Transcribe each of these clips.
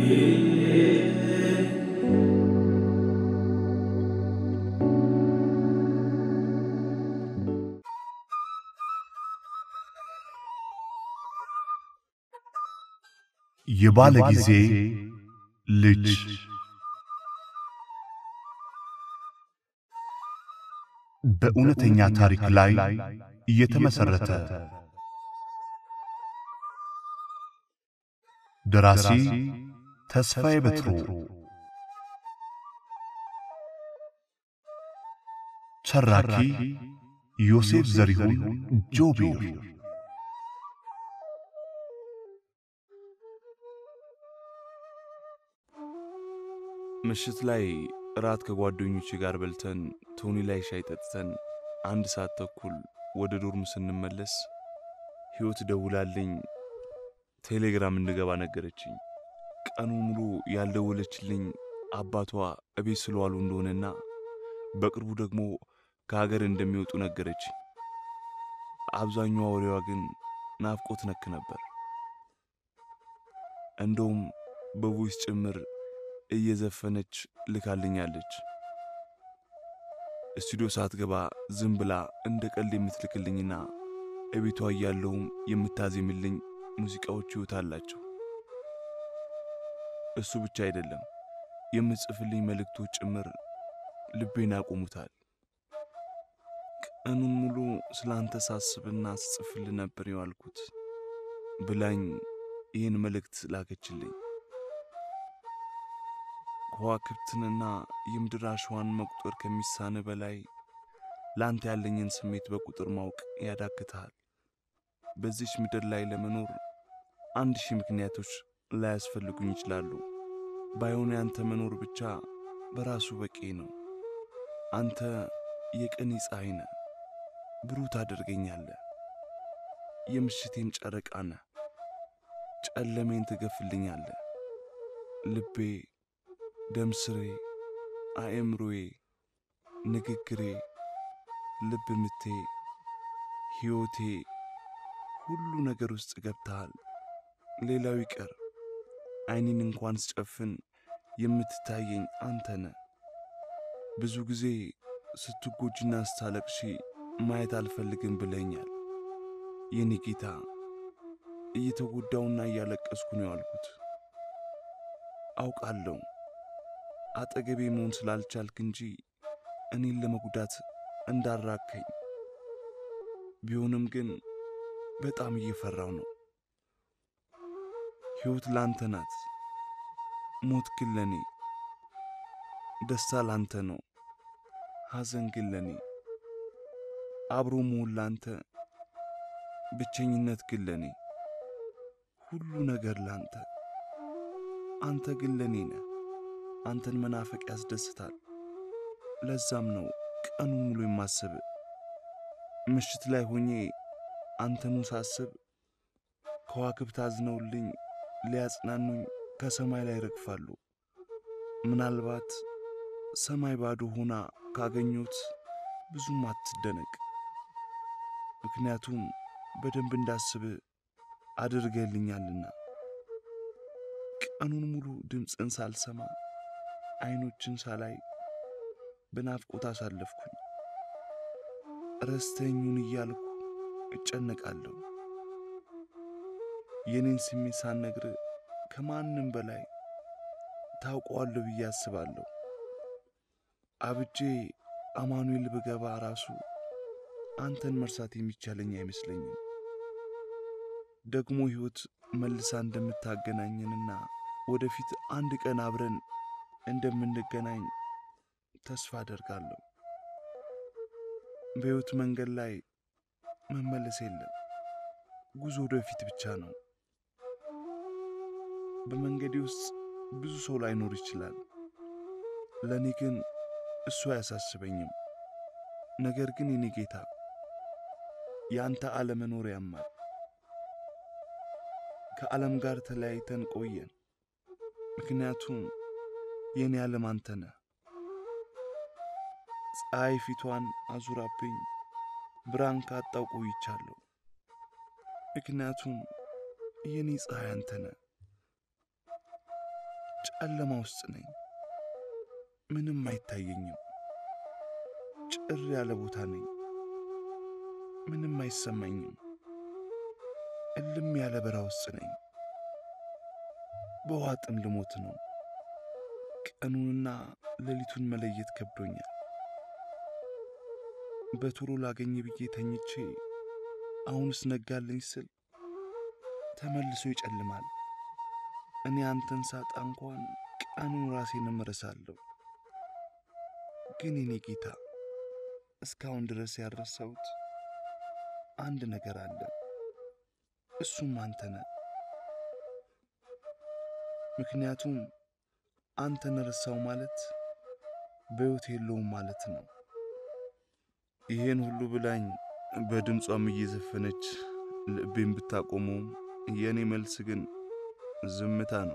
የባለ ጊዜ ልጅ በእውነተኛ ታሪክ ላይ የተመሰረተ ደራሲ ተስፋዬ በትሩ፣ ተራኪ ዮሴፍ ዘሪሁን ጆቢር ምሽት ላይ እራት ከጓደኞቼ ጋር በልተን ቶኒ ላይ ሻይ ጠጥተን አንድ ሰዓት ተኩል ወደ ዶርም ስንመለስ ሕይወት ደውላልኝ ቴሌግራም እንድገባ ነገረችኝ። ቀኑ ሙሉ ያልደወለችልኝ አባቷ እቤት ስለዋሉ እንደሆነና በቅርቡ ደግሞ ከሀገር እንደሚወጡ ነገረችኝ። አብዛኛዋ ወሬዋ ግን ናፍቆት ነክ ነበር። እንደውም በቮይስ ጭምር እየዘፈነች ልካልኛለች። ስቱዲዮ ሳትገባ ዝም ብላ እንደ ቀልድ የምትልክልኝና እቤቷ እያለውም የምታዜምልኝ ሙዚቃዎች ሕይወት አላቸው። እሱ ብቻ አይደለም፣ የምትጽፍልኝ መልእክቶች ጭምር ልቤን ያቆሙታል። ቀኑን ሙሉ ስለ አንተ ሳስብና ስጽፍል ነበር የዋልኩት ብላኝ ይህን መልእክት ላከችልኝ። ከዋክብትንና የምድር አሸዋን መቁጠር ከሚሳን በላይ ለአንተ ያለኝን ስሜት በቁጥር ማወቅ ያዳግታል። በዚች ምድር ላይ ለመኖር አንድ ሺህ ምክንያቶች ላያስፈልጉኝ ይችላሉ። ባይሆን ያንተ መኖር ብቻ በራሱ በቂ ነው። አንተ የቀኔ ፀሐይ ነህ፣ ብሩህ ታደርገኛለህ። የምሽቴን ጨረቃ ነህ፣ ጨለሜን ትገፍልኛለህ። ልቤ ደምስሬ፣ አእምሮዬ፣ ንግግሬ፣ ልብ ምቴ፣ ሕይወቴ፣ ሁሉ ነገር ውስጥ ገብተሃል። ሌላው ይቀር ዓይኔን እንኳን ስጨፍን የምትታየኝ አንተ ነህ። ብዙ ጊዜ ስትጎጂና ስታለቅሺ ማየት አልፈልግም ብለኛል። የኔ ጌታ እየተጎዳውና እያለቀስኩ ነው ያልኩት። አውቃለሁ አጠገቤ መሆን ስላልቻልክ እንጂ እኔን ለመጉዳት እንዳራከኝ። ቢሆንም ግን በጣም እየፈራው ነው። ሕይወት ላንተ ናት፣ ሞት ግን ለኔ፣ ደስታ ላንተ ነው፣ ሐዘን ግን ለኔ፣ አብሮ መሆን ላንተ፣ ብቸኝነት ግን ለኔ፣ ሁሉ ነገር ላንተ። አንተ ግን ለኔ ነህ። አንተን መናፈቅ ያስደስታል። ለዛም ነው ቀኑ ሙሉ የማስብ። ምሽት ላይ ሆኜ አንተኑ ሳስብ ከዋክብት አዝነውልኝ ሊያጽናኑኝ ከሰማይ ላይ ረግፋሉ። ምናልባት ሰማይ ባዶ ሆና ካገኙት ብዙም አትደነቅ፣ ምክንያቱም በደንብ እንዳስብ አድርገልኛልና። ቀኑን ሙሉ ድምፅን ሳልሰማ አይኖችን ሳላይ በናፍቆት አሳለፍኩኝ። ረስተኙን እያልኩ እጨነቃለሁ። የኔን ስሜት ሳልነግር ከማንም በላይ ታውቀዋለሁ ብዬ አስባለሁ። አብጄ አማኑኤል ብገባ ራሱ አንተን መርሳት የሚቻለኝ አይመስለኝም። ደግሞ ሕይወት መልሳ እንደምታገናኘንና ወደፊት አንድ ቀን አብረን እንደምንገናኝ ተስፋ አደርጋለሁ። በሕይወት መንገድ ላይ መመለስ የለም፣ ጉዞ ወደፊት ብቻ ነው። በመንገዴ ውስጥ ብዙ ሰው ላይኖር ይችላል። ለእኔ ግን እሱ አያሳስበኝም። ነገር ግን የኔ ጌታ የአንተ አለመኖር ያማል። ከዓለም ጋር ተለያይተን ቆየን፣ ምክንያቱም የእኔ ዓለም አንተ ነህ። ፀሐይ ፊቷን አዙራብኝ ብርሃን ካጣው ቆይቻለሁ፣ ምክንያቱም የእኔ ፀሐይ አንተ ነህ። ጨለማ ውስጥ ነኝ። ምንም አይታየኝም። ጭር ያለ ቦታ ነኝ። ምንም አይሰማኝም። እልም ያለ በረሃ ውስጥ ነኝ። በውሃ ጥም ልሞት ነው። ቀኑንና ሌሊቱን መለየት ከብዶኛል። በቶሎ ላገኝ ብዬ ተኝቼ አሁንስ ነጋልኝ ስል ተመልሶ ይጨልማል። እኔ አንተን ሳጣ እንኳን ቀኑን ራሴን እረሳለሁ። ግን የኔ ጌታ እስካሁን ድረስ ያልረሳሁት አንድ ነገር አለ። እሱም አንተ ነህ። ምክንያቱም አንተን ረሳው ማለት በሕይወት የለውም ማለት ነው። ይሄን ሁሉ ብላኝ በድምጿም እየዘፈነች ልቤን ብታቆመውም የእኔ መልስ ግን ዝምታ ነው።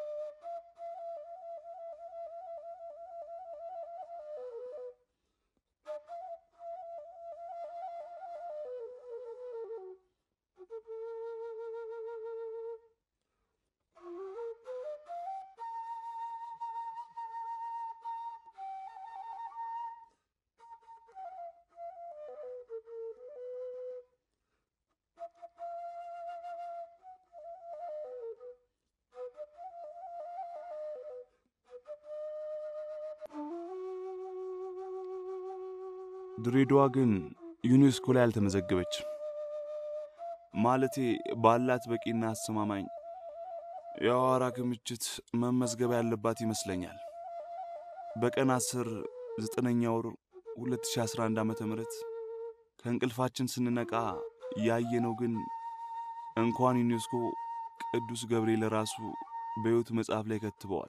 ድሬዳዋ ግን ዩኔስኮ ላይ አልተመዘገበችም። ማለቴ ባላት በቂና አስተማማኝ የአዋራ ክምችት መመዝገብ ያለባት ይመስለኛል። በቀን 10 9ኛ ወር 2011 ዓ ም ከእንቅልፋችን ስንነቃ ያየነው ግን እንኳን ዩኔስኮ ቅዱስ ገብርኤል ራሱ በሕይወት መጽሐፍ ላይ ከትበዋል።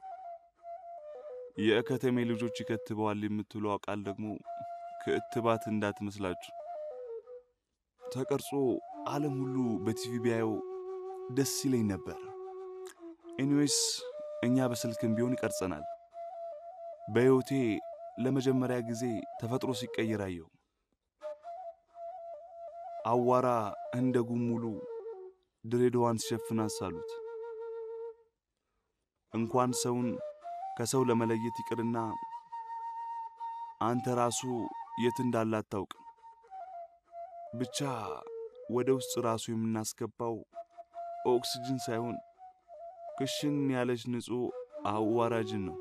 የከተሜ ልጆች ይከትበዋል የምትለው ቃል ደግሞ ከእትባት እንዳትመስላችሁ ተቀርጾ ዓለም ሁሉ በቲቪ ቢያየው ደስ ይለኝ ነበር። ኤኒዌይስ እኛ በስልክም ቢሆን ይቀርጸናል። በሕይወቴ ለመጀመሪያ ጊዜ ተፈጥሮ ሲቀየር አየሁ። አዋራ እንደ ጉም ሙሉ ድሬዳዋን ሲሸፍን አሳሉት። እንኳን ሰውን ከሰው ለመለየት ይቅርና አንተ ራሱ የት እንዳለ አታውቅም። ብቻ ወደ ውስጥ ራሱ የምናስገባው ኦክስጅን ሳይሆን ክሽን ያለች ንጹሕ አዋራጅን ነው።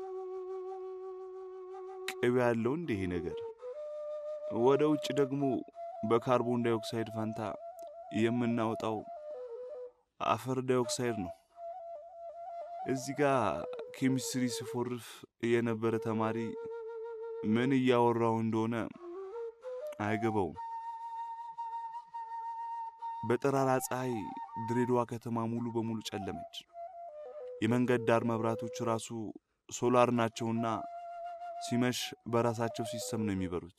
ቅቤ ያለው እንደ ይሄ ነገር። ወደ ውጭ ደግሞ በካርቦን ዳይኦክሳይድ ፋንታ የምናወጣው አፈር ዳይኦክሳይድ ነው። እዚህ ጋር ኬሚስትሪ ሲፎርፍ የነበረ ተማሪ ምን እያወራው እንደሆነ አይገባውም። በጠራራ ፀሐይ ድሬዳዋ ከተማ ሙሉ በሙሉ ጨለመች። የመንገድ ዳር መብራቶች ራሱ ሶላር ናቸውና ሲመሽ በራሳቸው ሲስተም ነው የሚበሩት።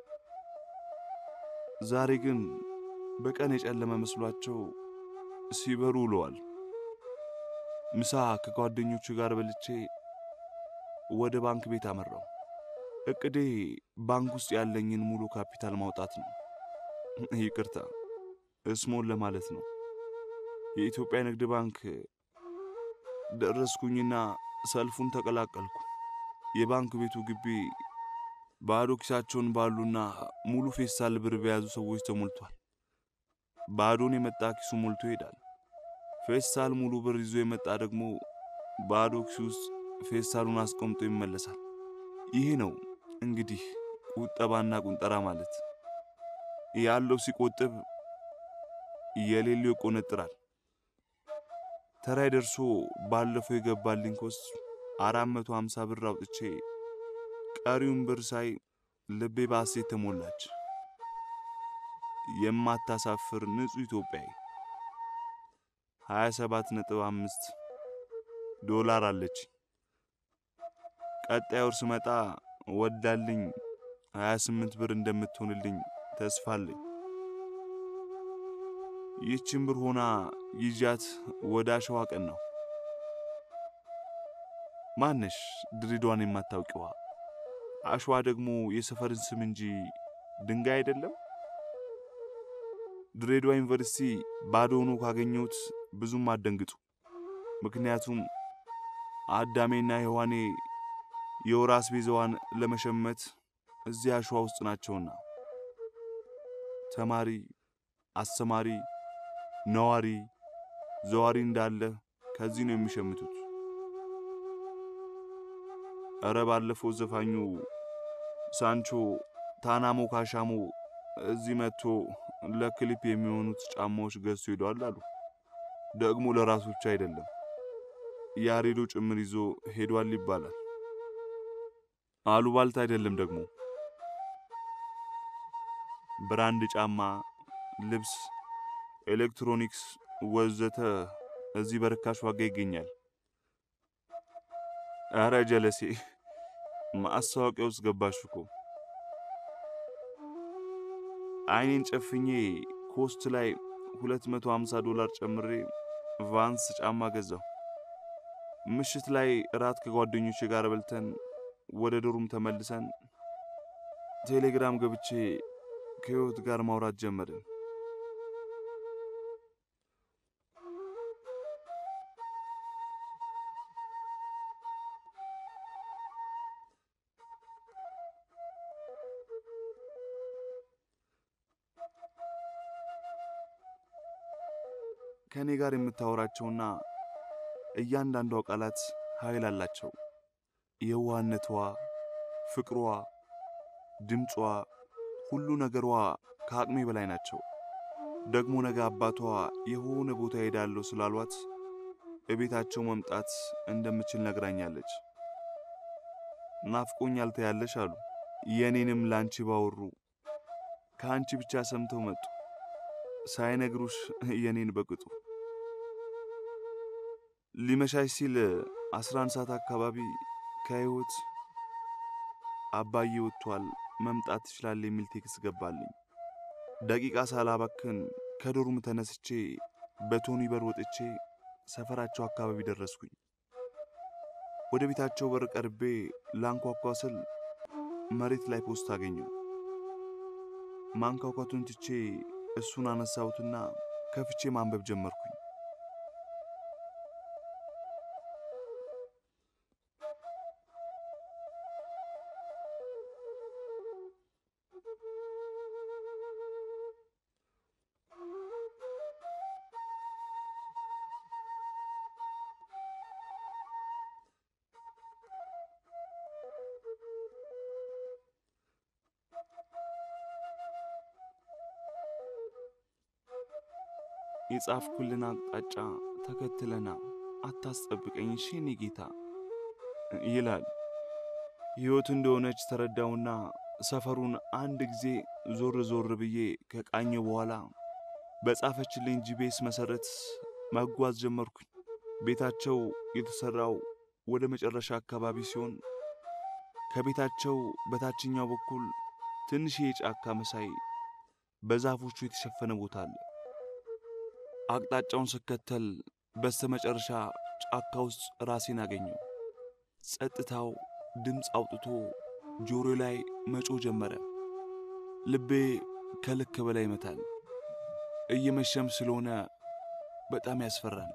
ዛሬ ግን በቀን የጨለመ መስሏቸው ሲበሩ ውለዋል። ምሳ ከጓደኞቹ ጋር በልቼ ወደ ባንክ ቤት አመራው። እቅዴ ባንክ ውስጥ ያለኝን ሙሉ ካፒታል ማውጣት ነው። ይቅርታ እስሞን ለማለት ነው። የኢትዮጵያ ንግድ ባንክ ደረስኩኝና ሰልፉን ተቀላቀልኩ። የባንክ ቤቱ ግቢ ባዶ ኪሳቸውን ባሉና ሙሉ ፌስታል ብር በያዙ ሰዎች ተሞልቷል። ባዶን የመጣ ኪሱ ሞልቶ ይሄዳል። ፌስታል ሙሉ ብር ይዞ የመጣ ደግሞ ባዶ ኪሱ ውስጥ ፌስታሉን አስቀምጦ ይመለሳል። ይሄ ነው እንግዲህ ቁጠባና ቁንጠራ ማለት። ያለው ሲቆጥብ የሌለው ይቆነጥራል። ተራይ ደርሶ ባለፈው የገባልኝ ኮስ አራት መቶ ሃምሳ ብር አውጥቼ ቀሪውን ብር ሳይ ልቤ በሐሴት ተሞላች። የማታሳፍር ንጹሕ ኢትዮጵያዊ 27 ነጥብ አምስት ዶላር አለች። ቀጣይ ወር ስመጣ ወዳልኝ 28 ብር እንደምትሆንልኝ ተስፋ አለኝ። ይህችን ብር ሆና ይዣት ወደ አሸዋ ቀን ነው። ማነሽ ድሬዳዋን የማታውቂዋ? አሸዋ ደግሞ የሰፈርን ስም እንጂ ድንጋይ አይደለም። ድሬዳዋ ዩኒቨርሲቲ ባዶ ሆኖ ካገኘሁት ብዙም አትደንግጡ። ምክንያቱም አዳሜና ሔዋኔ የወር አስቤዛዋን ለመሸመት እዚያ አሸዋ ውስጥ ናቸውና ተማሪ፣ አስተማሪ፣ ነዋሪ፣ ዘዋሪ እንዳለ ከዚህ ነው የሚሸምቱት። እረ ባለፈው ዘፋኙ ሳንቾ ታናሞ ካሻሞ እዚህ መጥቶ ለክሊፕ የሚሆኑት ጫማዎች ገዝቶ ሄዷል አሉ። ደግሞ ለራሱ ብቻ አይደለም ያሬዶ ጭምር ይዞ ሄዷል ይባላል። አሉባልታ አይደለም ደግሞ ብራንድ ጫማ፣ ልብስ፣ ኤሌክትሮኒክስ ወዘተ እዚህ በርካሽ ዋጋ ይገኛል። አረ ጀለሴ ማስታወቂያ ውስጥ ገባሽ እኮ። አይኔን ጨፍኜ ኮስት ላይ 250 ዶላር ጨምሬ ቫንስ ጫማ ገዛው። ምሽት ላይ እራት ከጓደኞቼ ጋር በልተን ወደ ዶርም ተመልሰን ቴሌግራም ገብቼ ከህይወት ጋር ማውራት ጀመርን። ከእኔ ጋር የምታወራቸውና እያንዳንዷ ቃላት ኃይል አላቸው። የዋህነቷ፣ ፍቅሯ፣ ድምጿ፣ ሁሉ ነገሯ ከአቅሜ በላይ ናቸው። ደግሞ ነገ አባቷ የሆነ ቦታ ሄዳለሁ ስላሏት እቤታቸው መምጣት እንደምችል ነግራኛለች። ናፍቆኛል ትያለሽ አሉ። የእኔንም ለአንቺ ባወሩ ከአንቺ ብቻ ሰምተው መጡ። ሳይነግሩሽ የኔን በቅጡ ሊመሻሽ ሲል 11 ሰዓት አካባቢ ከህይወት አባዬ ወጥቷል መምጣት ትችላል የሚል ቴክስት ገባልኝ። ደቂቃ ሳላባክን ከዶርም ተነስቼ በቶኒ በር ወጥቼ ሰፈራቸው አካባቢ ደረስኩኝ። ወደ ቤታቸው በር ቀርቤ ላንኳኳ ስል መሬት ላይ ፖስት አገኘው። ማንኳኳቱን ትቼ እሱን አነሳሁትና ከፍቼ ማንበብ ጀመርኩኝ። የጻፍኩልን አቅጣጫ ተከትለና አታስጠብቀኝ እሺ የኔ ጌታ ይላል። ሕይወት እንደሆነች ተረዳውና ሰፈሩን አንድ ጊዜ ዞር ዞር ብዬ ከቃኘው በኋላ በጻፈችልኝ ጂቤስ መሰረት መጓዝ ጀመርኩኝ። ቤታቸው የተሰራው ወደ መጨረሻ አካባቢ ሲሆን ከቤታቸው በታችኛው በኩል ትንሽዬ ጫካ መሳይ በዛፎቹ የተሸፈነ ቦታ አለ። አቅጣጫውን ስከተል በስተመጨረሻ ጫካ ውስጥ ራሴን አገኘው። ጸጥታው ድምፅ አውጥቶ ጆሮ ላይ መጮ ጀመረ። ልቤ ከልክ በላይ ይመታል። እየመሸም ስለሆነ በጣም ያስፈራል።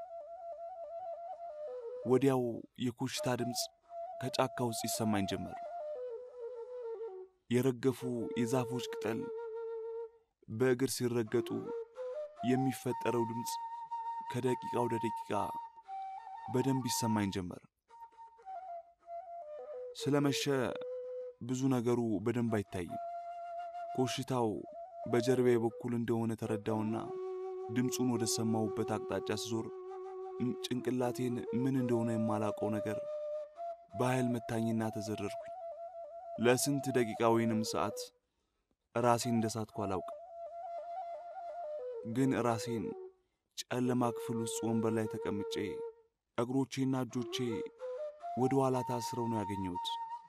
ወዲያው የኮሽታ ድምፅ ከጫካ ውስጥ ይሰማኝ ጀመር። የረገፉ የዛፎች ቅጠል በእግር ሲረገጡ የሚፈጠረው ድምፅ ከደቂቃ ወደ ደቂቃ በደንብ ይሰማኝ ጀመር። ስለመሸ ብዙ ነገሩ በደንብ አይታይም። ኮሽታው በጀርባዬ በኩል እንደሆነ ተረዳውና ድምፁን ወደ ሰማሁበት አቅጣጫ ስዞር ጭንቅላቴን ምን እንደሆነ የማላውቀው ነገር በኃይል መታኝና ተዘረርኩኝ። ለስንት ደቂቃ ወይንም ሰዓት ራሴን እንደሳትኩ አላውቅም። ግን ራሴን ጨለማ ክፍል ውስጥ ወንበር ላይ ተቀምጬ እግሮቼና እጆቼ ወደ ኋላ ታስረው ነው ያገኘሁት።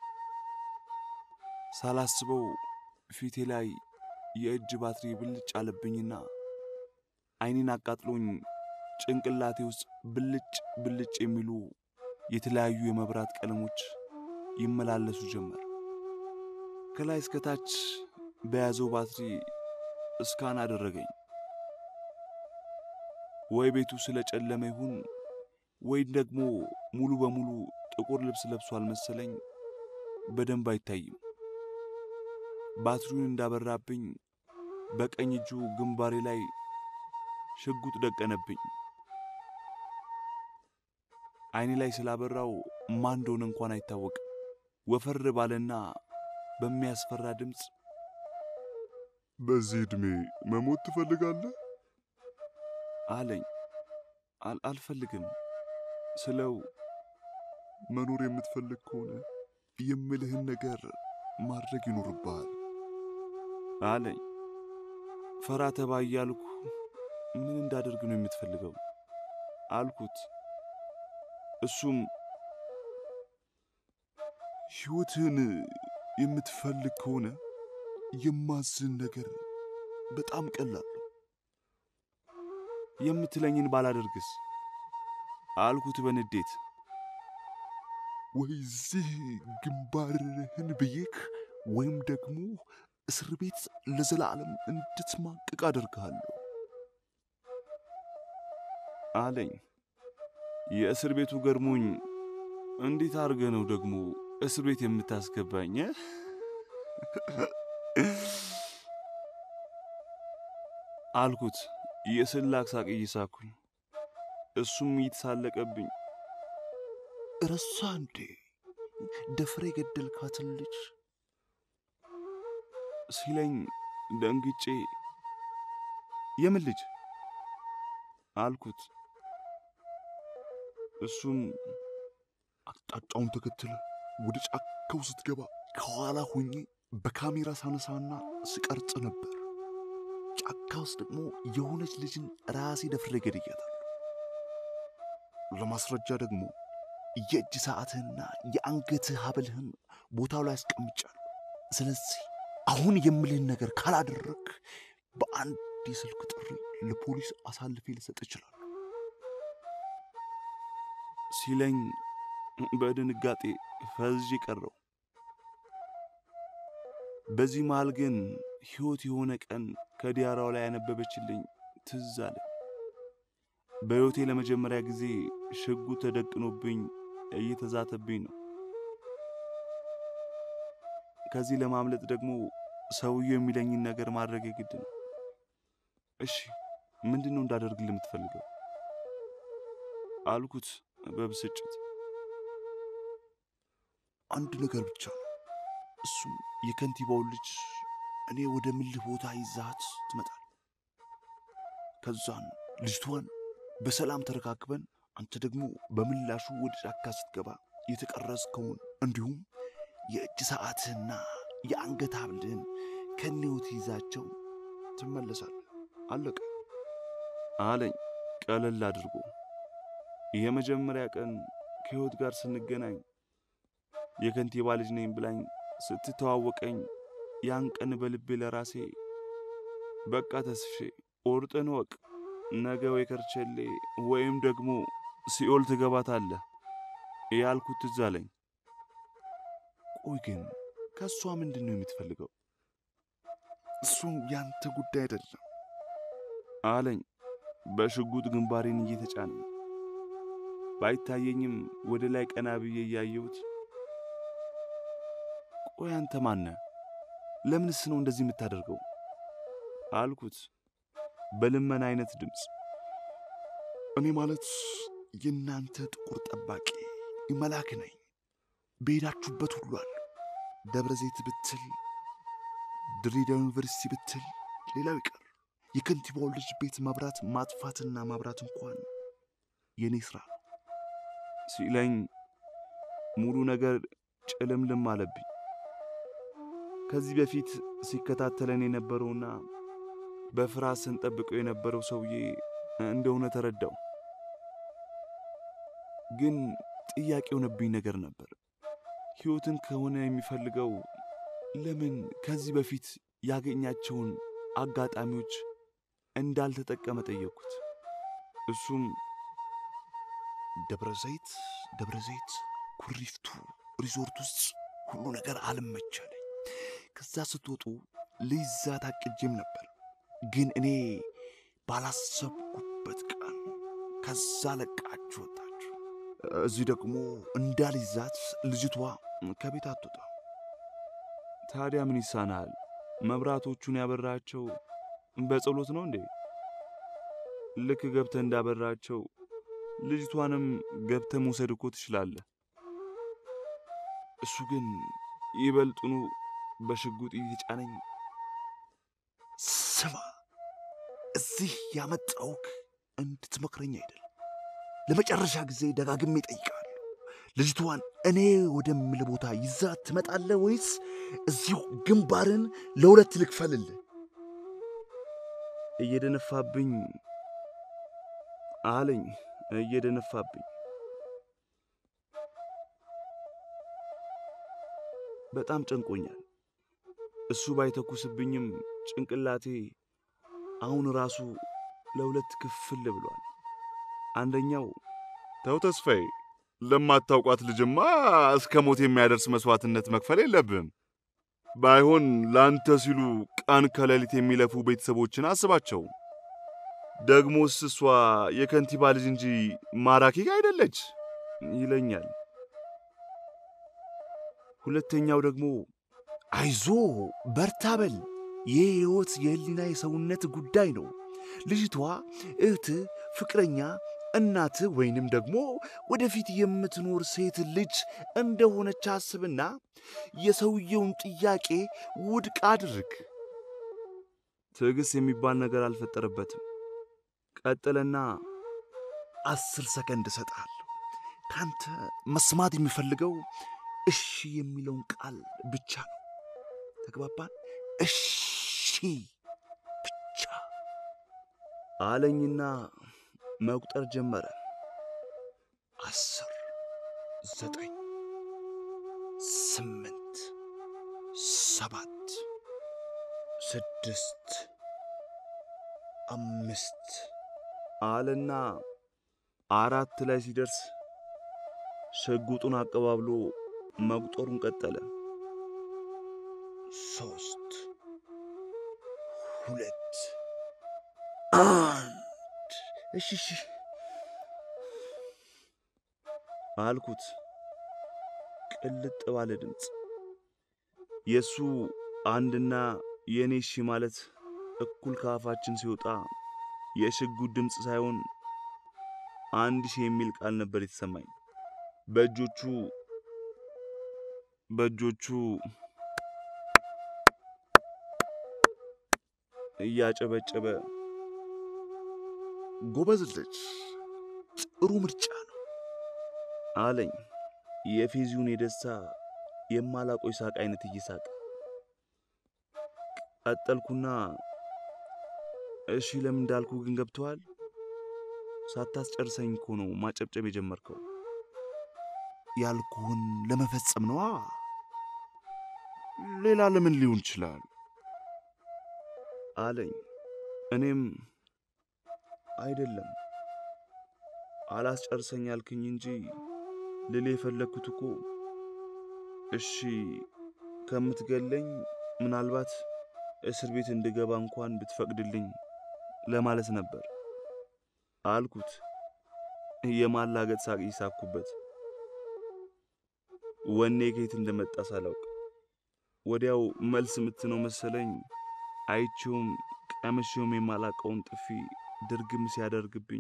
ሳላስበው ፊቴ ላይ የእጅ ባትሪ ብልጭ አለብኝና ዓይኔን አቃጥሎኝ ጭንቅላቴ ውስጥ ብልጭ ብልጭ የሚሉ የተለያዩ የመብራት ቀለሞች ይመላለሱ ጀመር። ከላይ እስከታች በያዘው ባትሪ እስካን አደረገኝ። ወይ ቤቱ ስለ ጨለመ ይሁን ወይም ደግሞ ሙሉ በሙሉ ጥቁር ልብስ ለብሷል መሰለኝ። በደንብ አይታይም። ባትሪውን እንዳበራብኝ በቀኝ እጁ ግንባሬ ላይ ሽጉጥ ደቀነብኝ። አይኔ ላይ ስላበራው ማን እንደሆነ እንኳን አይታወቅም። ወፈር ባለና በሚያስፈራ ድምፅ በዚህ ዕድሜ መሞት ትፈልጋለህ? አለኝ። አልፈልግም ስለው መኖር የምትፈልግ ከሆነ የምልህን ነገር ማድረግ ይኖርብሃል አለኝ። ፈራ ተባ እያልኩ ምን እንዳደርግ ነው የምትፈልገው አልኩት። እሱም ሕይወትህን የምትፈልግ ከሆነ የማዝን ነገር በጣም ቀላል ነው። የምትለኝን ባላደርግስ አልኩት በንዴት። ወይዚህ ግንባርህን ብዬክ ወይም ደግሞ እስር ቤት ለዘላለም እንድትማቅቅ አደርግሃለሁ አለኝ። የእስር ቤቱ ገርሞኝ እንዴት አድርገ ነው ደግሞ እስር ቤት የምታስገባኝ? አልኩት የስላቅ ሳቅ እየሳኩኝ። እሱም እየተሳለቀብኝ ረሳ እንዴ ደፍሬ የገደልካትን ልጅ ሲለኝ ደንግጬ የምን ልጅ አልኩት። እሱም አቅጣጫውን ተከትለ ወደ ጫካው ስትገባ ከኋላ ሆኜ በካሜራ ሳነሳና ስቀርጽ ነበር። ጫካ ውስጥ ደግሞ የሆነች ልጅን ራሴ ደፍሬ ገድያታለሁ። ለማስረጃ ደግሞ የእጅ ሰዓትህና የአንገትህ ሀብልህን ቦታው ላይ አስቀምጫለሁ። ስለዚህ አሁን የምልህን ነገር ካላደረግ በአንድ የስልክ ጥሪ ለፖሊስ አሳልፌ ልሰጥ እችላለሁ ሲለኝ በድንጋጤ ፈዝዤ ቀረው። በዚህ መሃል ግን ሕይወት የሆነ ቀን ከዲያራው ላይ ያነበበችልኝ ትዝ አለ። በሕይወቴ ለመጀመሪያ ጊዜ ሽጉጥ ተደቅኖብኝ እየተዛተብኝ ነው። ከዚህ ለማምለጥ ደግሞ ሰውየው የሚለኝን ነገር ማድረግ የግድ ነው። እሺ ምንድን ነው እንዳደርግልህ የምትፈልገው? አልኩት በብስጭት። አንድ ነገር ብቻ ነው። እሱም የከንቲባውን ልጅ እኔ ወደ ምልህ ቦታ ይዛት ትመጣል። ከዛን ልጅቷን በሰላም ተረካክበን አንተ ደግሞ በምላሹ ወደ ጫካ ስትገባ የተቀረጽከውን እንዲሁም የእጅ ሰዓትህና የአንገት ሐብልህን ከኔዎት ይዛቸው ትመለሳለህ። አለቀ አለኝ ቀለል አድርጎ። የመጀመሪያ ቀን ከሕይወት ጋር ስንገናኝ የከንቲባ ልጅ ነኝ ብላኝ ስትተዋወቀኝ ያን ቀን በልቤ ለራሴ በቃ ተስፌ ኦርጥን ወቅ ነገ ወይ ከርቸሌ ወይም ደግሞ ሲኦል ትገባታለህ ያልኩት ትዝ አለኝ። ቆይ ግን ከእሷ ምንድን ነው የምትፈልገው? እሱ ያንተ ጉዳይ አይደለም አለኝ በሽጉጥ ግንባሬን እየተጫነኝ። ባይታየኝም ወደ ላይ ቀና ብዬ እያየሁት ቆይ አንተ ማነ? ለምንስ ነው እንደዚህ የምታደርገው? አልኩት በልመና አይነት ድምፅ። እኔ ማለት የእናንተ ጥቁር ጠባቂ መላክ ነኝ። በሄዳችሁበት ሁሉ አለ። ደብረ ዘይት ብትል፣ ድሬዳዋ ዩኒቨርሲቲ ብትል፣ ሌላው ይቀር የከንቲባውን ልጅ ቤት መብራት ማጥፋትና ማብራት እንኳን የእኔ ሥራ ነው ሲለኝ ሙሉ ነገር ጭልምልም አለብኝ። ከዚህ በፊት ሲከታተለን የነበረውና በፍርሃት ስንጠብቀው የነበረው ሰውዬ እንደሆነ ተረዳው። ግን ጥያቄ የሆነብኝ ነገር ነበር። ሕይወትን ከሆነ የሚፈልገው ለምን ከዚህ በፊት ያገኛቸውን አጋጣሚዎች እንዳልተጠቀመ ጠየቅኩት። እሱም ደብረ ዘይት ደብረ ዘይት ኩሪፍቱ ሪዞርት ውስጥ ሁሉ ነገር አልመቻለኝ። ከዛ ስትወጡ ልይዛት አቅጄም ነበር፣ ግን እኔ ባላሰብኩበት ቀን ከዛ ለቃችሁ ወጣችሁ። እዚህ ደግሞ እንዳልይዛት ልጅቷ ከቤት አትወጣ። ታዲያ ምን ይሳናል? መብራቶቹን ያበራቸው በጸሎት ነው እንዴ? ልክ ገብተ እንዳበራቸው ልጅቷንም ገብተ መውሰድ እኮ ትችላለህ። እሱ ግን ይበልጡኑ በሽጉጥ እየጫነኝ ስማ፣ እዚህ ያመጣውክ እንድትመክረኝ አይደል። ለመጨረሻ ጊዜ ደጋግሜ እጠይቃለሁ። ልጅቷን እኔ ወደምል ቦታ ይዛ ትመጣለህ ወይስ እዚሁ ግንባርን ለሁለት ልክፈልልህ? እየደነፋብኝ አለኝ፣ እየደነፋብኝ በጣም ጨንቆኛል። እሱ ባይተኩስብኝም ጭንቅላቴ አሁን ራሱ ለሁለት ክፍል ብሏል። አንደኛው ተው ተስፋዬ፣ ለማታውቋት ልጅማ እስከ ሞት የሚያደርስ መስዋዕትነት መክፈል የለብህም። ባይሆን ለአንተ ሲሉ ቀን ከሌሊት የሚለፉ ቤተሰቦችን አስባቸው። ደግሞስ እሷ የከንቲባ ልጅ እንጂ ማራኪ አይደለች ይለኛል። ሁለተኛው ደግሞ አይዞ በርታ በል፣ ይህ ሕይወት የህሊና የሰውነት ጉዳይ ነው። ልጅቷ እህት፣ ፍቅረኛ፣ እናት ወይንም ደግሞ ወደፊት የምትኖር ሴት ልጅ እንደሆነች አስብና የሰውየውን ጥያቄ ውድቅ አድርግ። ትዕግሥት የሚባል ነገር አልፈጠረበትም። ቀጠለና አስር ሰከንድ እሰጥሃለሁ። ካንተ መስማት የሚፈልገው እሺ የሚለውን ቃል ብቻ ነው። ተግባባን? እሺ ብቻ አለኝና መቁጠር ጀመረ። አስር ዘጠኝ ስምንት ሰባት ስድስት አምስት አለና አራት ላይ ሲደርስ ሽጉጡን አቀባብሎ መቁጠሩን ቀጠለ። ሶስት ሁለት አንድ እሺ እሺ አልኩት ቅልጥ ባለ ድምፅ። የእሱ አንድና የእኔ እሺ ማለት እኩል ከአፋችን ሲወጣ የሽጉጥ ድምፅ ሳይሆን አንድ ሺህ የሚል ቃል ነበር የተሰማኝ። በእጆቹ በእጆቹ እያጨበጨበ ጎበዝ ልጅ፣ ጥሩ ምርጫ ነው አለኝ። የፌዚውን የደስታ የማላቆይ ሳቅ አይነት እየሳቀ ቀጠልኩና እሺ ለምን እንዳልኩ ግን ገብተዋል። ሳታስጨርሰኝ እኮ ነው ማጨብጨብ የጀመርከው። ያልኩህን ለመፈጸም ነዋ። ሌላ ለምን ሊሆን ይችላል አለኝ። እኔም አይደለም አላስጨርሰኝ ያልክኝ እንጂ ልል የፈለግኩት እኮ እሺ ከምትገለኝ ምናልባት እስር ቤት እንድገባ እንኳን ብትፈቅድልኝ ለማለት ነበር አልኩት። የማላገጥ ሳቅ ይሳኩበት ወኔ ከየት እንደመጣ ሳላውቅ ወዲያው መልስ ምትነው መሰለኝ። አይቼውም ቀምሼውም የማላቀውን ጥፊ ድርግም ሲያደርግብኝ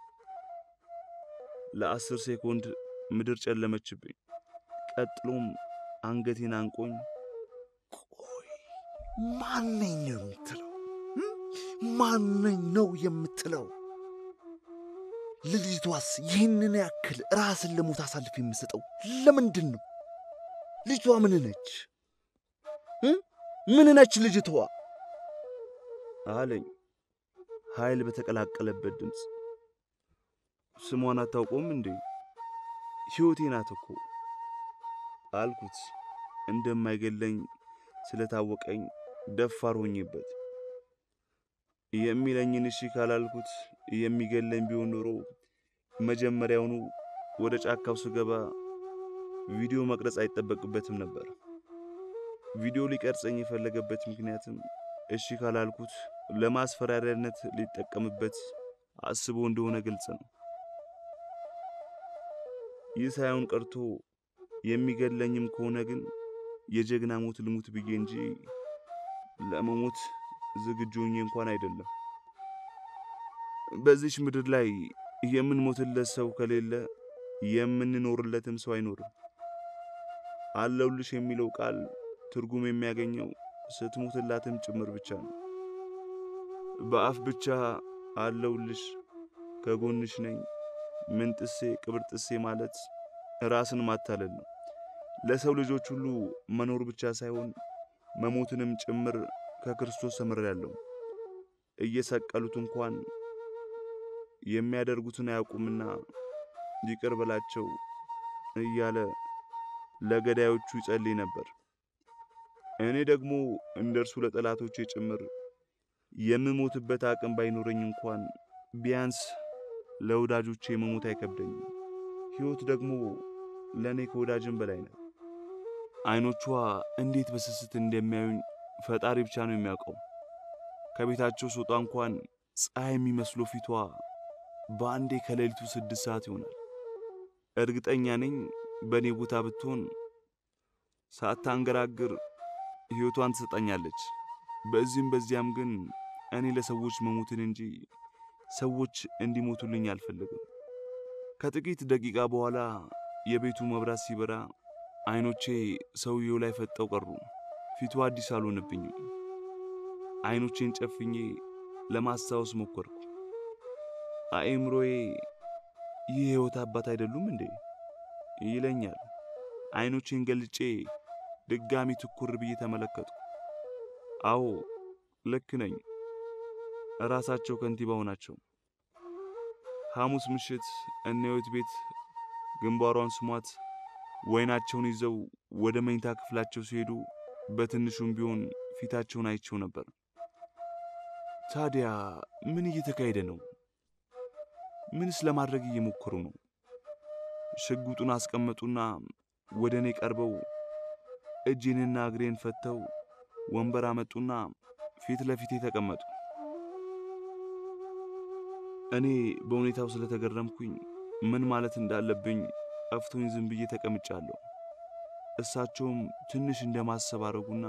ለአስር ሴኮንድ ምድር ጨለመችብኝ። ቀጥሎም አንገቴን አንቆኝ ቆይ ማነኝ ነው የምትለው? ማነኝ ነው የምትለው? ልጅቷስ ይህንን ያክል ራስን ለሞት አሳልፍ የምሰጠው ለምንድን ነው? ልጅቷ ምን ነች? ምን ነች ልጅቷ? አለኝ ኃይል በተቀላቀለበት ድምፅ። ስሟን አታውቀውም እንዴ? ሕይወቴ ናት እኮ አልኩት። እንደማይገለኝ ስለታወቀኝ ደፋር ሆኜበት የሚለኝን እሺ ካላልኩት የሚገለኝ ቢሆን ኖሮ መጀመሪያውኑ ወደ ጫካው ስገባ ቪዲዮ መቅረጽ አይጠበቅበትም ነበር። ቪዲዮ ሊቀርጸኝ የፈለገበት ምክንያትም እሺ ካላልኩት ለማስፈራሪያነት ሊጠቀምበት አስቦ እንደሆነ ግልጽ ነው። ይህ ሳይሆን ቀርቶ የሚገድለኝም ከሆነ ግን የጀግና ሞት ልሙት ብዬ እንጂ ለመሞት ዝግጁ ሆኜ እንኳን አይደለም። በዚች ምድር ላይ የምንሞትለት ሰው ከሌለ የምንኖርለትም ሰው አይኖርም። አለውልሽ የሚለው ቃል ትርጉም የሚያገኘው ስትሞትላትም ጭምር ብቻ ነው። በአፍ ብቻ አለውልሽ፣ ከጎንሽ ነኝ፣ ምን ጥሴ ቅብር ጥሴ ማለት ራስን ማታለል ነው። ለሰው ልጆች ሁሉ መኖር ብቻ ሳይሆን መሞትንም ጭምር ከክርስቶስ ተምሬያለሁ። እየሰቀሉት እንኳን የሚያደርጉትን አያውቁምና ይቅር በላቸው እያለ ለገዳዮቹ ይጸልይ ነበር። እኔ ደግሞ እንደ እርሱ ለጠላቶቼ ጭምር የምሞትበት አቅም ባይኖረኝ እንኳን ቢያንስ ለወዳጆቼ መሞት አይከብደኝም። ሕይወት ደግሞ ለእኔ ከወዳጅም በላይ ነው። ዐይኖቿ እንዴት በስስት እንደሚያዩኝ ፈጣሪ ብቻ ነው የሚያውቀው። ከቤታቸው ስወጣ እንኳን ፀሐይ የሚመስለው ፊቷ በአንዴ ከሌሊቱ ስድስት ሰዓት ይሆናል። እርግጠኛ ነኝ በእኔ ቦታ ብትሆን ሳታንገራግር ሕይወቷን ትሰጠኛለች። በዚህም በዚያም ግን እኔ ለሰዎች መሞትን እንጂ ሰዎች እንዲሞቱልኝ አልፈልግም። ከጥቂት ደቂቃ በኋላ የቤቱ መብራት ሲበራ ዐይኖቼ ሰውየው ላይ ፈጠው ቀሩ። ፊቱ አዲስ አልሆነብኝም። ዐይኖቼን ጨፍኜ ለማስታወስ ሞከርኩ። አእምሮዬ ይህ የሕይወት አባት አይደሉም እንዴ ይለኛል። ዐይኖቼን ገልጬ ድጋሚ ትኩር ብዬ ተመለከትኩ። አዎ ልክ ነኝ። ራሳቸው ከንቲባው ናቸው። ሐሙስ ምሽት እነ ሕይወት ቤት ግንባሯን ስሟት ወይናቸውን ይዘው ወደ መኝታ ክፍላቸው ሲሄዱ በትንሹም ቢሆን ፊታቸውን አይቸው ነበር። ታዲያ ምን እየተካሄደ ነው? ምንስ ለማድረግ እየሞከሩ ነው? ሽጉጡን አስቀመጡና ወደ እኔ ቀርበው እጄንና እግሬን ፈተው ወንበር አመጡና ፊት ለፊቴ ተቀመጡ። እኔ በሁኔታው ስለተገረምኩኝ ምን ማለት እንዳለብኝ ጠፍቶኝ ዝም ብዬ ተቀምጫለሁ። እሳቸውም ትንሽ እንደማሰብ አረጉና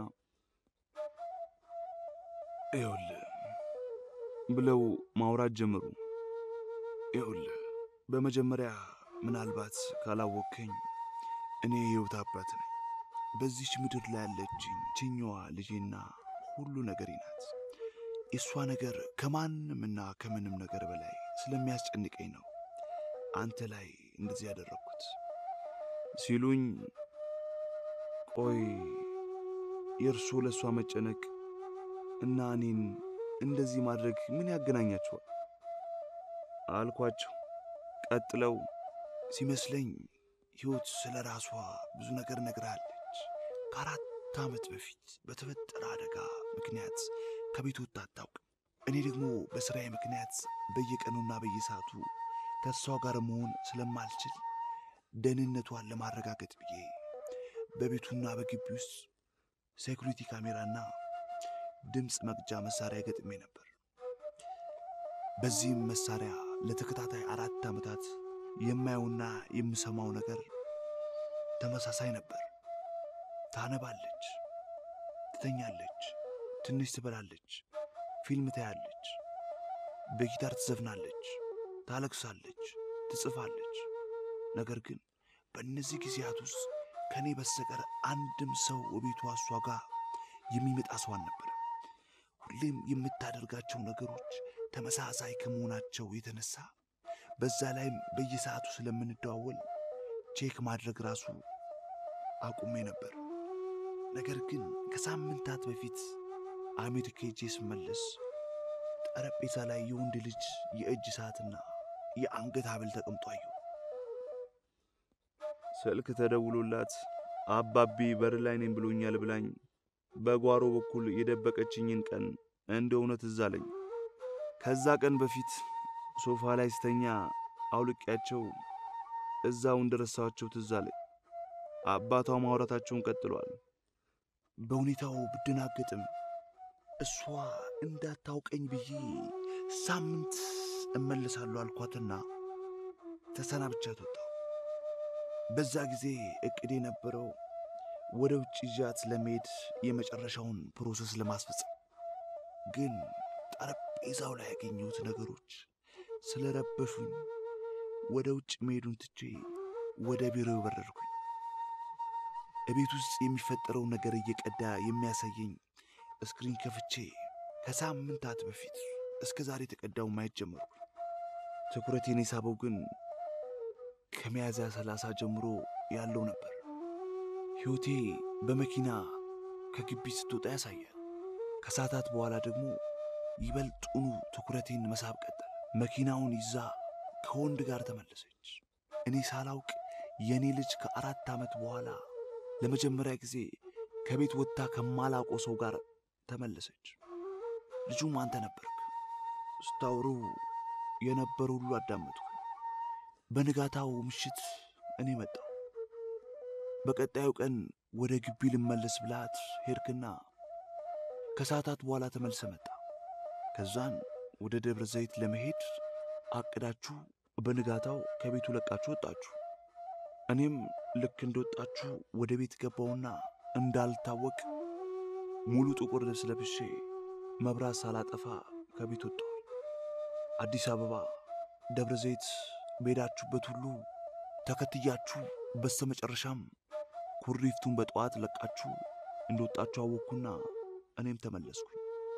ይኸውልህ ብለው ማውራት ጀመሩ። ይኸውልህ በመጀመሪያ ምናልባት ካላወቅከኝ እኔ የሕይወት አባት ነኝ። በዚች ምድር ላይ ያለችኝ ችኛዋ ልጄና ሁሉ ነገሬ ናት። የእሷ ነገር ከማንምና ከምንም ነገር በላይ ስለሚያስጨንቀኝ ነው አንተ ላይ እንደዚህ ያደረግኩት ሲሉኝ፣ ቆይ የእርሶ ለእሷ መጨነቅ እና እኔን እንደዚህ ማድረግ ምን ያገናኛቸዋል? አልኳቸው። ቀጥለው ሲመስለኝ ሕይወት ስለ ራሷ ብዙ ነገር ነግራለች። ከአራት ዓመት በፊት በተፈጠረ አደጋ ምክንያት ከቤት ወጥታ አታውቅም። እኔ ደግሞ በሥራዬ ምክንያት በየቀኑና በየሰዓቱ ከእሷ ጋር መሆን ስለማልችል ደህንነቷን ለማረጋገጥ ብዬ በቤቱና በግቢ ውስጥ ሴኩሪቲ ካሜራና ድምፅ መቅጃ መሳሪያ ገጥሜ ነበር። በዚህም መሳሪያ ለተከታታይ አራት ዓመታት የማየውና የምሰማው ነገር ተመሳሳይ ነበር። ታነባለች፣ ትተኛለች፣ ትንሽ ትበላለች፣ ፊልም ታያለች፣ በጊታር ትዘፍናለች፣ ታለቅሳለች፣ ትጽፋለች። ነገር ግን በእነዚህ ጊዜያት ውስጥ ከእኔ በስተቀር አንድም ሰው በቤቷ እሷ ጋር የሚመጣ ሰው አልነበረም። ሁሌም የምታደርጋቸው ነገሮች ተመሳሳይ ከመሆናቸው የተነሳ በዛ ላይም በየሰዓቱ ስለምንደዋወል ቼክ ማድረግ ራሱ አቁሜ ነበር። ነገር ግን ከሳምንታት በፊት አሜሪካ ሄጄ ስመለስ ጠረጴዛ ላይ የወንድ ልጅ የእጅ ሰዓትና የአንገት ሐብል ተቀምጦ አየሁ። ስልክ ተደውሎላት አባቢ በር ላይ ነኝ ብሎኛል ብላኝ በጓሮ በኩል የደበቀችኝን ቀን እንደ እውነት ትዝ አለኝ። ከዛ ቀን በፊት ሶፋ ላይ ስተኛ አውልቄያቸው እዛው እንደረሳኋቸው ትዝ አለኝ። አባቷ ማውራታቸውን ቀጥሏል። በሁኔታው ብደናገጥም እሷ እንዳታውቀኝ ብዬ ሳምንት እመለሳለሁ አልኳትና ተሰናብቻት ወጣሁ። በዛ ጊዜ እቅድ የነበረው ወደ ውጭ ይዣት ለመሄድ የመጨረሻውን ፕሮሰስ ለማስፈጸም ግን ጠረጴዛው ላይ ያገኘሁት ነገሮች ስለረበሹኝ ወደ ውጭ መሄዱን ትቼ ወደ ቢሮ በረርኩኝ። እቤት ውስጥ የሚፈጠረው ነገር እየቀዳ የሚያሳየኝ ስክሪን ከፍቼ ከሳምንታት በፊት እስከ ዛሬ የተቀዳው ማየት ጀመርኩኝ። ትኩረቴን የሳበው ግን ከሚያዝያ ሰላሳ ጀምሮ ያለው ነበር። ሕይወቴ በመኪና ከግቢ ስትወጣ ያሳያል። ከሰዓታት በኋላ ደግሞ ይበልጡኑ ትኩረቴን መሳብ ቀጠለ። መኪናውን ይዛ ከወንድ ጋር ተመለሰች። እኔ ሳላውቅ የእኔ ልጅ ከአራት ዓመት በኋላ ለመጀመሪያ ጊዜ ከቤት ወጥታ ከማላውቀው ሰው ጋር ተመለሰች። ልጁም አንተ ነበርክ። ስታወሩ የነበር ሁሉ አዳመጥኩ። በንጋታው ምሽት እኔ መጣሁ። በቀጣዩ ቀን ወደ ግቢ ልመለስ ብላት ሄድክና ከሰዓታት በኋላ ተመልሰ መጣ። ከዛን ወደ ደብረ ዘይት ለመሄድ አቅዳችሁ በንጋታው ከቤቱ ለቃችሁ ወጣችሁ። እኔም ልክ እንደወጣችሁ ወደ ቤት ገባውና እንዳልታወቅ ሙሉ ጥቁር ልብስ ለብሼ መብራት ሳላጠፋ ከቤት ወጣሁ። አዲስ አበባ፣ ደብረ ዘይት በሄዳችሁበት ሁሉ ተከትያችሁ በስተመጨረሻም ኩሪፍቱን በጠዋት ለቃችሁ እንደወጣችሁ አወቅኩና እኔም ተመለስኩኝ።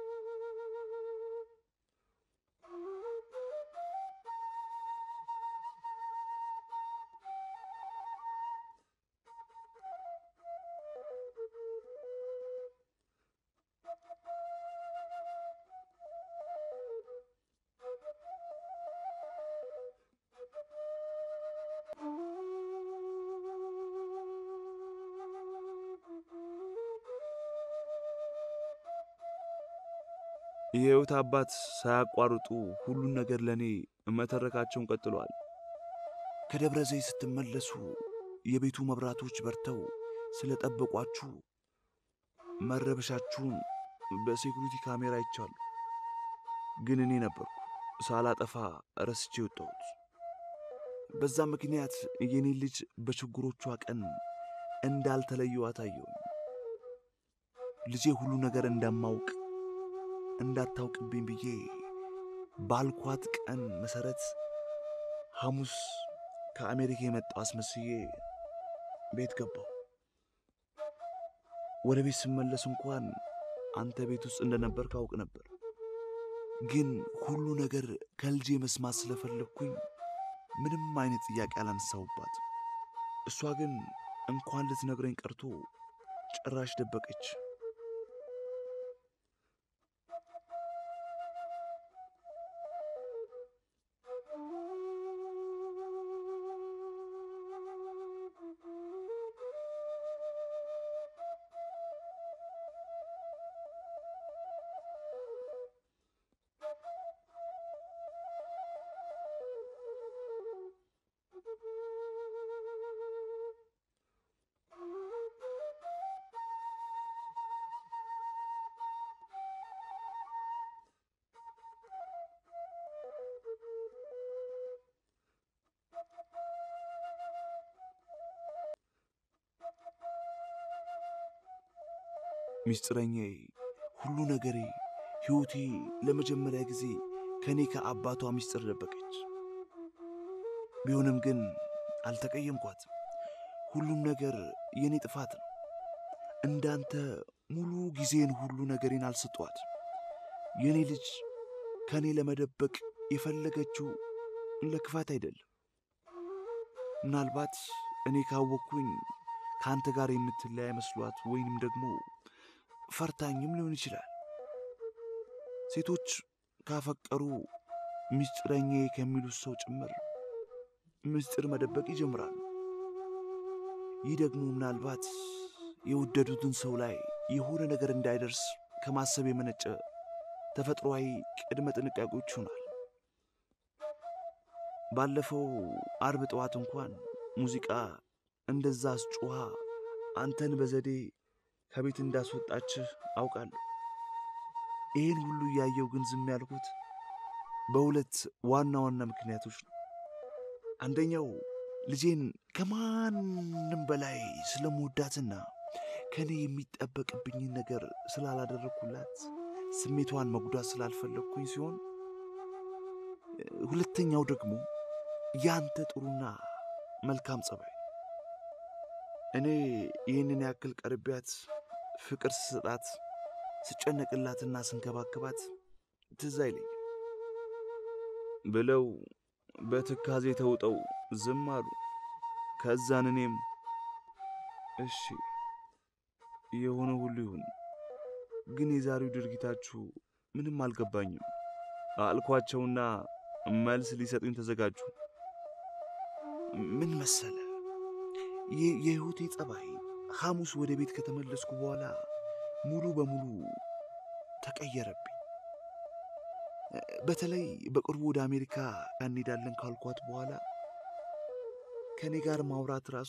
የሕይወት አባት ሳያቋርጡ ሁሉን ነገር ለእኔ መተረካቸውን ቀጥለዋል። ከደብረ ዘይት ስትመለሱ የቤቱ መብራቶች በርተው ስለጠበቋችሁ መረበሻችሁን በሴኩሪቲ ካሜራ አይቻሉ። ግን እኔ ነበርኩ ሳላጠፋ ረስቼ የወጣሁት። በዛ ምክንያት የኔ ልጅ በችግሮቿ ቀን እንዳልተለየዋት አየሁኝ። ልጄ ሁሉ ነገር እንደማውቅ እንዳታውቅብኝ ብዬ ባልኳት ቀን መሰረት ሐሙስ ከአሜሪካ የመጣው አስመስዬ ቤት ገባሁ። ወደ ቤት ስመለስ እንኳን አንተ ቤት ውስጥ እንደነበር ካውቅ ነበር። ግን ሁሉ ነገር ከልጄ መስማት ስለፈለግኩኝ ምንም አይነት ጥያቄ አላነሳሁባት። እሷ ግን እንኳን ልትነግረኝ ቀርቶ ጭራሽ ደበቀች። ሚስጥረኛዬ፣ ሁሉ ነገሬ፣ ሕይወቴ ለመጀመሪያ ጊዜ ከእኔ ከአባቷ ሚስጥር ደበቀች። ቢሆንም ግን አልተቀየምኳትም። ሁሉም ነገር የእኔ ጥፋት ነው። እንዳንተ ሙሉ ጊዜን ሁሉ ነገሬን አልሰጧት። የእኔ ልጅ ከእኔ ለመደበቅ የፈለገችው ለክፋት አይደለም። ምናልባት እኔ ካወቅኩኝ ከአንተ ጋር የምትለያይ መስሏት ወይንም ደግሞ ፈርታኝም ሊሆን ይችላል። ሴቶች ካፈቀሩ ምስጢረኛዬ ከሚሉት ሰው ጭምር ምስጢር መደበቅ ይጀምራሉ። ይህ ደግሞ ምናልባት የወደዱትን ሰው ላይ የሆነ ነገር እንዳይደርስ ከማሰብ የመነጨ ተፈጥሯዊ ቅድመ ጥንቃቄዎች ይሆናል። ባለፈው አርብ ጠዋት እንኳን ሙዚቃ እንደዛ አስጮኻ አንተን በዘዴ ከቤት እንዳስወጣችህ አውቃለሁ። ይህን ሁሉ እያየው ግን ዝም ያልኩት በሁለት ዋና ዋና ምክንያቶች ነው። አንደኛው ልጄን ከማንም በላይ ስለምወዳትና ከእኔ የሚጠበቅብኝን ነገር ስላላደረግኩላት ስሜቷን መጉዳት ስላልፈለግኩኝ ሲሆን ሁለተኛው ደግሞ ያንተ ጥሩና መልካም ጸባይ ነው። እኔ ይህንን ያክል ቀርቢያት ፍቅር ስሰጣት ስጨነቅላትና ስንከባከባት ትዝ አይለኝም ብለው በትካዜ ተውጠው ዝም አሉ። ከዛን እኔም እሺ የሆነ ሁሉ ይሁን፣ ግን የዛሬው ድርጊታችሁ ምንም አልገባኝም አልኳቸውና መልስ ሊሰጡኝ ተዘጋጁ። ምን መሰለ የ- የሕይወቴ ጸባይ ሐሙስ ወደ ቤት ከተመለስኩ በኋላ ሙሉ በሙሉ ተቀየረብኝ። በተለይ በቅርቡ ወደ አሜሪካ እንሄዳለን ካልኳት በኋላ ከእኔ ጋር ማውራት ራሱ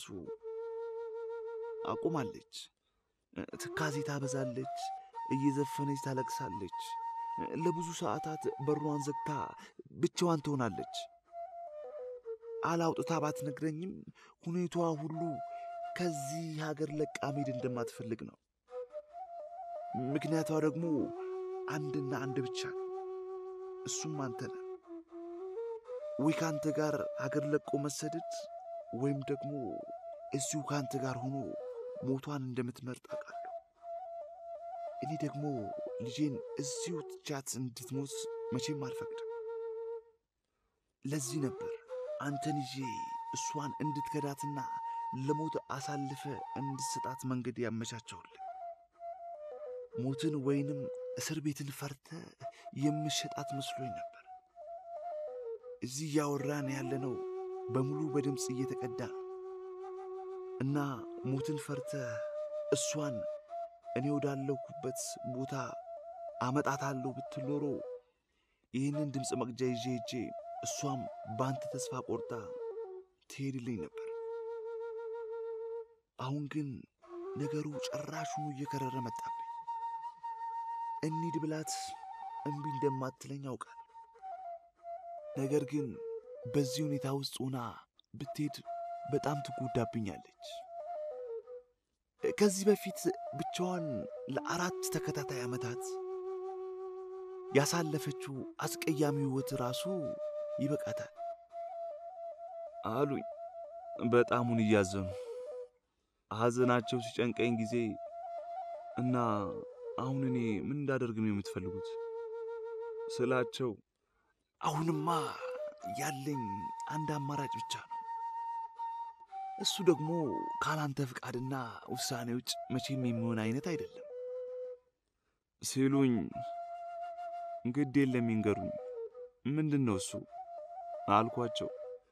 አቁማለች። ትካዜ ታበዛለች፣ እየዘፈነች ታለቅሳለች። ለብዙ ሰዓታት በሯን ዘግታ ብቻዋን ትሆናለች። አላውጥታ ባትነግረኝም ሁኔታዋ ሁሉ ከዚህ ሀገር ለቃ መሄድ እንደማትፈልግ ነው። ምክንያቷ ደግሞ አንድና አንድ ብቻ ነው። እሱም አንተ ነህ። ወይ ከአንተ ጋር ሀገር ለቆ መሰደድ ወይም ደግሞ እዚሁ ከአንተ ጋር ሆኖ ሞቷን እንደምትመርጥ አውቃለሁ። እኔ ደግሞ ልጄን እዚሁ ትቻት እንድትሞት መቼም አልፈቅድም። ለዚህ ነበር አንተን ይዤ እሷን እንድትከዳትና ለሞት አሳልፈ እንድትሰጣት መንገድ ያመቻቸውልህ። ሞትን ወይንም እስር ቤትን ፈርተ የምሸጣት መስሎኝ ነበር። እዚህ እያወራን ያለነው በሙሉ በድምፅ እየተቀዳ ነው እና ሞትን ፈርተ እሷን እኔ ወዳለሁበት ቦታ አመጣታለሁ ብትል ኖሮ ይህንን ድምፅ መቅጃ ይዤ ሄጄ እሷም በአንተ ተስፋ ቆርጣ ትሄድልኝ ነበር። አሁን ግን ነገሩ ጭራሹኑ እየከረረ መጣብኝ። እንሂድ ብላት እምቢ እንደማትለኝ አውቃለሁ። ነገር ግን በዚህ ሁኔታ ውስጥ ሆና ብትሄድ በጣም ትጎዳብኛለች። ከዚህ በፊት ብቻዋን ለአራት ተከታታይ ዓመታት ያሳለፈችው አስቀያሚ ሕይወት ራሱ ይበቃታል አሉኝ በጣሙን እያዘኑ። ሐዘናቸው ሲጨንቀኝ ጊዜ እና አሁን እኔ ምን እንዳደርግ ነው የምትፈልጉት ስላቸው አሁንማ ያለኝ አንድ አማራጭ ብቻ ነው። እሱ ደግሞ ካላንተ ፍቃድና ውሳኔ ውጭ መቼም የሚሆን አይነት አይደለም ሲሉኝ ግድ የለም ይንገሩኝ፣ ምንድን ነው እሱ አልኳቸው።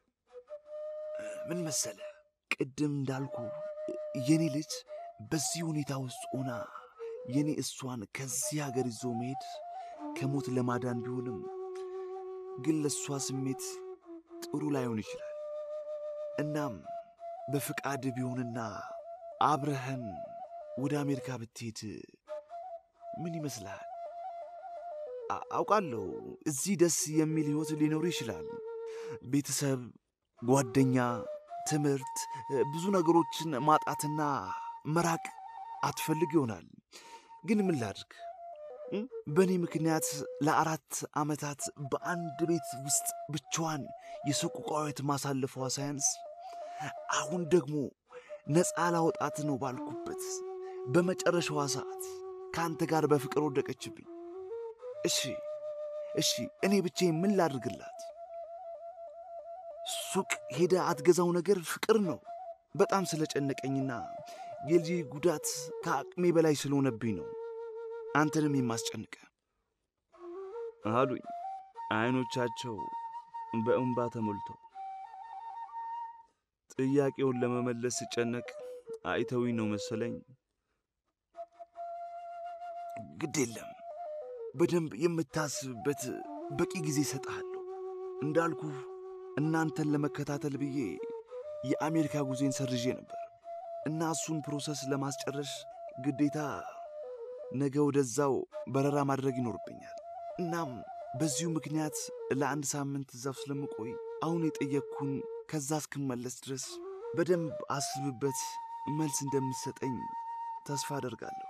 ምን መሰለ፣ ቅድም እንዳልኩ የኔ ልጅ በዚህ ሁኔታ ውስጥ ሆና የኔ እሷን ከዚህ ሀገር ይዞ መሄድ ከሞት ለማዳን ቢሆንም ግን ለእሷ ስሜት ጥሩ ላይሆን ይችላል። እናም በፍቃድ ቢሆንና አብረህን ወደ አሜሪካ ብትሄድ ምን ይመስልሃል? አ- አውቃለሁ እዚህ ደስ የሚል ሕይወት ሊኖር ይችላል። ቤተሰብ፣ ጓደኛ፣ ትምህርት፣ ብዙ ነገሮችን ማጣትና መራቅ አትፈልግ ይሆናል። ግን ምን ላድርግ? እ? በእኔ ምክንያት ለአራት ዓመታት በአንድ ቤት ውስጥ ብቻዋን የሰቆቃዊት ማሳለፏ ሳያንስ አሁን ደግሞ ነፃ ላወጣት ነው ባልኩበት በመጨረሻዋ ሰዓት ከአንተ ጋር በፍቅር ወደቀችብኝ። እሺ እሺ፣ እኔ ብቻዬን ምን ላድርግላት? ሱቅ ሄደ አትገዛው ነገር ፍቅር ነው። በጣም ስለጨነቀኝና የልጄ ጉዳት ከአቅሜ በላይ ስለሆነብኝ ነው አንተንም የማስጨንቀ አሉኝ አይኖቻቸው በእንባ ተሞልተው። ጥያቄውን ለመመለስ ስጨነቅ አይተውኝ ነው መሰለኝ። ግድ የለም በደንብ የምታስብበት በቂ ጊዜ እሰጥሃለሁ። እንዳልኩ እናንተን ለመከታተል ብዬ የአሜሪካ ጉዜን ሰርዤ ነበር እና እሱን ፕሮሰስ ለማስጨረስ ግዴታ ነገ ወደዛው በረራ ማድረግ ይኖርብኛል። እናም በዚሁ ምክንያት ለአንድ ሳምንት እዛው ስለምቆይ አሁን የጠየቅኩን ከዛ እስክመለስ ድረስ በደንብ አስብበት መልስ እንደምትሰጠኝ ተስፋ አደርጋለሁ።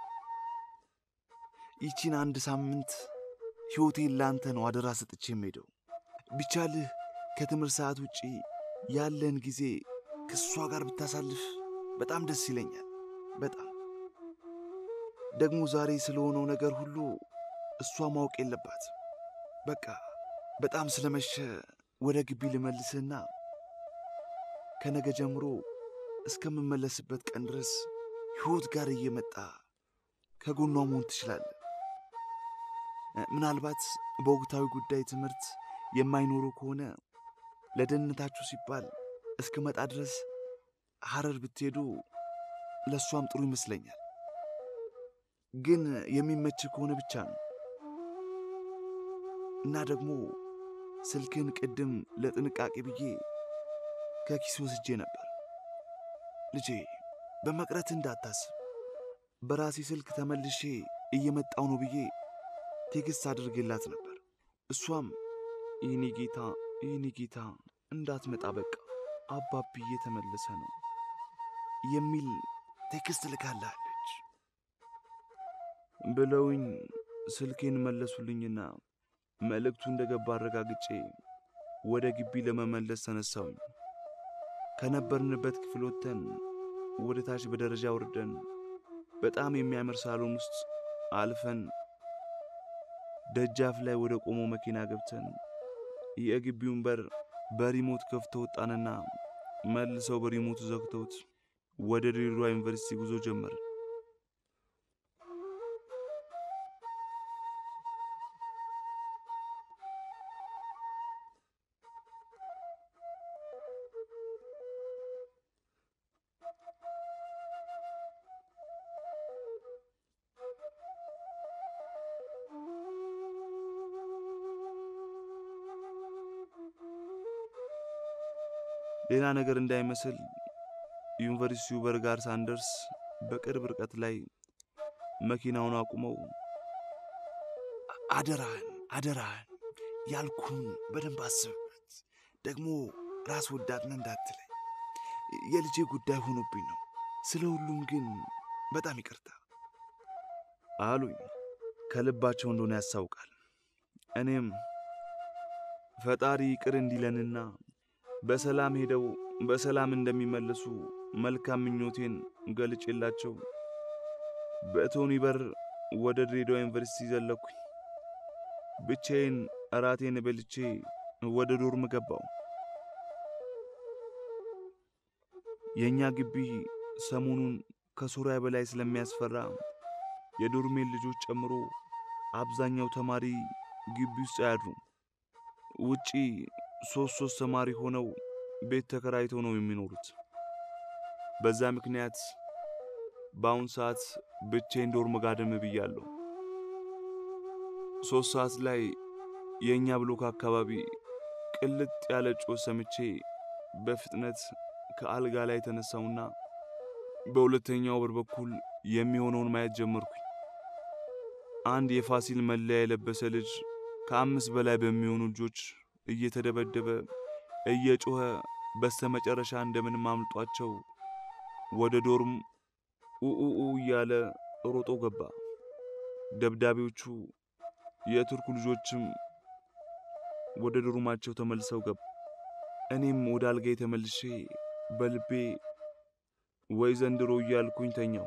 ይቺን አንድ ሳምንት ሕይወቴን ለአንተ ነው አደራ ሰጥቼ የምሄደው። ቢቻልህ ከትምህርት ሰዓት ውጪ ያለን ጊዜ ከእሷ ጋር ብታሳልፍ በጣም ደስ ይለኛል። በጣም ደግሞ ዛሬ ስለሆነው ነገር ሁሉ እሷ ማወቅ የለባት። በቃ በጣም ስለመሸ ወደ ግቢ ልመልስህና ከነገ ጀምሮ እስከምመለስበት ቀን ድረስ ሕይወት ጋር እየመጣ ከጎኗ መሆን ትችላለህ። ምናልባት በወቅታዊ ጉዳይ ትምህርት የማይኖሩ ከሆነ ለደህንነታችሁ ሲባል እስክመጣ ድረስ ሐረር ብትሄዱ ለእሷም ጥሩ ይመስለኛል። ግን የሚመች ከሆነ ብቻ ነው። እና ደግሞ ስልክን ቅድም ለጥንቃቄ ብዬ ከኪስ ወስጄ ነበር። ልጄ በመቅረት እንዳታስብ፣ በራሴ ስልክ ተመልሼ እየመጣው ነው ብዬ ቴክስት አድርጌላት ነበር። እሷም ይህኔ ጌታ ይህኔ ጌታ እንዳትመጣ በቃ አባቢ እየተመለሰ ነው የሚል ቴክስት ልካላለች ብለውኝ ስልኬን መለሱልኝና መልእክቱ እንደገባ አረጋግጬ ወደ ግቢ ለመመለስ ተነሳውኝ። ከነበርንበት ክፍል ወጥተን ወደ ታች በደረጃ ወርደን በጣም የሚያምር ሳሎን ውስጥ አልፈን ደጃፍ ላይ ወደ ቆመው መኪና ገብተን የግቢውን በር በሪሞት ከፍተው ወጣንና መልሰው በሪሞቱ ዘግተውት ወደ ድሬዳዋ ዩኒቨርሲቲ ጉዞ ጀመር። ሌላ ነገር እንዳይመስል ዩኒቨርሲቲው በር ጋር ሳንደርስ በቅርብ ርቀት ላይ መኪናውን አቁመው አደራህን አደራህን ያልኩን በደንብ አስብበት፣ ደግሞ ራስ ወዳድነ እንዳትለኝ የልጄ ጉዳይ ሆኖብኝ ነው። ስለ ሁሉም ግን በጣም ይቅርታ አሉኝ። ከልባቸው እንደሆነ ያስታውቃል። እኔም ፈጣሪ ይቅር እንዲለንና በሰላም ሄደው በሰላም እንደሚመለሱ መልካም ምኞቴን ገልጬላቸው በቶኒ በር ወደ ድሬዳዋ ዩኒቨርሲቲ ዘለኩኝ። ብቻዬን እራቴን በልቼ ወደ ዶርም ገባው። የእኛ ግቢ ሰሞኑን ከሱሪያ በላይ ስለሚያስፈራ የዶርሜን ልጆች ጨምሮ አብዛኛው ተማሪ ግቢ ውስጥ አያድሩም። ውጪ ሶስት ሶስት ተማሪ ሆነው ቤት ተከራይተው ነው የሚኖሩት። በዛ ምክንያት በአሁን ሰዓት ብቻዬን ዶርም ጋደም ብያለሁ። ሶስት ሰዓት ላይ የእኛ ብሎክ አካባቢ ቅልጥ ያለ ጮህ ሰምቼ በፍጥነት ከአልጋ ላይ የተነሳውና በሁለተኛው በር በኩል የሚሆነውን ማየት ጀመርኩኝ። አንድ የፋሲል መለያ የለበሰ ልጅ ከአምስት በላይ በሚሆኑ ልጆች እየተደበደበ እየጮኸ በስተመጨረሻ እንደምንም አምልጧቸው ወደ ዶርም ኡኡኡ እያለ ሮጦ ገባ። ደብዳቤዎቹ የቱርኩ ልጆችም ወደ ዶርማቸው ተመልሰው ገቡ። እኔም ወደ አልጋዬ ተመልሼ በልቤ ወይ ዘንድሮ እያልኩኝ ተኛው።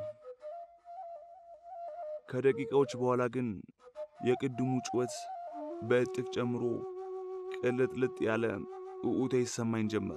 ከደቂቃዎች በኋላ ግን የቅድሙ ጩኸት በእጥፍ ጨምሮ ቅልጥልጥ ያለ ኡኡታ ይሰማኝ ጀመር።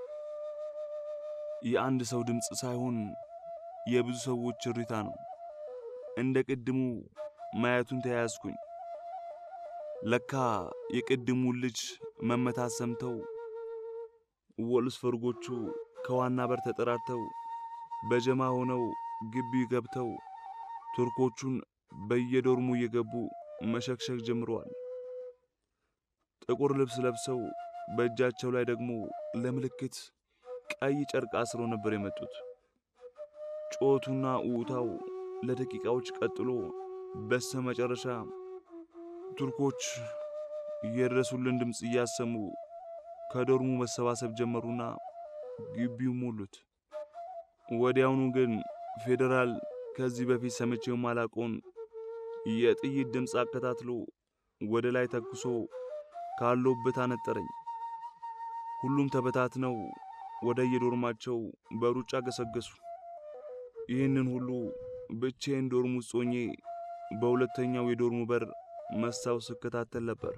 የአንድ ሰው ድምፅ ሳይሆን የብዙ ሰዎች እሪታ ነው። እንደ ቅድሙ ማየቱን ተያያዝኩኝ። ለካ የቅድሙን ልጅ መመታት ሰምተው ወልስበርጎቹ ከዋና በር ተጠራርተው በጀማ ሆነው ግቢ ገብተው ቱርኮቹን በየዶርሙ እየገቡ መሸክሸክ ጀምረዋል። ጥቁር ልብስ ለብሰው በእጃቸው ላይ ደግሞ ለምልክት ቀይ ጨርቅ አስረው ነበር የመጡት። ጮቱና ኡታው ለደቂቃዎች ቀጥሎ በስተ መጨረሻ ቱርኮች የድረሱልን ድምፅ እያሰሙ ከዶርሙ መሰባሰብ ጀመሩና ግቢው ሞሉት። ወዲያውኑ ግን ፌዴራል ከዚህ በፊት ሰምቼው ማላቆን የጥይት ድምፅ አከታትሎ ወደ ላይ ተኩሶ ካለሁበት አነጠረኝ። ሁሉም ተበታትነው ወደ የዶርማቸው በሩጫ ገሰገሱ። ይህንን ሁሉ ብቻዬን ዶርም ውስጥ ሆኜ በሁለተኛው የዶርሙ በር መስታወት ስከታተል ነበር።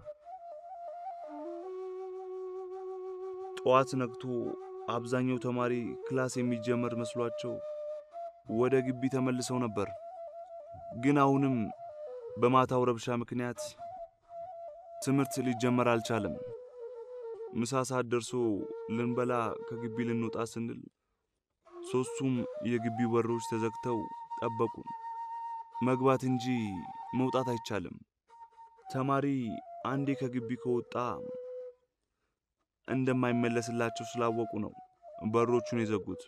ጠዋት ነግቶ አብዛኛው ተማሪ ክላስ የሚጀመር መስሏቸው ወደ ግቢ ተመልሰው ነበር። ግን አሁንም በማታው ረብሻ ምክንያት ትምህርት ሊጀመር አልቻለም። ምሳ ሰዓት ደርሶ ልንበላ ከግቢ ልንወጣ ስንል ሦስቱም የግቢው በሮች ተዘግተው ጠበቁን። መግባት እንጂ መውጣት አይቻልም። ተማሪ አንዴ ከግቢ ከወጣ እንደማይመለስላቸው ስላወቁ ነው በሮቹን የዘጉት።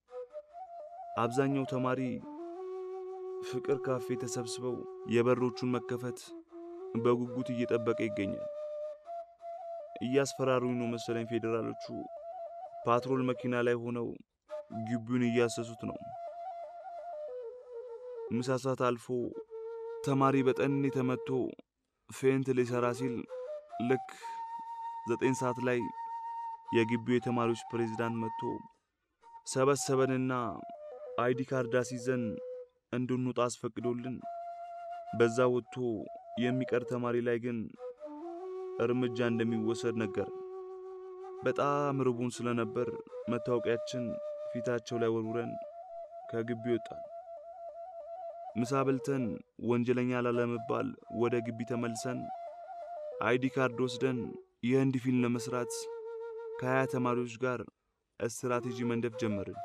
አብዛኛው ተማሪ ፍቅር ካፌ ተሰብስበው የበሮቹን መከፈት በጉጉት እየጠበቀ ይገኛል። እያስፈራሩኝ ነው መሰለኝ ፌዴራሎቹ ፓትሮል መኪና ላይ ሆነው ግቢውን እያሰሱት ነው። ምሳ ሰዓት አልፎ ተማሪ በጠኔ ተመቶ ፌንት ሊሰራ ሲል ልክ ዘጠኝ ሰዓት ላይ የግቢው የተማሪዎች ፕሬዝዳንት መጥቶ ሰበሰበንና አይዲ ካርድ አስይዘን እንድንወጣ አስፈቅዶልን በዛ ወጥቶ የሚቀር ተማሪ ላይ ግን እርምጃ እንደሚወሰድ ነገር። በጣም ርቡን ስለነበር መታወቂያችን ፊታቸው ላይ ወርውረን ከግቢ ወጣን። ምሳ በልተን ወንጀለኛ ላለመባል ወደ ግቢ ተመልሰን አይዲ ካርድ ወስደን የህንድ ፊልም ለመስራት ከሀያ ተማሪዎች ጋር ስትራቴጂ መንደፍ ጀመርን።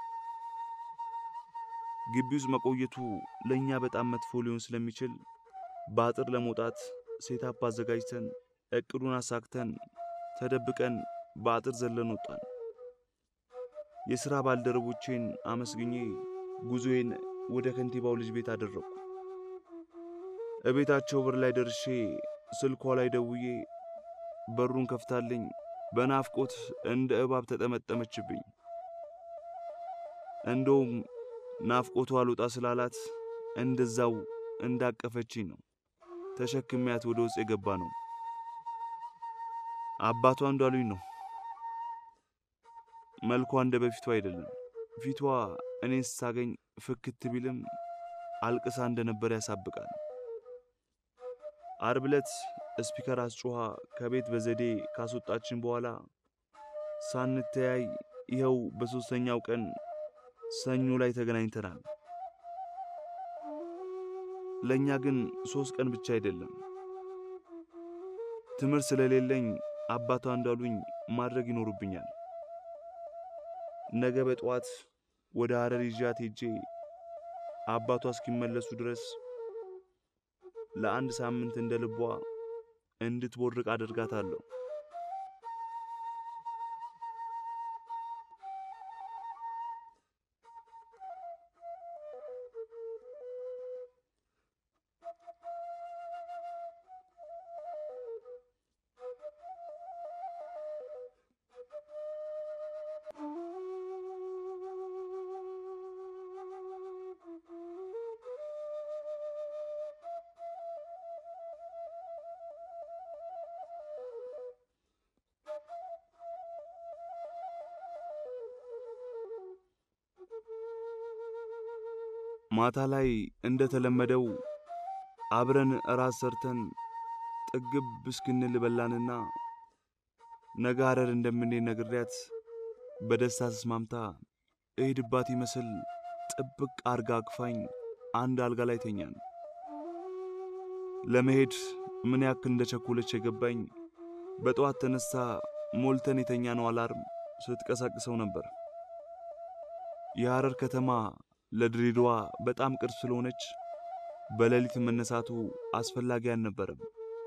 ግቢ ውስጥ መቆየቱ ለእኛ በጣም መጥፎ ሊሆን ስለሚችል በአጥር ለመውጣት ሴታፕ አዘጋጅተን እቅዱን አሳክተን ተደብቀን በአጥር ዘለን ወጣን። የሥራ ባልደረቦቼን አመስግኜ ጉዞዬን ወደ ከንቲባው ልጅ ቤት አደረግኩ። እቤታቸው በር ላይ ደርሼ ስልኳ ላይ ደውዬ በሩን ከፍታልኝ በናፍቆት እንደ እባብ ተጠመጠመችብኝ። እንደውም ናፍቆቱ አልወጣ ስላላት እንደዛው እንዳቀፈችኝ ነው ተሸክሚያት ወደ ውስጥ የገባ ነው። አባቷ እንዳሉኝ ነው። መልኳ እንደ በፊቷ አይደለም። ፊቷ እኔን ስታገኝ ፍክት ቢልም አልቅሳ እንደነበር ያሳብቃል። አርብ ዕለት ስፒከር አስጮኋ ከቤት በዘዴ ካስወጣችን በኋላ ሳንተያይ ይኸው በሦስተኛው ቀን ሰኞ ላይ ተገናኝተናል። ለእኛ ግን ሦስት ቀን ብቻ አይደለም። ትምህርት ስለሌለኝ አባቷ እንዳሉኝ ማድረግ ይኖርብኛል። ነገ በጠዋት ወደ ሐረር ይዣት ሄጄ አባቷ እስኪመለሱ ድረስ ለአንድ ሳምንት እንደ ልቧ እንድትቦርቅ አደርጋታለሁ። ማታ ላይ እንደተለመደው አብረን እራት ሰርተን ጥግብ እስክንል በላንና ነገ ሐረር እንደምንሄድ ነግሬያት በደስታ ተስማምታ እሄድባት ይመስል ጥብቅ አርጋ አቅፋኝ አንድ አልጋ ላይ ተኛን። ለመሄድ ምን ያክል እንደቸኮለች የገባኝ በጠዋት ተነስታ ሞልተን የተኛነው አላርም ስትቀሳቅሰው ነበር። የሐረር ከተማ ለድሬዳዋ በጣም ቅርብ ስለሆነች በሌሊት መነሳቱ አስፈላጊ አልነበረም።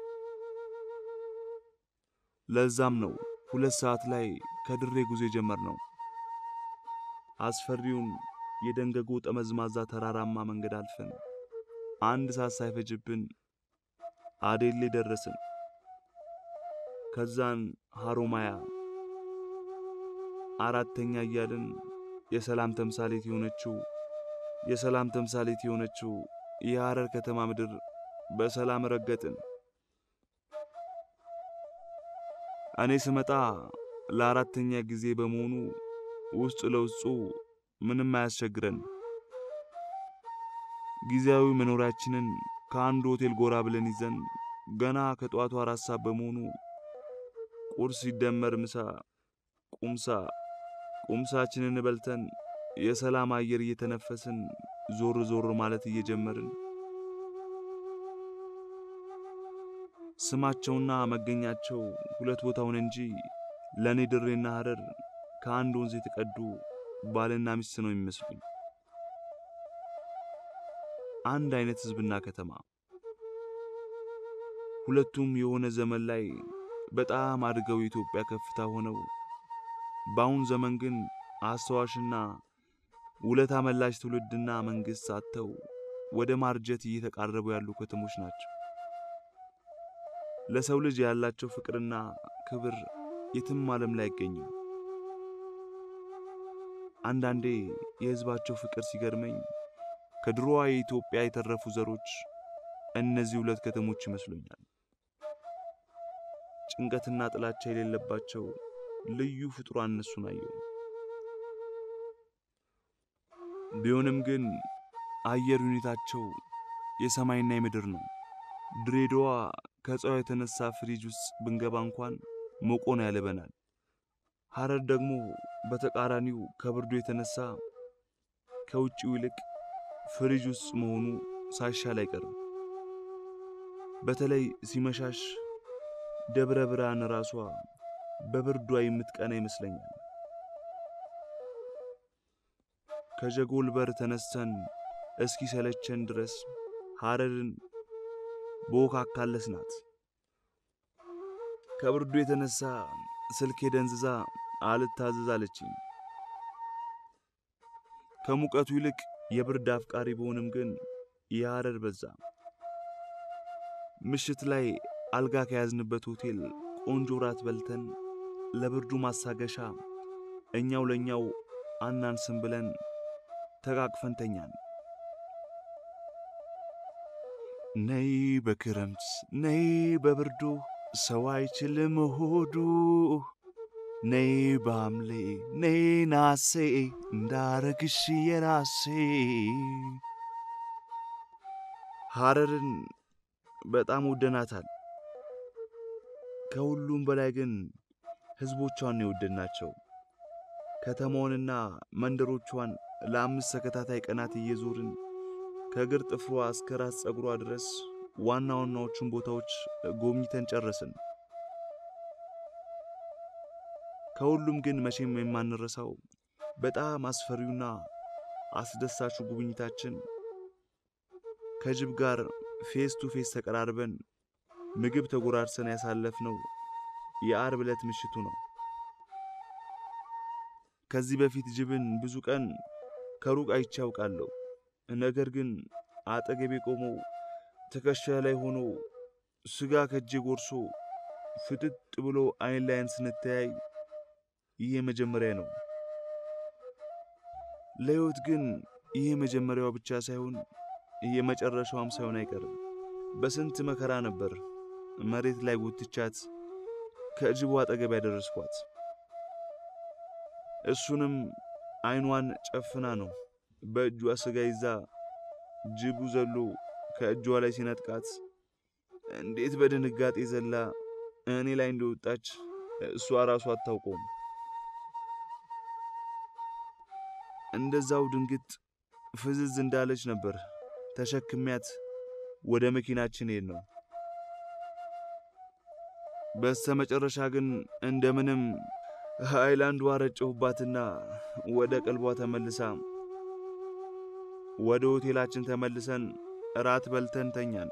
ለዛም ነው ሁለት ሰዓት ላይ ከድሬ ጉዞ የጀመርነው። አስፈሪውን የደንገጎ ጠመዝማዛ ተራራማ መንገድ አልፈን አንድ ሰዓት ሳይፈጅብን አዴሌ ደረስን። ከዛን ሐሮማያ አራተኛ እያልን የሰላም ተምሳሌት የሆነችው የሰላም ተምሳሌት የሆነችው የሐረር ከተማ ምድር በሰላም ረገጥን። እኔ ስመጣ ለአራተኛ ጊዜ በመሆኑ ውስጥ ለውስጡ ምንም አያስቸግረን። ጊዜያዊ መኖሪያችንን ከአንድ ሆቴል ጎራ ብለን ይዘን ገና ከጠዋቱ አራት ሰዓት በመሆኑ ቁርስ ሲደመር ምሳ፣ ቁምሳ ቁምሳችንን በልተን የሰላም አየር እየተነፈስን ዞር ዞር ማለት እየጀመርን ስማቸውና መገኛቸው ሁለት ቦታውን እንጂ ለእኔ ድሬና ሐረር ከአንድ ወንዝ የተቀዱ ባልና ሚስት ነው የሚመስሉኝ። አንድ አይነት ሕዝብና ከተማ፣ ሁለቱም የሆነ ዘመን ላይ በጣም አድገው የኢትዮጵያ ከፍታ ሆነው በአሁን ዘመን ግን አስተዋሽና ውለታ መላሽ ትውልድና መንግሥት አጥተው ወደ ማርጀት እየተቃረቡ ያሉ ከተሞች ናቸው። ለሰው ልጅ ያላቸው ፍቅርና ክብር የትም ዓለም ላይ አይገኝም። አንዳንዴ የሕዝባቸው ፍቅር ሲገርመኝ ከድሮዋ የኢትዮጵያ የተረፉ ዘሮች እነዚህ ሁለት ከተሞች ይመስሉኛል። ጭንቀትና ጥላቻ የሌለባቸው ልዩ ፍጡራን እነሱን አየሁ። ቢሆንም ግን አየር ሁኔታቸው የሰማይና የምድር ነው። ድሬዳዋ ከፀሐዩ የተነሳ ፍሪጅ ውስጥ ብንገባ እንኳን ሞቆን ያለበናል። ሐረር ደግሞ በተቃራኒው ከብርዱ የተነሳ ከውጭው ይልቅ ፍሪጅ ውስጥ መሆኑ ሳይሻል አይቀርም። በተለይ ሲመሻሽ ደብረ ብርሃን ራሷ በብርዷ የምትቀና ይመስለኛል። ከጀጎል በር ተነስተን እስኪ ሰለቸን ድረስ ሐረርን በወካካለስናት። ከብርዱ የተነሳ ስልኬ ደንዝዛ አልታዘዝ አለችኝ። ከሙቀቱ ይልቅ የብርድ አፍቃሪ በሆንም ግን የሐረር በዛ። ምሽት ላይ አልጋ ከያዝንበት ሆቴል ቆንጆ ራት በልተን ለብርዱ ማሳገሻ እኛው ለእኛው አናንስም ብለን ተቃቅፈን ተኛን። ነይ በክረምት ነይ በብርዱ ሰው አይችልም ሆዱ ነይ በሐምሌ ነይ ናሴ እንዳረግሽ የራሴ። ሐረርን በጣም ወደናታል። ከሁሉም በላይ ግን ሕዝቦቿን ነው የወደድናቸው። ከተማዋንና መንደሮቿን ለአምስት ተከታታይ ቀናት እየዞርን ከእግር ጥፍሯ እስከ ራስ ጸጉሯ ድረስ ዋና ዋናዎቹን ቦታዎች ጎብኝተን ጨረስን። ከሁሉም ግን መቼም የማንረሳው በጣም አስፈሪውና አስደሳቹ ጉብኝታችን ከጅብ ጋር ፌስ ቱ ፌስ ተቀራርበን ምግብ ተጎራርሰን ያሳለፍነው የአርብ ዕለት ምሽቱ ነው። ከዚህ በፊት ጅብን ብዙ ቀን ከሩቅ አይቼ ያውቃለሁ። ነገር ግን አጠገቤ ቆሞ ትከሻ ላይ ሆኖ ስጋ ከእጄ ጎርሶ ፍጥጥ ብሎ አይን ላይን ስንተያይ ይሄ መጀመሪያ ነው። ለሕይወት ግን ይሄ መጀመሪያዋ ብቻ ሳይሆን የመጨረሻዋም ሳይሆን አይቀርም። በስንት መከራ ነበር መሬት ላይ ጎትቻት ከጅቡ አጠገብ ያደረስኳት። እሱንም አይኗን ጨፍና ነው በእጇ ስጋ ይዛ ጅቡ ዘሎ ከእጇ ላይ ሲነጥቃት እንዴት በድንጋጤ ዘላ እኔ ላይ እንደወጣች እሷ ራሱ አታውቀውም። እንደዛው ድንግጥ ፍዝዝ እንዳለች ነበር ተሸክሚያት ወደ መኪናችን ሄድ ነው። በስተ መጨረሻ ግን እንደምንም ሃይላንድ ውሃ ረጨሁባትና ወደ ቀልቧ ተመልሳ ወደ ሆቴላችን ተመልሰን እራት በልተን ተኛን።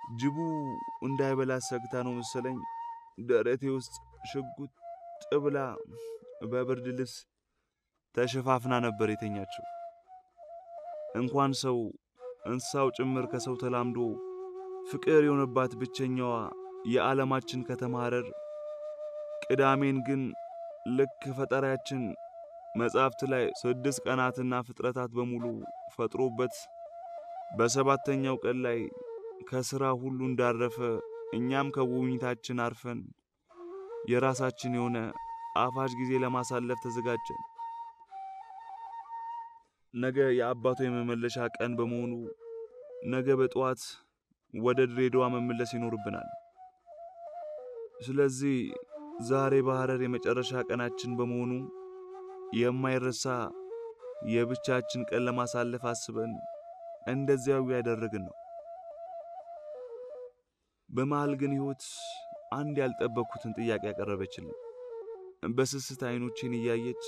ጅቡ እንዳይበላት ሰግታ ነው መሰለኝ ደረቴ ውስጥ ሽጉጥ ብላ በብርድ ልብስ ተሸፋፍና ነበር የተኛችው። እንኳን ሰው እንስሳው ጭምር ከሰው ተላምዶ ፍቅር የሆነባት ብቸኛዋ የዓለማችን ከተማ ሐረር ቅዳሜን ግን ልክ ፈጠሪያችን መጻሕፍት ላይ ስድስት ቀናትና ፍጥረታት በሙሉ ፈጥሮበት በሰባተኛው ቀን ላይ ከሥራ ሁሉ እንዳረፈ እኛም ከጉብኝታችን አርፈን የራሳችን የሆነ ጣፋጭ ጊዜ ለማሳለፍ ተዘጋጀን። ነገ የአባቷ የመመለሻ ቀን በመሆኑ ነገ በጠዋት ወደ ድሬዳዋ መመለስ ይኖርብናል። ስለዚህ ዛሬ በሐረር የመጨረሻ ቀናችን በመሆኑ የማይረሳ የብቻችን ቀን ለማሳለፍ አስበን እንደዚያው ያደረግን ነው። በመሃል ግን ሕይወት አንድ ያልጠበቅኩትን ጥያቄ ያቀረበችልኝ። በስስት አይኖቼን እያየች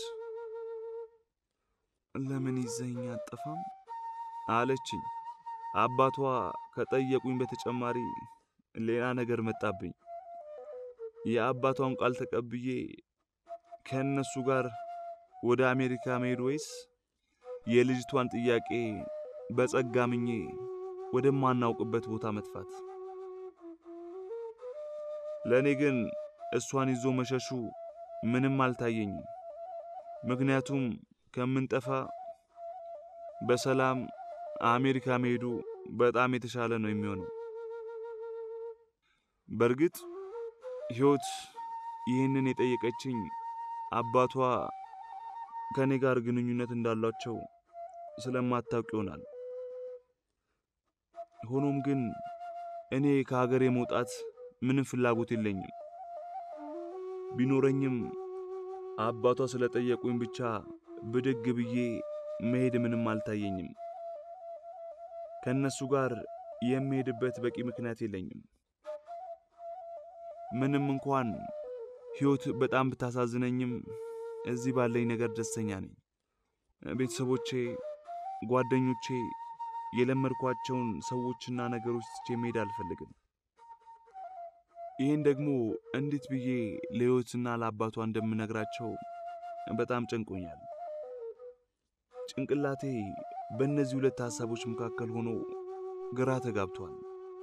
ለምን ይዘኝ አጠፋም አለችኝ። አባቷ ከጠየቁኝ በተጨማሪ ሌላ ነገር መጣብኝ። የአባቷን ቃል ተቀብዬ ከእነሱ ጋር ወደ አሜሪካ መሄድ ወይስ የልጅቷን ጥያቄ በጸጋ ምኜ ወደማናውቅበት ቦታ መጥፋት? ለእኔ ግን እሷን ይዞ መሸሹ ምንም አልታየኝም። ምክንያቱም ከምንጠፋ በሰላም አሜሪካ መሄዱ በጣም የተሻለ ነው የሚሆነው። በእርግጥ ሕይወት ይህንን የጠየቀችኝ አባቷ ከእኔ ጋር ግንኙነት እንዳሏቸው ስለማታውቅ ይሆናል። ሆኖም ግን እኔ ከሀገሬ መውጣት ምንም ፍላጎት የለኝም። ቢኖረኝም አባቷ ስለጠየቁኝ ብቻ ብድግ ብዬ መሄድ ምንም አልታየኝም። ከእነሱ ጋር የምሄድበት በቂ ምክንያት የለኝም። ምንም እንኳን ሕይወት በጣም ብታሳዝነኝም እዚህ ባለኝ ነገር ደስተኛ ነኝ። ቤተሰቦቼ፣ ጓደኞቼ፣ የለመድኳቸውን ሰዎችና ነገሮች ትቼ መሄድ አልፈልግም። ይህን ደግሞ እንዴት ብዬ ለሕይወትና ለአባቷ እንደምነግራቸው በጣም ጨንቆኛል። ጭንቅላቴ በእነዚህ ሁለት ሐሳቦች መካከል ሆኖ ግራ ተጋብቷል።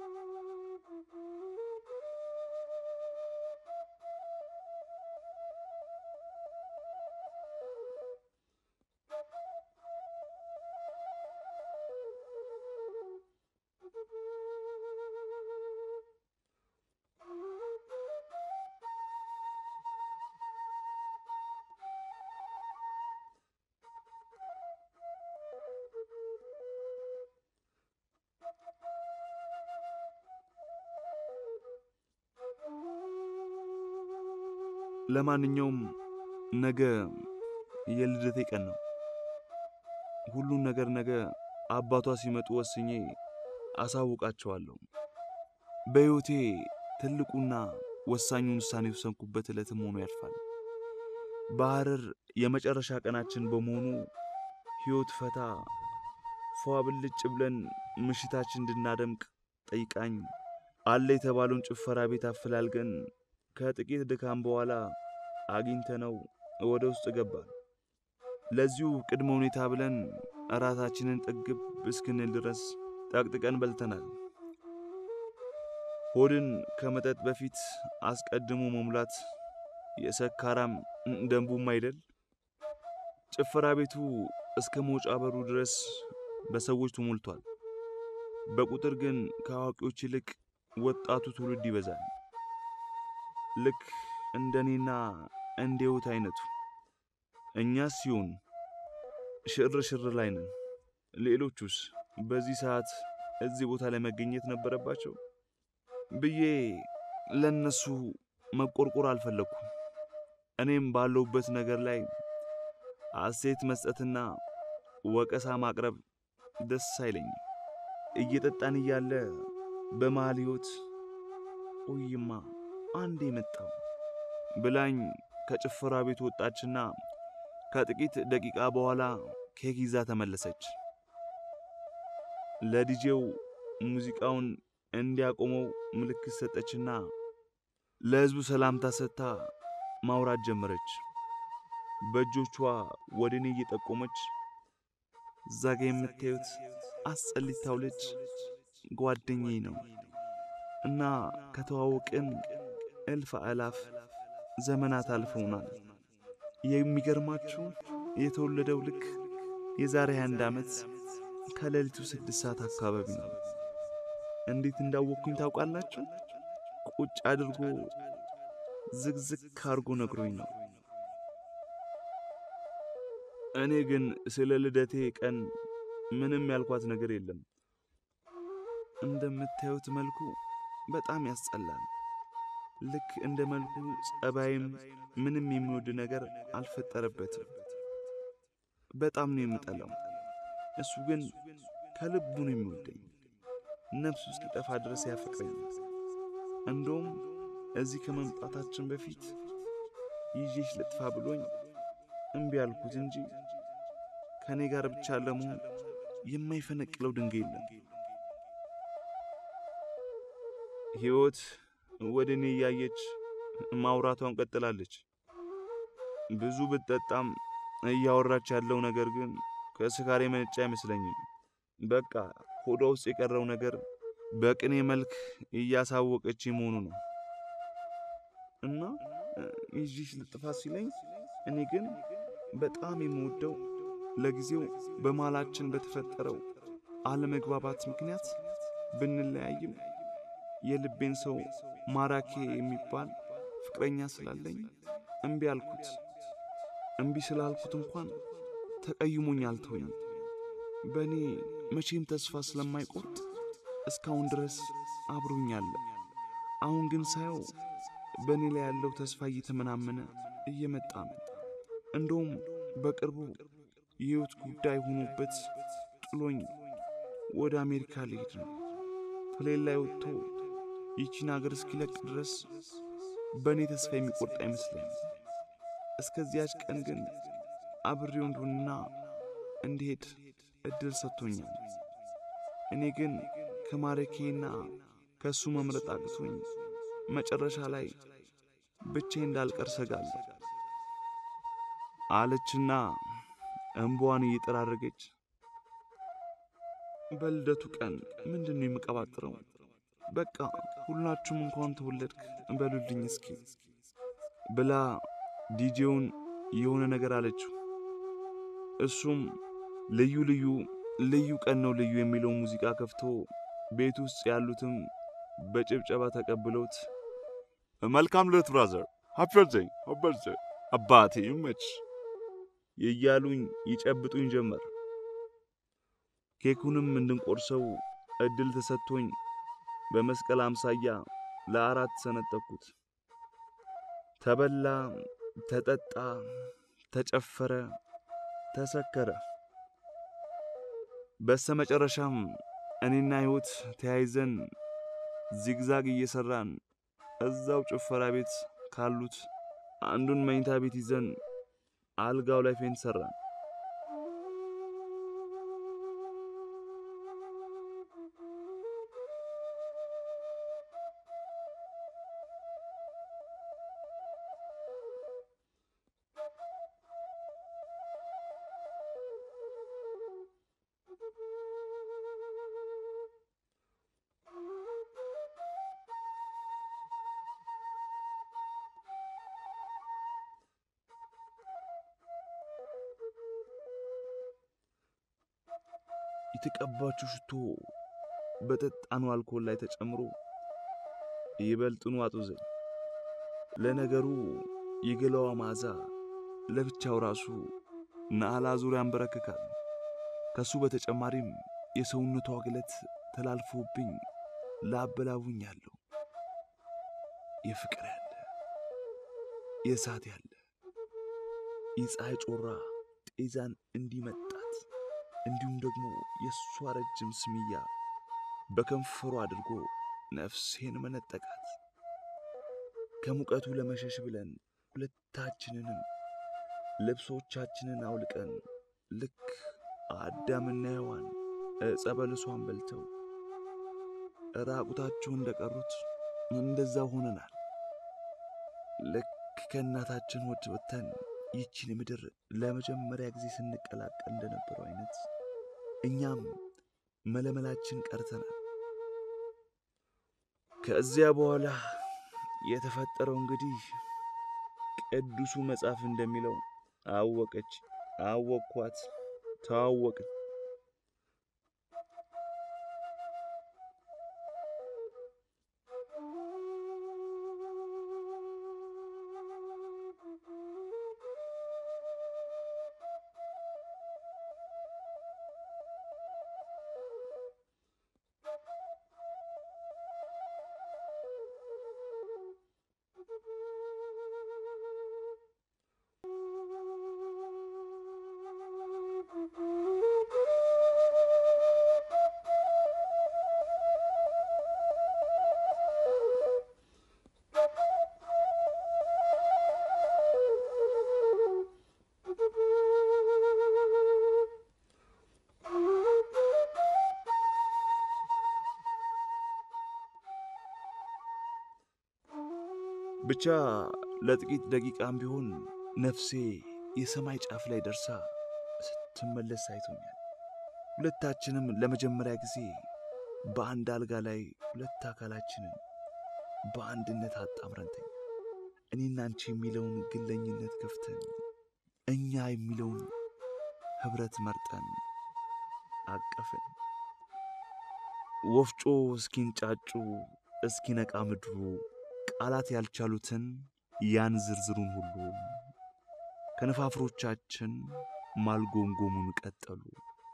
ለማንኛውም ነገ የልደቴ ቀን ነው። ሁሉን ነገር ነገ አባቷ ሲመጡ ወስኜ አሳውቃቸዋለሁ። በሕይወቴ ትልቁና ወሳኙን ውሳኔ የወሰንኩበት ዕለትም ሆኖ ያልፋል። በሐረር የመጨረሻ ቀናችን በመሆኑ ሕይወት ፈታ ፏ ብልጭ ብለን ምሽታችን እንድናደምቅ ጠይቃኝ አለ የተባለውን ጭፈራ ቤት አፈላልገን ከጥቂት ድካም በኋላ አግኝተነው ወደ ውስጥ ገባን። ለዚሁ ቅድመ ሁኔታ ብለን እራታችንን ጥግብ እስክንል ድረስ ጠቅጥቀን በልተናል። ሆድን ከመጠጥ በፊት አስቀድሞ መሙላት የሰካራም ደንቡም አይደል? ጭፈራ ቤቱ እስከ መውጫ በሩ ድረስ በሰዎች ተሞልቷል። በቁጥር ግን ከአዋቂዎች ይልቅ ወጣቱ ትውልድ ይበዛል። ልክ እንደኔና እንደ ሕይወት አይነቱ። እኛስ ሲሆን ሽር ሽር ላይ ነን። ሌሎቹስ በዚህ ሰዓት እዚህ ቦታ ላይ መገኘት ነበረባቸው ብዬ ለነሱ መቆርቆር አልፈለግኩም። እኔም ባለሁበት ነገር ላይ አስተያየት መስጠትና ወቀሳ ማቅረብ ደስ አይለኝም። እየጠጣን እያለ በመሃል ሕይወት ቆይማ አንዴ መጣው ብላኝ ከጭፈራ ቤት ወጣችና ከጥቂት ደቂቃ በኋላ ኬክ ይዛ ተመለሰች። ለዲጄው ሙዚቃውን እንዲያቆመው ምልክት ሰጠችና ለሕዝቡ ሰላምታ ሰጥታ ማውራት ጀመረች። በእጆቿ ወደ እኔ እየጠቆመች እዛ ጋ የምታዩት አስጸሊታው ልጅ ጓደኛዬ ነው እና ከተዋወቅን እልፍ አላፍ ዘመናት አልፈውናል። የሚገርማችሁ የተወለደው ልክ የዛሬ አንድ ዓመት ከሌሊቱ ስድስት ሰዓት አካባቢ ነው። እንዴት እንዳወቅኩኝ ታውቃላችሁ? ቁጭ አድርጎ ዝግዝግ አድርጎ ነግሮኝ ነው። እኔ ግን ስለ ልደቴ ቀን ምንም ያልኳት ነገር የለም። እንደምታዩት መልኩ በጣም ያስጠላል። ልክ እንደ መልኩ ጸባይም ምንም የሚወድ ነገር አልፈጠረበትም። በጣም ነው የምጠላው። እሱ ግን ከልቡ ነው የሚወደኝ። ነፍሱ እስኪጠፋ ድረስ ያፈቅረኛል። እንደውም እዚህ ከመምጣታችን በፊት ይዤሽ ልጥፋ ብሎኝ እምቢ አልኩት እንጂ ከእኔ ጋር ብቻ ለመሆን የማይፈነቅለው ድንጋይ የለም። ሕይወት ወደ እኔ እያየች ማውራቷን ቀጥላለች። ብዙ ብትጠጣም እያወራች ያለው ነገር ግን ከስካር የመነጨ አይመስለኝም። በቃ ሆዷ ውስጥ የቀረው ነገር በቅኔ መልክ እያሳወቀች መሆኑ ነው እና ይዤሽ ልጥፋ ሲለኝ እኔ ግን በጣም የምወደው ለጊዜው በመሃላችን በተፈጠረው አለመግባባት ምክንያት ብንለያይም የልቤን ሰው ማራኬ የሚባል ፍቅረኛ ስላለኝ እምቢ አልኩት። እምቢ ስላልኩት እንኳን ተቀይሞኝ አልተወኝም። በእኔ መቼም ተስፋ ስለማይቆርጥ እስካሁን ድረስ አብሮኛለ። አሁን ግን ሳየው በእኔ ላይ ያለው ተስፋ እየተመናመነ እየመጣ ነው። እንደውም በቅርቡ የሕይወት ጉዳይ ሆኖበት ጥሎኝ ወደ አሜሪካ ሊሄድ ነው። ፕሌን ላይ ወጥቶ ይቺን አገር እስኪለቅ ድረስ በእኔ ተስፋ የሚቆርጥ አይመስለኝም። እስከዚያች ቀን ግን አብሬው እንደሆንና እንዲሄድ እድል ሰጥቶኛል። እኔ ግን ከማረኬና ከእሱ መምረጥ አቅቶኝ መጨረሻ ላይ ብቻዬ እንዳልቀር ሰጋለሁ አለችና እንባዋን እየጠራረገች በልደቱ ቀን ምንድን ነው የምቀባጥረው? በቃ ሁላችሁም እንኳን ተወለድክ በሉልኝ እስኪ ብላ ዲጄውን የሆነ ነገር አለችው። እሱም ልዩ ልዩ ልዩ ቀን ነው ልዩ የሚለው ሙዚቃ ከፍቶ ቤት ውስጥ ያሉትም በጭብጨባ ተቀብለውት መልካም ልደት ብራዘር፣ ሃፒ በርዝዴይ ሃፒ በርዝዴይ አባቴ ይመች እያሉኝ ይጨብጡኝ ጀመር። ኬኩንም እንድንቆርሰው እድል ተሰጥቶኝ በመስቀል አምሳያ ለአራት ሰነጠኩት። ተበላ፣ ተጠጣ፣ ተጨፈረ፣ ተሰከረ። በስተመጨረሻም እኔና ሕይወት ተያይዘን ዚግዛግ እየሰራን እዛው ጭፈራ ቤት ካሉት አንዱን መኝታ ቤት ይዘን አልጋው ላይ ፌንት ሰራን። የተቀባችው ሽቶ በጠጣኑ አልኮል ላይ ተጨምሮ ይበልጥኑ አጡዘኝ። ለነገሩ የገላዋ መዓዛ ለብቻው ራሱ ናላ ዙሪያ ያንበረክካል። ከሱ በተጨማሪም የሰውነቷ ግለት ተላልፎብኝ ላበላቡኛለሁ። የፍቅር ያለ የእሳት ያለ የፀሐይ ጮራ ጤዛን እንዲመጣት እንዲሁም ደግሞ የእሷ ረጅም ስምያ በከንፈሩ አድርጎ ነፍሴን መነጠቃት። ከሙቀቱ ለመሸሽ ብለን ሁለታችንንም ልብሶቻችንን አውልቀን ልክ አዳምና ሔዋን ዕፀ በለሷን በልተው ራቁታቸው እንደቀሩት እንደዛ ሆነናል። ልክ ከእናታችን ሆድ ወጥተን ይቺን ምድር ለመጀመሪያ ጊዜ ስንቀላቀል እንደነበረው አይነት እኛም መለመላችን ቀርተናል። ከዚያ በኋላ የተፈጠረው እንግዲህ ቅዱሱ መጽሐፍ እንደሚለው አወቀች፣ አወቅኳት፣ ተዋወቅን። ብቻ ለጥቂት ደቂቃም ቢሆን ነፍሴ የሰማይ ጫፍ ላይ ደርሳ ስትመለስ አይቶኛል። ሁለታችንም ለመጀመሪያ ጊዜ በአንድ አልጋ ላይ ሁለት አካላችንን በአንድነት አጣምረን ተኛ። እኔና አንቺ የሚለውን ግለኝነት ከፍተን እኛ የሚለውን ኅብረት መርጠን አቀፍን። ወፍጮ እስኪንጫጩ እስኪነቃ ምድሩ ቃላት ያልቻሉትን ያን ዝርዝሩን ሁሉ ከነፋፍሮቻችን ማልጎምጎሙን ቀጠሉ።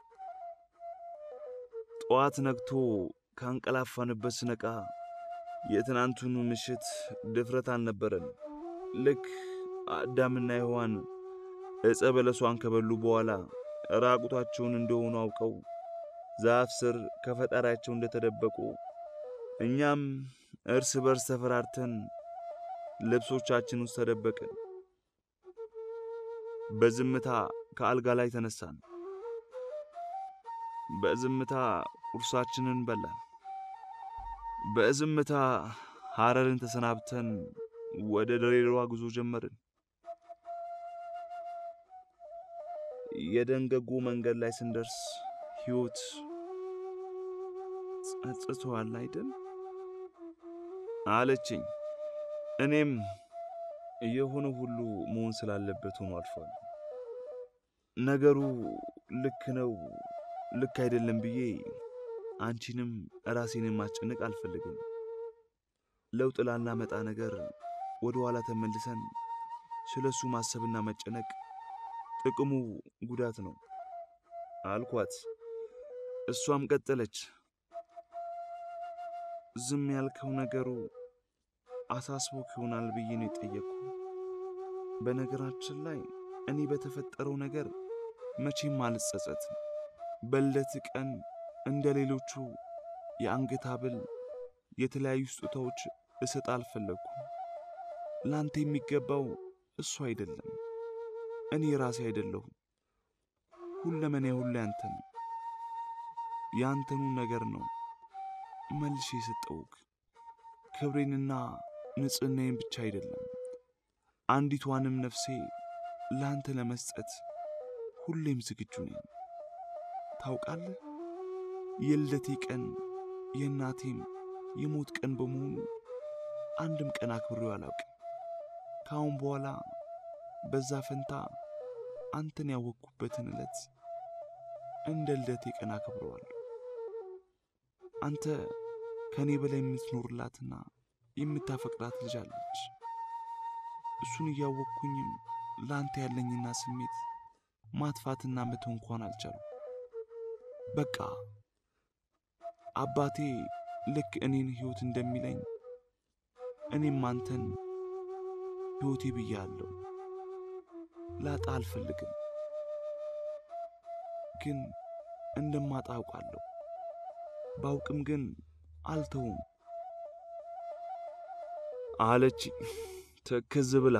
ጠዋት ነግቶ ካንቀላፋንበት ስነቃ የትናንቱን ምሽት ድፍረት አልነበረን። ልክ አዳምና ሔዋን ዕፀ በለሷን ከበሉ በኋላ ራቁታቸውን እንደሆኑ አውቀው ዛፍ ስር ከፈጣሪያቸው እንደተደበቁ እኛም እርስ በርስ ተፈራርተን ልብሶቻችን ውስጥ ተደበቅን። በዝምታ ከአልጋ ላይ ተነሳን። በዝምታ ቁርሳችንን በላን። በዝምታ ሐረርን ተሰናብተን ወደ ድሬዳዋ ጉዞ ጀመርን። የደንገጎ መንገድ ላይ ስንደርስ ሕይወት ጸጽቶሃል አይደል አለችኝ። እኔም የሆነ ሁሉ መሆን ስላለበት ሆኖ አልፏል። ነገሩ ልክ ነው ልክ አይደለም ብዬ አንቺንም ራሴንም ማስጨነቅ አልፈልግም። ለውጥ ላናመጣ ነገር ወደ ኋላ ተመልሰን ስለ እሱ ማሰብና መጨነቅ ጥቅሙ ጉዳት ነው አልኳት። እሷም ቀጠለች። ዝም ያልከው ነገሩ አሳስቦክ ይሆናል ብዬ ነው የጠየቅኩ። በነገራችን ላይ እኔ በተፈጠረው ነገር መቼም አልጸጸትም። በልደት ቀን እንደ ሌሎቹ የአንገት ሐብል፣ የተለያዩ ስጦታዎች እሰጥ አልፈለግኩም። ላንተ የሚገባው እሱ አይደለም፣ እኔ ራሴ አይደለሁም። ሁለመኔ ሁሉ ያንተ ነው። ያንተኑ ነገር ነው መልሼ የሰጠውክ። ክብሬንና ንጽሕናዬን ብቻ አይደለም አንዲቷንም ነፍሴ ለአንተ ለመስጠት ሁሌም ዝግጁ ነኝ። ታውቃለህ፣ የልደቴ ቀን የእናቴም የሞት ቀን በመሆኑ አንድም ቀን አክብሬው አላውቅም። ከአሁን በኋላ በዛ ፈንታ አንተን ያወቅኩበትን ዕለት እንደ ልደቴ ቀን አክብረዋለሁ። አንተ ከእኔ በላይ የምትኖርላትና የምታፈቅራት ልጅ አለች። እሱን እያወቅኩኝም ለአንተ ያለኝና ስሜት ማጥፋትና መተው እንኳን አልቻሉ። በቃ አባቴ ልክ እኔን ሕይወት እንደሚለኝ እኔም አንተን ሕይወቴ ብያለሁ። ላጣ አልፈልግም፣ ግን እንደማጣ አውቃለሁ። ባውቅም ግን አልተውም አለች ትክዝ ብላ።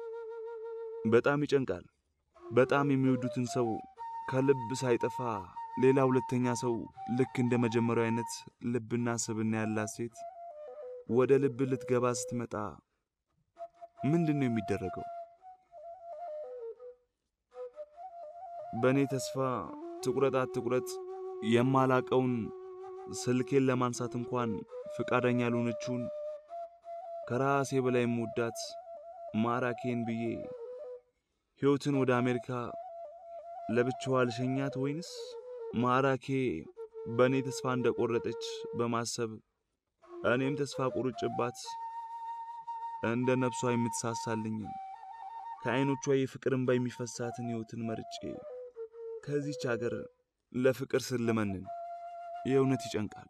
በጣም ይጨንቃል። በጣም የሚወዱትን ሰው ከልብ ሳይጠፋ ሌላ ሁለተኛ ሰው ልክ እንደ መጀመሪያው አይነት ልብና ስብና ያላት ሴት ወደ ልብ ልትገባ ስትመጣ ምንድን ነው የሚደረገው? በእኔ ተስፋ ትኩረት አትኩረት የማላቀውን ስልኬን ለማንሳት እንኳን ፍቃደኛ ያልሆነችውን ከራሴ በላይ የምወዳት ማራኬን ብዬ ሕይወትን ወደ አሜሪካ ለብቻዋ ልሸኛት ወይንስ ማራኬ በእኔ ተስፋ እንደቆረጠች በማሰብ እኔም ተስፋ ቁርጭባት እንደ ነፍሷ የምትሳሳልኝን ከዐይኖቿ የፍቅር እንባ የሚፈሳትን ሕይወትን መርጬ ከዚች አገር ለፍቅር ስልመንን የእውነት ይጨንቃል።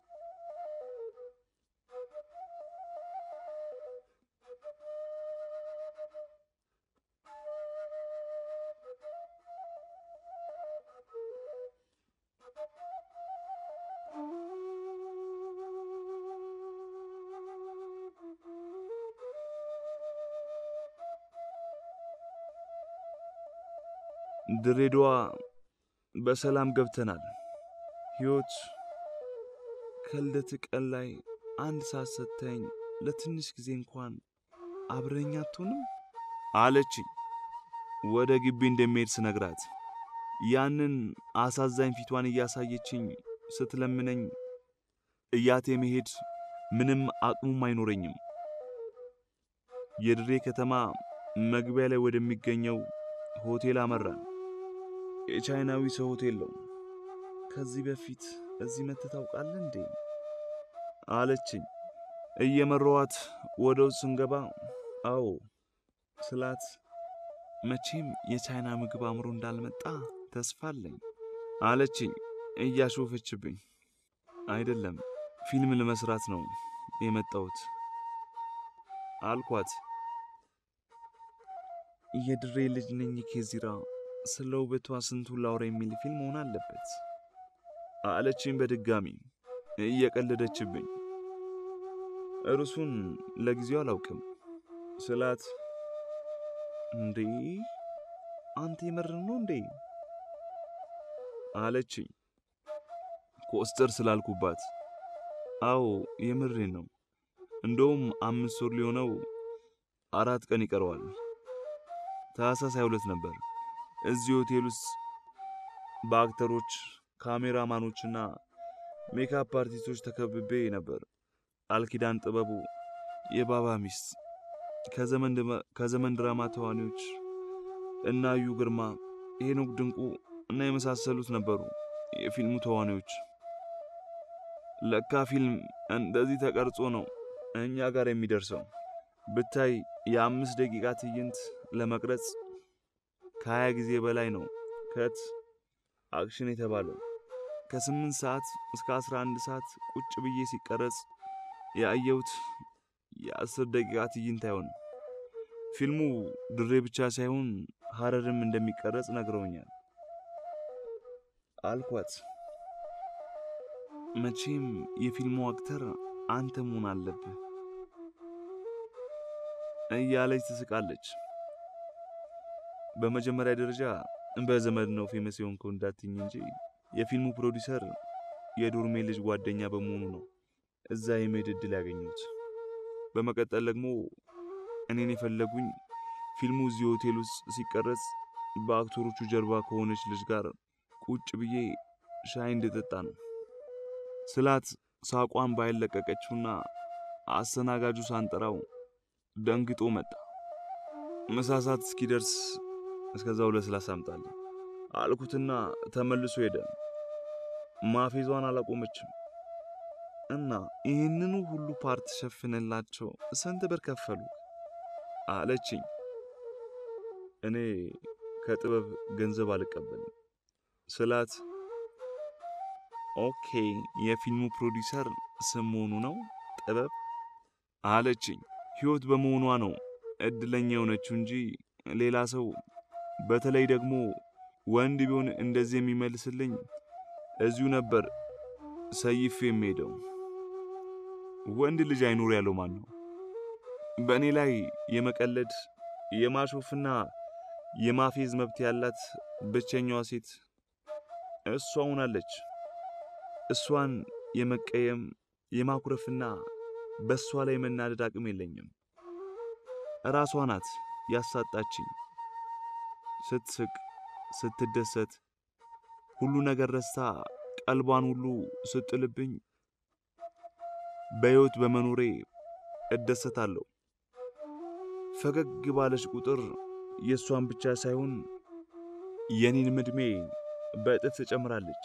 ድሬዳዋ በሰላም ገብተናል። ሕይወት ከልደት ቀን ላይ አንድ ሰዓት ሰጥተኝ ለትንሽ ጊዜ እንኳን አብረኛ አትሆንም አለችኝ። ወደ ግቢ እንደሚሄድ ስነግራት ያንን አሳዛኝ ፊቷን እያሳየችኝ ስትለምነኝ እያቴ መሄድ ምንም አቅሙም አይኖረኝም። የድሬ ከተማ መግቢያ ላይ ወደሚገኘው ሆቴል አመራን። የቻይናዊ ሰው ሆቴል ነው። ከዚህ በፊት እዚህ መጥተህ ታውቃለህ እንዴ? አለችኝ። እየመራኋት ወደ ውስጥ ስንገባ አዎ ስላት መቼም የቻይና ምግብ አምሮ እንዳልመጣ ተስፋ አለኝ አለችኝ እያሾፈችብኝ። አይደለም ፊልም ለመስራት ነው የመጣሁት አልኳት። የድሬ ልጅ ነኝ ኬዚራ፣ ስለ ውበቷ ስንቱን ላውራ የሚል ፊልም መሆን አለበት አለችኝ በድጋሚ እየቀለደችብኝ። እርሱን ለጊዜው አላውቅም ስላት እንዴ አንተ የምርህ ነው እንዴ አለችኝ ኮስተር ስላልኩባት። አዎ የምሬን ነው። እንደውም አምስት ወር ሊሆነው አራት ቀን ይቀረዋል። ታህሳስ 22 ነበር እዚህ ሆቴል ውስጥ በአክተሮች ካሜራማኖችና ሜካፕ አርቲስቶች ተከብቤ ነበር። ቃልኪዳን ጥበቡ፣ የባባ ሚስት፣ ከዘመን ድራማ ተዋኒዎች እና እዩ ግርማ፣ ሄኖክ ድንቁ እና የመሳሰሉት ነበሩ የፊልሙ ተዋኒዎች። ለካ ፊልም እንደዚህ ተቀርጾ ነው እኛ ጋር የሚደርሰው። ብታይ የአምስት ደቂቃ ትዕይንት ለመቅረጽ ከሀያ ጊዜ በላይ ነው ከት አክሽን የተባለው። ከስምንት ሰዓት እስከ አስራ አንድ ሰዓት ቁጭ ብዬ ሲቀረጽ ያየሁት የአስር ደቂቃ ትዕይንት አይሆንም። ፊልሙ ድሬ ብቻ ሳይሆን ሀረርም እንደሚቀረጽ ነግረውኛል አልኳት። መቼም የፊልሙ አክተር አንተ መሆን አለብህ እያለች ትስቃለች። በመጀመሪያ ደረጃ በዘመድ ነው ፌመስ የሆንከው እንዳትኝ እንጂ የፊልሙ ፕሮዲሰር የዱርሜ ልጅ ጓደኛ በመሆኑ ነው እዛ የመሄድ ዕድል ያገኙት። በመቀጠል ደግሞ እኔን የፈለጉኝ ፊልሙ እዚህ ሆቴል ውስጥ ሲቀረጽ በአክተሮቹ ጀርባ ከሆነች ልጅ ጋር ቁጭ ብዬ ሻይ እንድጠጣ ነው ስላት ሳቋን ባይለቀቀችውና አስተናጋጁ ሳንጠራው ደንግጦ መጣ። ምሳ ሰዓት እስኪደርስ እስከዛው ለስላሳ አምጣልኝ አልኩትና ተመልሶ ሄደ። ማፌዟን አላቆመችም እና ይህንኑ ሁሉ ፓርት ሸፍንላቸው ስንት ብር ከፈሉ አለችኝ። እኔ ከጥበብ ገንዘብ አልቀበልም ስላት ኦኬ የፊልሙ ፕሮዲሰር ስም መሆኑ ነው ጥበብ አለችኝ። ሕይወት በመሆኗ ነው እድለኛ የሆነችው እንጂ ሌላ ሰው በተለይ ደግሞ ወንድ ቢሆን እንደዚህ የሚመልስልኝ እዚሁ ነበር ሰይፍ የሚሄደው። ወንድ ልጅ አይኖር ያለው ማን ነው? በእኔ ላይ የመቀለድ የማሾፍና የማፌዝ መብት ያላት ብቸኛዋ ሴት እሷ ሆናለች። እሷን የመቀየም የማኩረፍና በእሷ ላይ መናደድ አቅም የለኝም። ራሷ ናት ያሳጣችኝ። ስትስቅ፣ ስትደሰት፣ ሁሉ ነገር ረስታ ቀልቧን ሁሉ ስጥልብኝ በሕይወት በመኖሬ እደሰታለሁ። ፈገግ ባለች ቁጥር የእሷን ብቻ ሳይሆን የኔንም ዕድሜ በእጥፍ ትጨምራለች።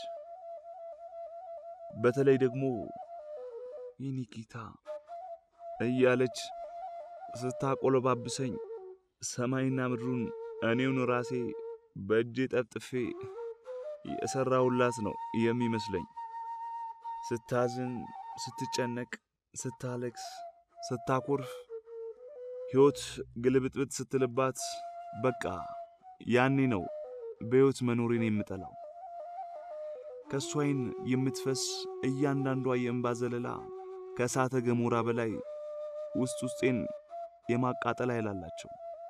በተለይ ደግሞ የኔ ጌታ እያለች ስታቆለባብሰኝ ሰማይና ምድሩን እኔውን ራሴ በእጄ ጠፍጥፌ የሠራሁላት ነው የሚመስለኝ። ስታዝን፣ ስትጨነቅ፣ ስታለቅስ፣ ስታኮርፍ፣ ሕይወት ግልብጥብጥ ስትልባት በቃ ያኔ ነው በሕይወት መኖሬን የምጠላው። ከእሷ ዓይን የምትፈስ እያንዳንዷ የእንባ ዘለላ ከእሳተ ገሞራ በላይ ውስጥ ውስጤን የማቃጠል ኃይል አላቸው።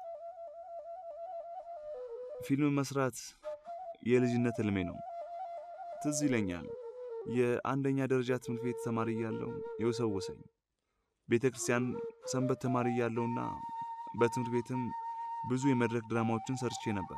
ፊልም መስራት የልጅነት ሕልሜ ነው። ትዝ ይለኛል የአንደኛ ደረጃ ትምህርት ቤት ተማሪ እያለሁ የወሰወሰኝ ቤተ ክርስቲያን ሰንበት ተማሪ እያለሁና በትምህርት ቤትም ብዙ የመድረክ ድራማዎችን ሰርቼ ነበር።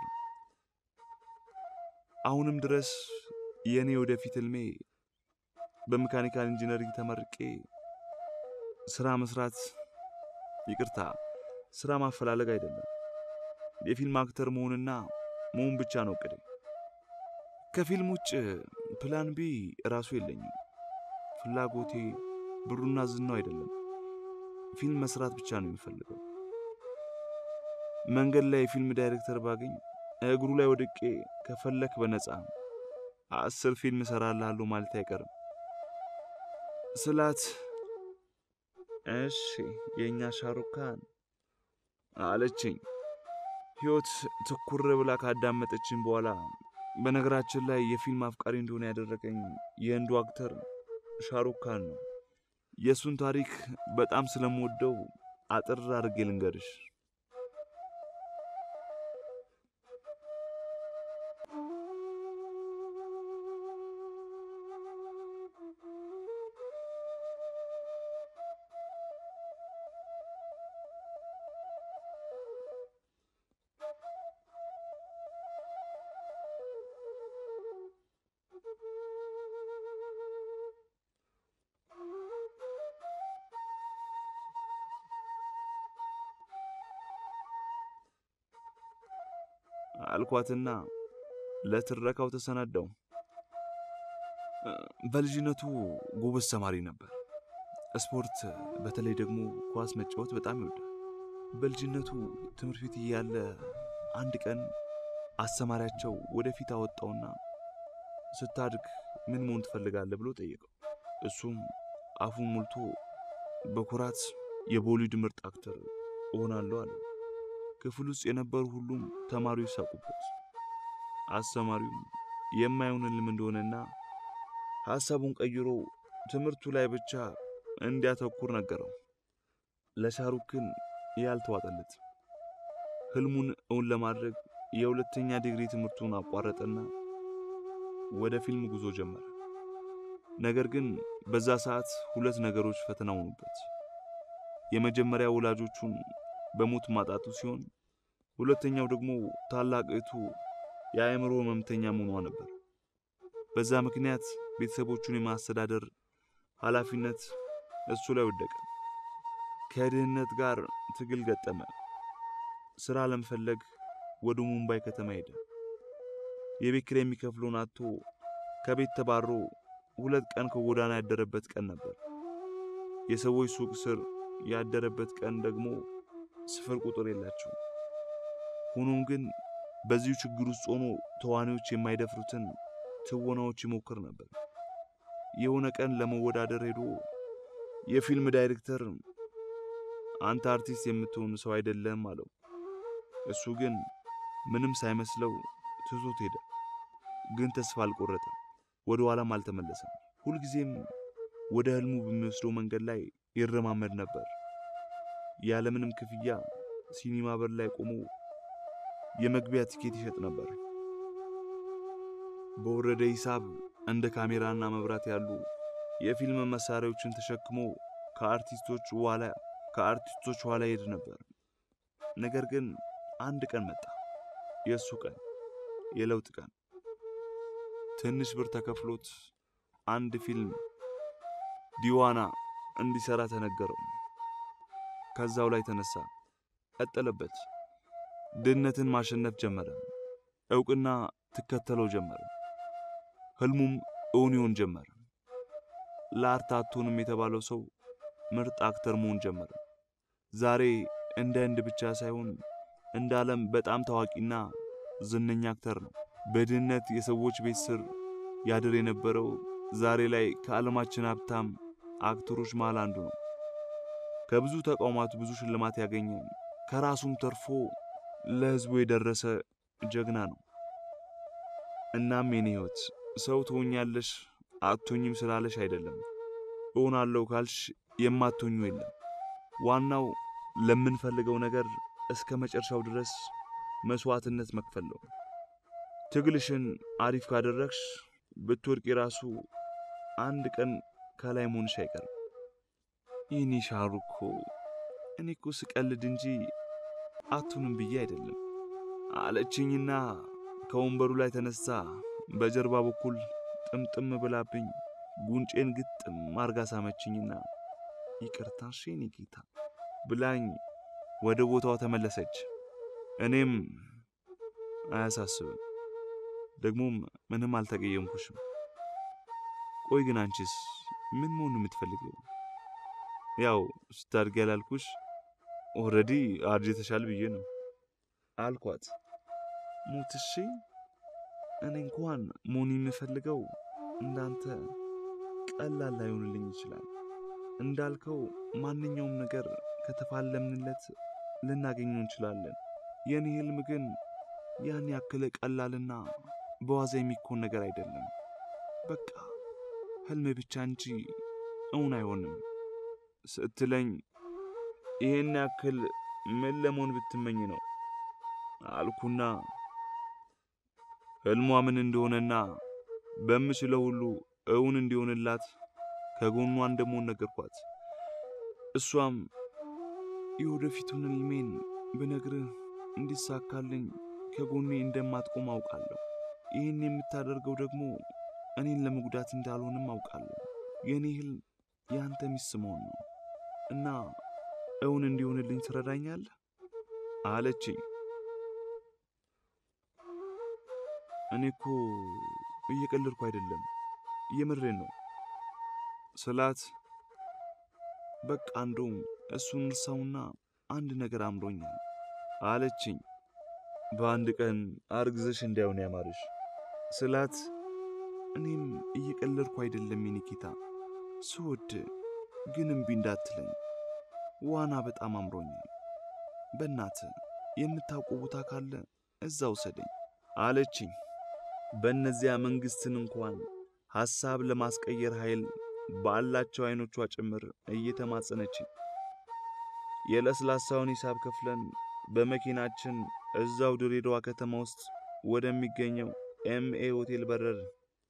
አሁንም ድረስ የእኔ ወደፊት ሕልሜ በሜካኒካል ኢንጂነሪንግ ተመርቄ ስራ መስራት፣ ይቅርታ ስራ ማፈላለግ አይደለም፣ የፊልም አክተር መሆንና መሆን ብቻ ነው እቅዴ። ከፊልም ውጭ ፕላን ቢ ራሱ የለኝም። ፍላጎቴ ብሩና ዝናው አይደለም፣ ፊልም መስራት ብቻ ነው የሚፈልገው። መንገድ ላይ የፊልም ዳይሬክተር ባገኝ እግሩ ላይ ወድቄ ከፈለክ በነፃ አስር ፊልም እሰራልሃለሁ ማለት አይቀርም ስላት እሺ የእኛ ሻሩካን አለችኝ። ሕይወት ትኩር ብላ ካዳመጠችኝ በኋላ በነገራችን ላይ የፊልም አፍቃሪ እንደሆነ ያደረገኝ የህንዱ አክተር ሻሩካን ነው። የእሱን ታሪክ በጣም ስለምወደው አጥር አድርጌ ልንገርሽ። አልኳትና ለትረካው ተሰናዳው። በልጅነቱ ጎበዝ ተማሪ ነበር። ስፖርት፣ በተለይ ደግሞ ኳስ መጫወት በጣም ይወዳል። በልጅነቱ ትምህርት ቤት እያለ አንድ ቀን አስተማሪያቸው ወደፊት አወጣውና ስታድግ ምን መሆን ትፈልጋለህ ብሎ ጠየቀው። እሱም አፉን ሞልቶ በኩራት የቦሊውድ ምርጥ አክተር እሆናለሁ አለ። ክፍል ውስጥ የነበሩ ሁሉም ተማሪዎች ሳቁበት። አስተማሪውም የማይሆን ህልም እንደሆነና ሐሳቡን ቀይሮ ትምህርቱ ላይ ብቻ እንዲያተኩር ነገረው። ለሻሩክ ግን ያልተዋጠለት ህልሙን እውን ለማድረግ የሁለተኛ ዲግሪ ትምህርቱን አቋረጠና ወደ ፊልም ጉዞ ጀመረ። ነገር ግን በዛ ሰዓት ሁለት ነገሮች ፈተና ሆኑበት። የመጀመሪያ ወላጆቹን በሞት ማጣቱ ሲሆን ሁለተኛው ደግሞ ታላቅ እህቱ የአእምሮ ህመምተኛ መሆኗ ነበር። በዛ ምክንያት ቤተሰቦቹን የማስተዳደር ኃላፊነት እሱ ላይ ወደቀ። ከድህነት ጋር ትግል ገጠመ። ሥራ ለመፈለግ ወደ ሙምባይ ከተማ ሄደ። የቤት ኪራይ የሚከፍለውን አጥቶ ከቤት ተባሮ ሁለት ቀን ከጎዳና ያደረበት ቀን ነበር። የሰዎች ሱቅ ስር ያደረበት ቀን ደግሞ ስፍር ቁጥር የላቸው። ሆኖም ግን በዚሁ ችግር ውስጥ ሆኖ ተዋናዮች የማይደፍሩትን ትወናዎች ይሞክር ነበር። የሆነ ቀን ለመወዳደር ሄዶ የፊልም ዳይሬክተር አንተ አርቲስት የምትሆን ሰው አይደለም አለው። እሱ ግን ምንም ሳይመስለው ትቶት ሄደ። ግን ተስፋ አልቆረጠም፣ ወደ ኋላም አልተመለሰም። ሁልጊዜም ወደ ህልሙ በሚወስደው መንገድ ላይ ይረማመድ ነበር። ያለምንም ክፍያ ሲኒማ በር ላይ ቆሞ የመግቢያ ቲኬት ይሸጥ ነበር። በወረደ ሂሳብ እንደ ካሜራና መብራት ያሉ የፊልም መሳሪያዎችን ተሸክሞ ከአርቲስቶች ኋላ ከአርቲስቶች ኋላ ሄድ ነበር። ነገር ግን አንድ ቀን መጣ፣ የእሱ ቀን፣ የለውጥ ቀን። ትንሽ ብር ተከፍሎት አንድ ፊልም ዲዋና እንዲሰራ ተነገረው። ከዛው ላይ ተነሳ፣ ቀጠለበት። ድህነትን ማሸነፍ ጀመረ። እውቅና ትከተለው ጀመረ። ህልሙም እውን ይሆን ጀመረ። ለአርት አትሆንም የተባለው ሰው ምርጥ አክተር መሆን ጀመረ። ዛሬ እንደ ህንድ ብቻ ሳይሆን እንደ ዓለም በጣም ታዋቂና ዝነኛ አክተር ነው። በድህነት የሰዎች ቤት ስር ያድር የነበረው ዛሬ ላይ ከዓለማችን ሀብታም አክተሮች መሃል አንዱ ነው። ከብዙ ተቋማት ብዙ ሽልማት ያገኘ ከራሱም ተርፎ ለህዝቡ የደረሰ ጀግና ነው። እናም የኔ ህይወት ሰው ትሆኛለሽ አትሆኝም ስላለሽ አይደለም፣ እሆናለሁ ካልሽ የማትሆኙ የለም። ዋናው ለምንፈልገው ነገር እስከ መጨረሻው ድረስ መስዋዕትነት መክፈል ነው። ትግልሽን አሪፍ ካደረግሽ ብትወድቂ ራሱ አንድ ቀን ከላይ መሆንሽ አይቀርም። ይህኔ ሻሩ እኮ እኔ እኮ ስቀልድ እንጂ አቱንም ብዬ አይደለም አለችኝና ከወንበሩ ላይ ተነሳ በጀርባ በኩል ጥምጥም ብላብኝ ጉንጬን ግጥም አርጋ ሳመችኝና ይቅርታ እሺ የኔ ጌታ ብላኝ ወደ ቦታዋ ተመለሰች። እኔም አያሳስብም፣ ደግሞም ምንም አልተቀየምኩሽም። ቆይ ግን አንቺስ ምን መሆን የምትፈልገው? ያው ስታድጊ ያላልኩሽ ኦልሬዲ አርጅተሻል ብዬ ነው አልኳት። ሞትሺ እኔ እንኳን መሆን የምፈልገው እንዳንተ ቀላል ላይሆንልኝ ይችላል። እንዳልከው ማንኛውም ነገር ከተፋለምንለት ልናገኘው እንችላለን። የኔ ህልም ግን ያን ያክል ቀላልና በዋዛ የሚኮን ነገር አይደለም። በቃ ህልም ብቻ እንጂ እውን አይሆንም ስትለኝ ይሄን ያክል ምን ለመሆን ብትመኝ ነው አልኩና ህልሟ ምን እንደሆነና በምችለው ሁሉ እውን እንዲሆንላት ከጎኗ እንደመሆን ነገርኳት። እሷም የወደፊቱን ህልሜን ብነግርህ እንዲሳካልኝ ከጎኔ እንደማትቆም አውቃለሁ። ይህን የምታደርገው ደግሞ እኔን ለመጉዳት እንዳልሆንም አውቃለሁ። የእኔ ህልም የአንተ ሚስት መሆን ነው እና እውን እንዲሆንልኝ ትረዳኛለህ አለችኝ። እኔ እኮ እየቀለድኩ አይደለም እየምሬን ነው ስላት፣ በቃ እንደውም እሱን እርሳውና አንድ ነገር አምሮኛል አለችኝ። በአንድ ቀን አርግዘሽ እንዳይሆን ያማርሽ ስላት፣ እኔም እየቀለድኩ አይደለም የኒኪታ ስወድ ግን እምቢ እንዳትለኝ ዋና በጣም አምሮኛል። በእናት የምታውቀው ቦታ ካለ እዛ ውሰደኝ አለችኝ። በእነዚያ መንግስትን እንኳን ሐሳብ ለማስቀየር ኃይል ባላቸው አይኖቿ ጭምር እየተማጸነችኝ የለስላሳውን ሂሳብ ከፍለን በመኪናችን እዛው ድሬዳዋ ከተማ ውስጥ ወደሚገኘው ኤምኤ ሆቴል በረርን።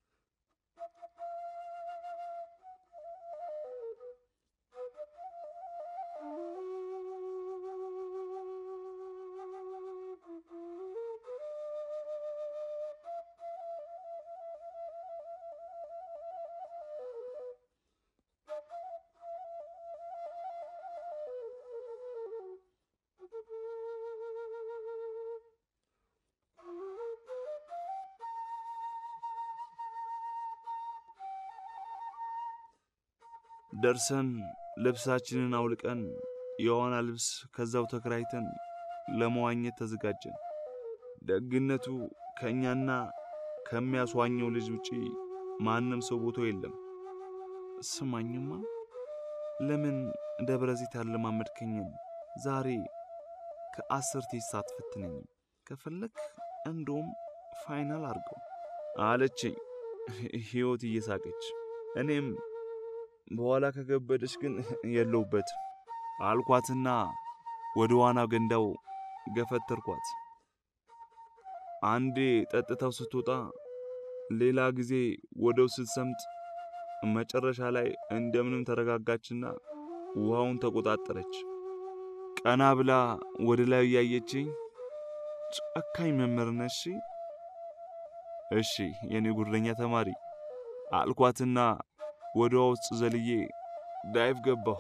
ደርሰን ልብሳችንን አውልቀን የዋና ልብስ ከዛው ተከራይተን ለመዋኘት ተዘጋጀን። ደግነቱ ከእኛና ከሚያስዋኘው ልጅ ውጪ ማንም ሰው ቦታው የለም። ስማኝማ ለምን ደብረ ዘይት ያለማመድከኝን ዛሬ ከአስር ቴስት አትፈትነኝም? ከፈለክ እንደውም ፋይናል አድርገው አለችኝ ሕይወት እየሳቀች እኔም በኋላ ከገበደች ግን የለውበት አልኳትና ወደ ዋና ገንዳው ገፈተርኳት። አንዴ ጠጥታው ስትወጣ ሌላ ጊዜ ወደው ስትሰምጥ መጨረሻ ላይ እንደምንም ተረጋጋችና ውሃውን ተቆጣጠረች። ቀና ብላ ወደ ላይ እያየችኝ ጨካኝ መምህር ነሽ። እሺ የኔ ጉረኛ ተማሪ አልኳትና ወደ ውሃ ውስጥ ዘልዬ ዳይቭ ገባሁ።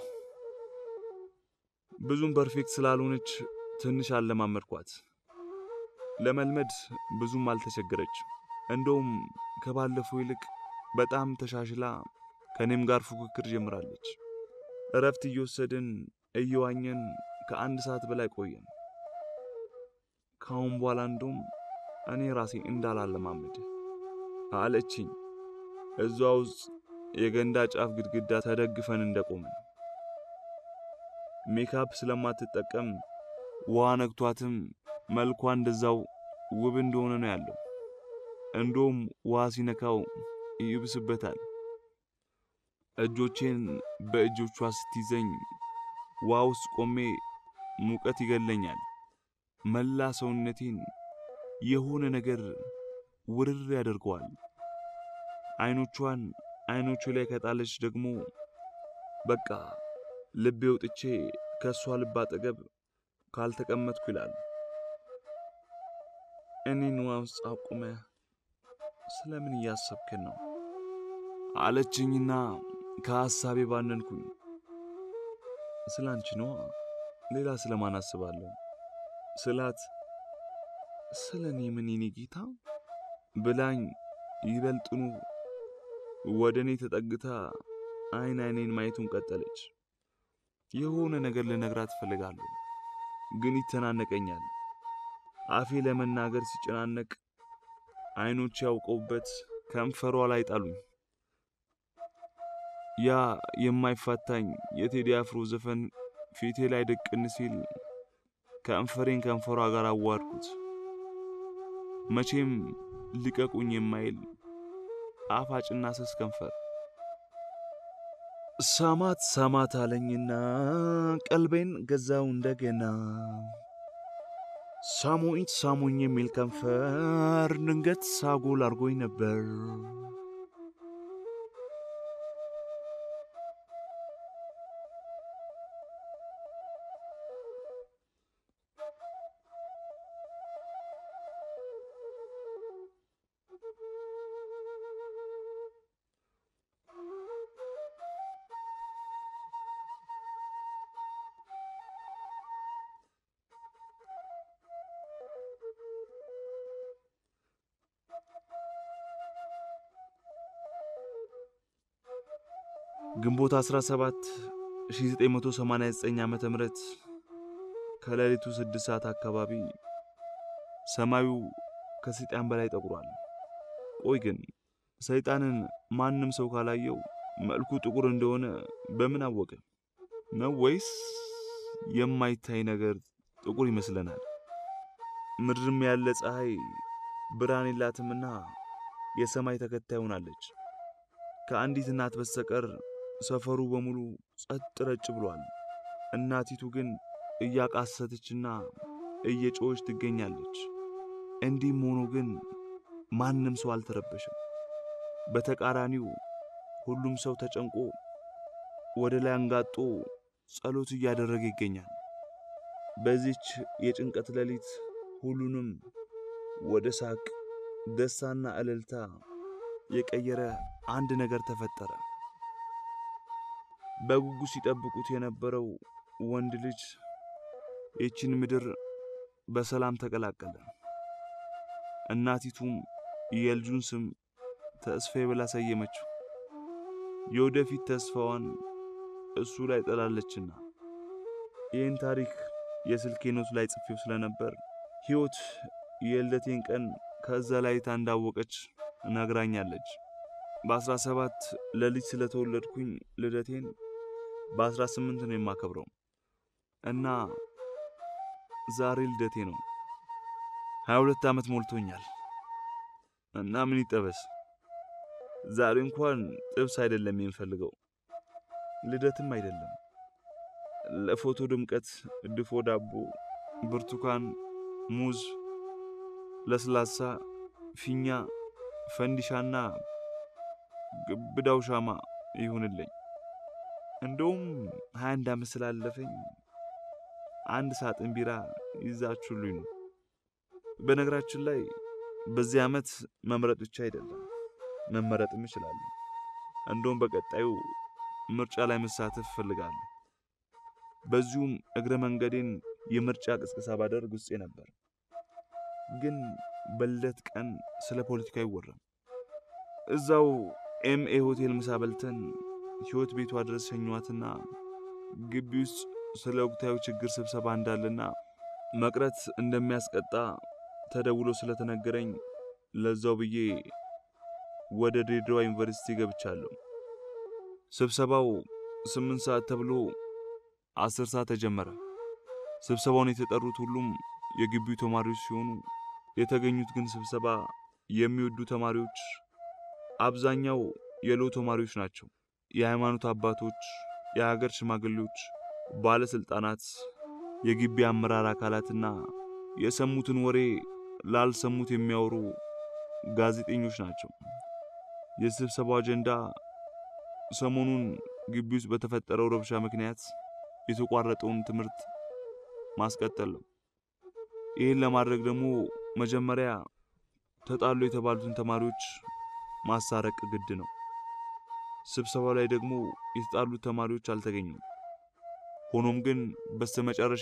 ብዙም ፐርፌክት ስላልሆነች ትንሽ አለማመድኳት። ለመልመድ ብዙም አልተቸገረች። እንደውም ከባለፈው ይልቅ በጣም ተሻሽላ ከኔም ጋር ፉክክር ጀምራለች። እረፍት እየወሰድን እየዋኘን ከአንድ ሰዓት በላይ ቆየን። ካሁን በኋላ እንደውም እኔ ራሴ እንዳላለማመድ አለችኝ። እዛ ውስጥ የገንዳ ጫፍ ግድግዳ ተደግፈን እንደቆምን ሜካፕ ስለማትጠቀም ውሃ ነክቷትም መልኳ እንደዛው ውብ እንደሆነ ነው ያለው። እንደውም ውሃ ሲነካው ይብስበታል። እጆቼን በእጆቿ ስትይዘኝ ውሃ ውስጥ ቆሜ ሙቀት ይገለኛል። መላ ሰውነቴን የሆነ ነገር ውርር ያደርገዋል። አይኖቿን አይኖቹ ላይ ከጣለች ደግሞ በቃ ልቤ ወጥቼ ከእሷ ልብ አጠገብ ካልተቀመጥኩ ይላል። እኔን ውሃ ውስጥ አቁመ ስለምን እያሰብክን ነው አለችኝና ከሐሳቤ ባነንኩኝ። ስለ አንቺ ነዋ፣ ሌላ ስለማን አስባለሁ ስላት ስለ እኔ ምን የኔ ጌታ ብላኝ ይበልጥኑ ወደ እኔ ተጠግታ አይን አይኔን ማየቱን ቀጠለች። የሆነ ነገር ልነግራት እፈልጋለሁ፣ ግን ይተናነቀኛል። አፌ ለመናገር ሲጨናነቅ አይኖች ያውቀውበት ከንፈሯ ላይ ጣሉኝ። ያ የማይፋታኝ የቴዲ አፍሮ ዘፈን ፊቴ ላይ ድቅን ሲል ከንፈሬን ከንፈሯ ጋር አዋድኩት። መቼም ልቀቁኝ የማይል ጣፋጭና ስስ ከንፈር ሳማት ሳማት አለኝና ቀልቤን ገዛው እንደገና። ሳሙኝ ሳሙኝ የሚል ከንፈር ድንገት ሳጎል አርጎኝ ነበር። ግንቦት 17 1989 ዓ.ም ከሌሊቱ 6 ሰዓት አካባቢ ሰማዩ ከሰይጣን በላይ ጠቁሯል። ቆይ ግን ሰይጣንን ማንም ሰው ካላየው መልኩ ጥቁር እንደሆነ በምን አወቀ? ነው ወይስ የማይታይ ነገር ጥቁር ይመስለናል? ምድርም ያለ ፀሐይ ብርሃን የላትምና የሰማይ ተከታይ ሆናለች። ከአንዲት እናት በስተቀር ሰፈሩ በሙሉ ጸጥ ረጭ ብሏል። እናቲቱ ግን እያቃሰተችና እየጮኸች ትገኛለች። እንዲህም ሆኖ ግን ማንም ሰው አልተረበሸም። በተቃራኒው ሁሉም ሰው ተጨንቆ ወደ ላይ አንጋጦ ጸሎት እያደረገ ይገኛል። በዚች የጭንቀት ሌሊት ሁሉንም ወደ ሳቅ፣ ደስታና እልልታ የቀየረ አንድ ነገር ተፈጠረ። በጉጉት ሲጠብቁት የነበረው ወንድ ልጅ ይህችን ምድር በሰላም ተቀላቀለ። እናቲቱም የልጁን ስም ተስፋዬ ብላ ሰየመችው። የወደፊት ተስፋዋን እሱ ላይ ጥላለችና። ይህን ታሪክ የስልኬ ኖት ላይ ጽፌው ስለነበር ሕይወት የልደቴን ቀን ከዛ ላይ እንዳወቀች ነግራኛለች። በአስራ ሰባት ሌሊት ስለተወለድኩኝ ልደቴን በአስራ ስምንት ነው የማከብረው እና ዛሬ ልደቴ ነው። ሀያ ሁለት ዓመት ሞልቶኛል እና ምን ይጠበስ ዛሬ እንኳን ጥብስ አይደለም የምፈልገው፣ ልደትም አይደለም። ለፎቶ ድምቀት ድፎ ዳቦ፣ ብርቱካን፣ ሙዝ፣ ለስላሳ፣ ፊኛ ፈንዲሻና ግብዳው ሻማ ይሁንልኝ። እንደውም ሀያ አንድ ዓመት ስላለፈኝ አንድ ሳጥን ቢራ ይዛችሁልኝ ነው። በነገራችን ላይ በዚህ ዓመት መምረጥ ብቻ አይደለም መመረጥም እችላለሁ። እንደውም በቀጣዩ ምርጫ ላይ መሳተፍ እፈልጋለሁ። በዚሁም እግረ መንገዴን የምርጫ ቅስቀሳ ባደርግ ውስጤ ነበር። ግን በልደት ቀን ስለ ፖለቲካ አይወራም። እዛው ኤምኤ ሆቴል ምሳ በልተን ሕይወት ቤቷ ድረስ ሸኟትና ግቢ ውስጥ ስለ ወቅታዊ ችግር ስብሰባ እንዳለና መቅረት እንደሚያስቀጣ ተደውሎ ስለተነገረኝ ለዛው ብዬ ወደ ድሬዳዋ ዩኒቨርሲቲ ገብቻለሁ። ስብሰባው ስምንት ሰዓት ተብሎ አስር ሰዓት ተጀመረ። ስብሰባውን የተጠሩት ሁሉም የግቢው ተማሪዎች ሲሆኑ የተገኙት ግን ስብሰባ የሚወዱ ተማሪዎች አብዛኛው የሎ ተማሪዎች ናቸው። የሃይማኖት አባቶች፣ የሀገር ሽማግሌዎች፣ ባለስልጣናት፣ የግቢ አመራር አካላትና የሰሙትን ወሬ ላልሰሙት የሚያወሩ ጋዜጠኞች ናቸው። የስብሰባው አጀንዳ ሰሞኑን ግቢ ውስጥ በተፈጠረው ረብሻ ምክንያት የተቋረጠውን ትምህርት ማስቀጠል ነው። ይህን ለማድረግ ደግሞ መጀመሪያ ተጣሉ የተባሉትን ተማሪዎች ማሳረቅ ግድ ነው። ስብሰባው ላይ ደግሞ የተጣሉት ተማሪዎች አልተገኙም። ሆኖም ግን በስተመጨረሻ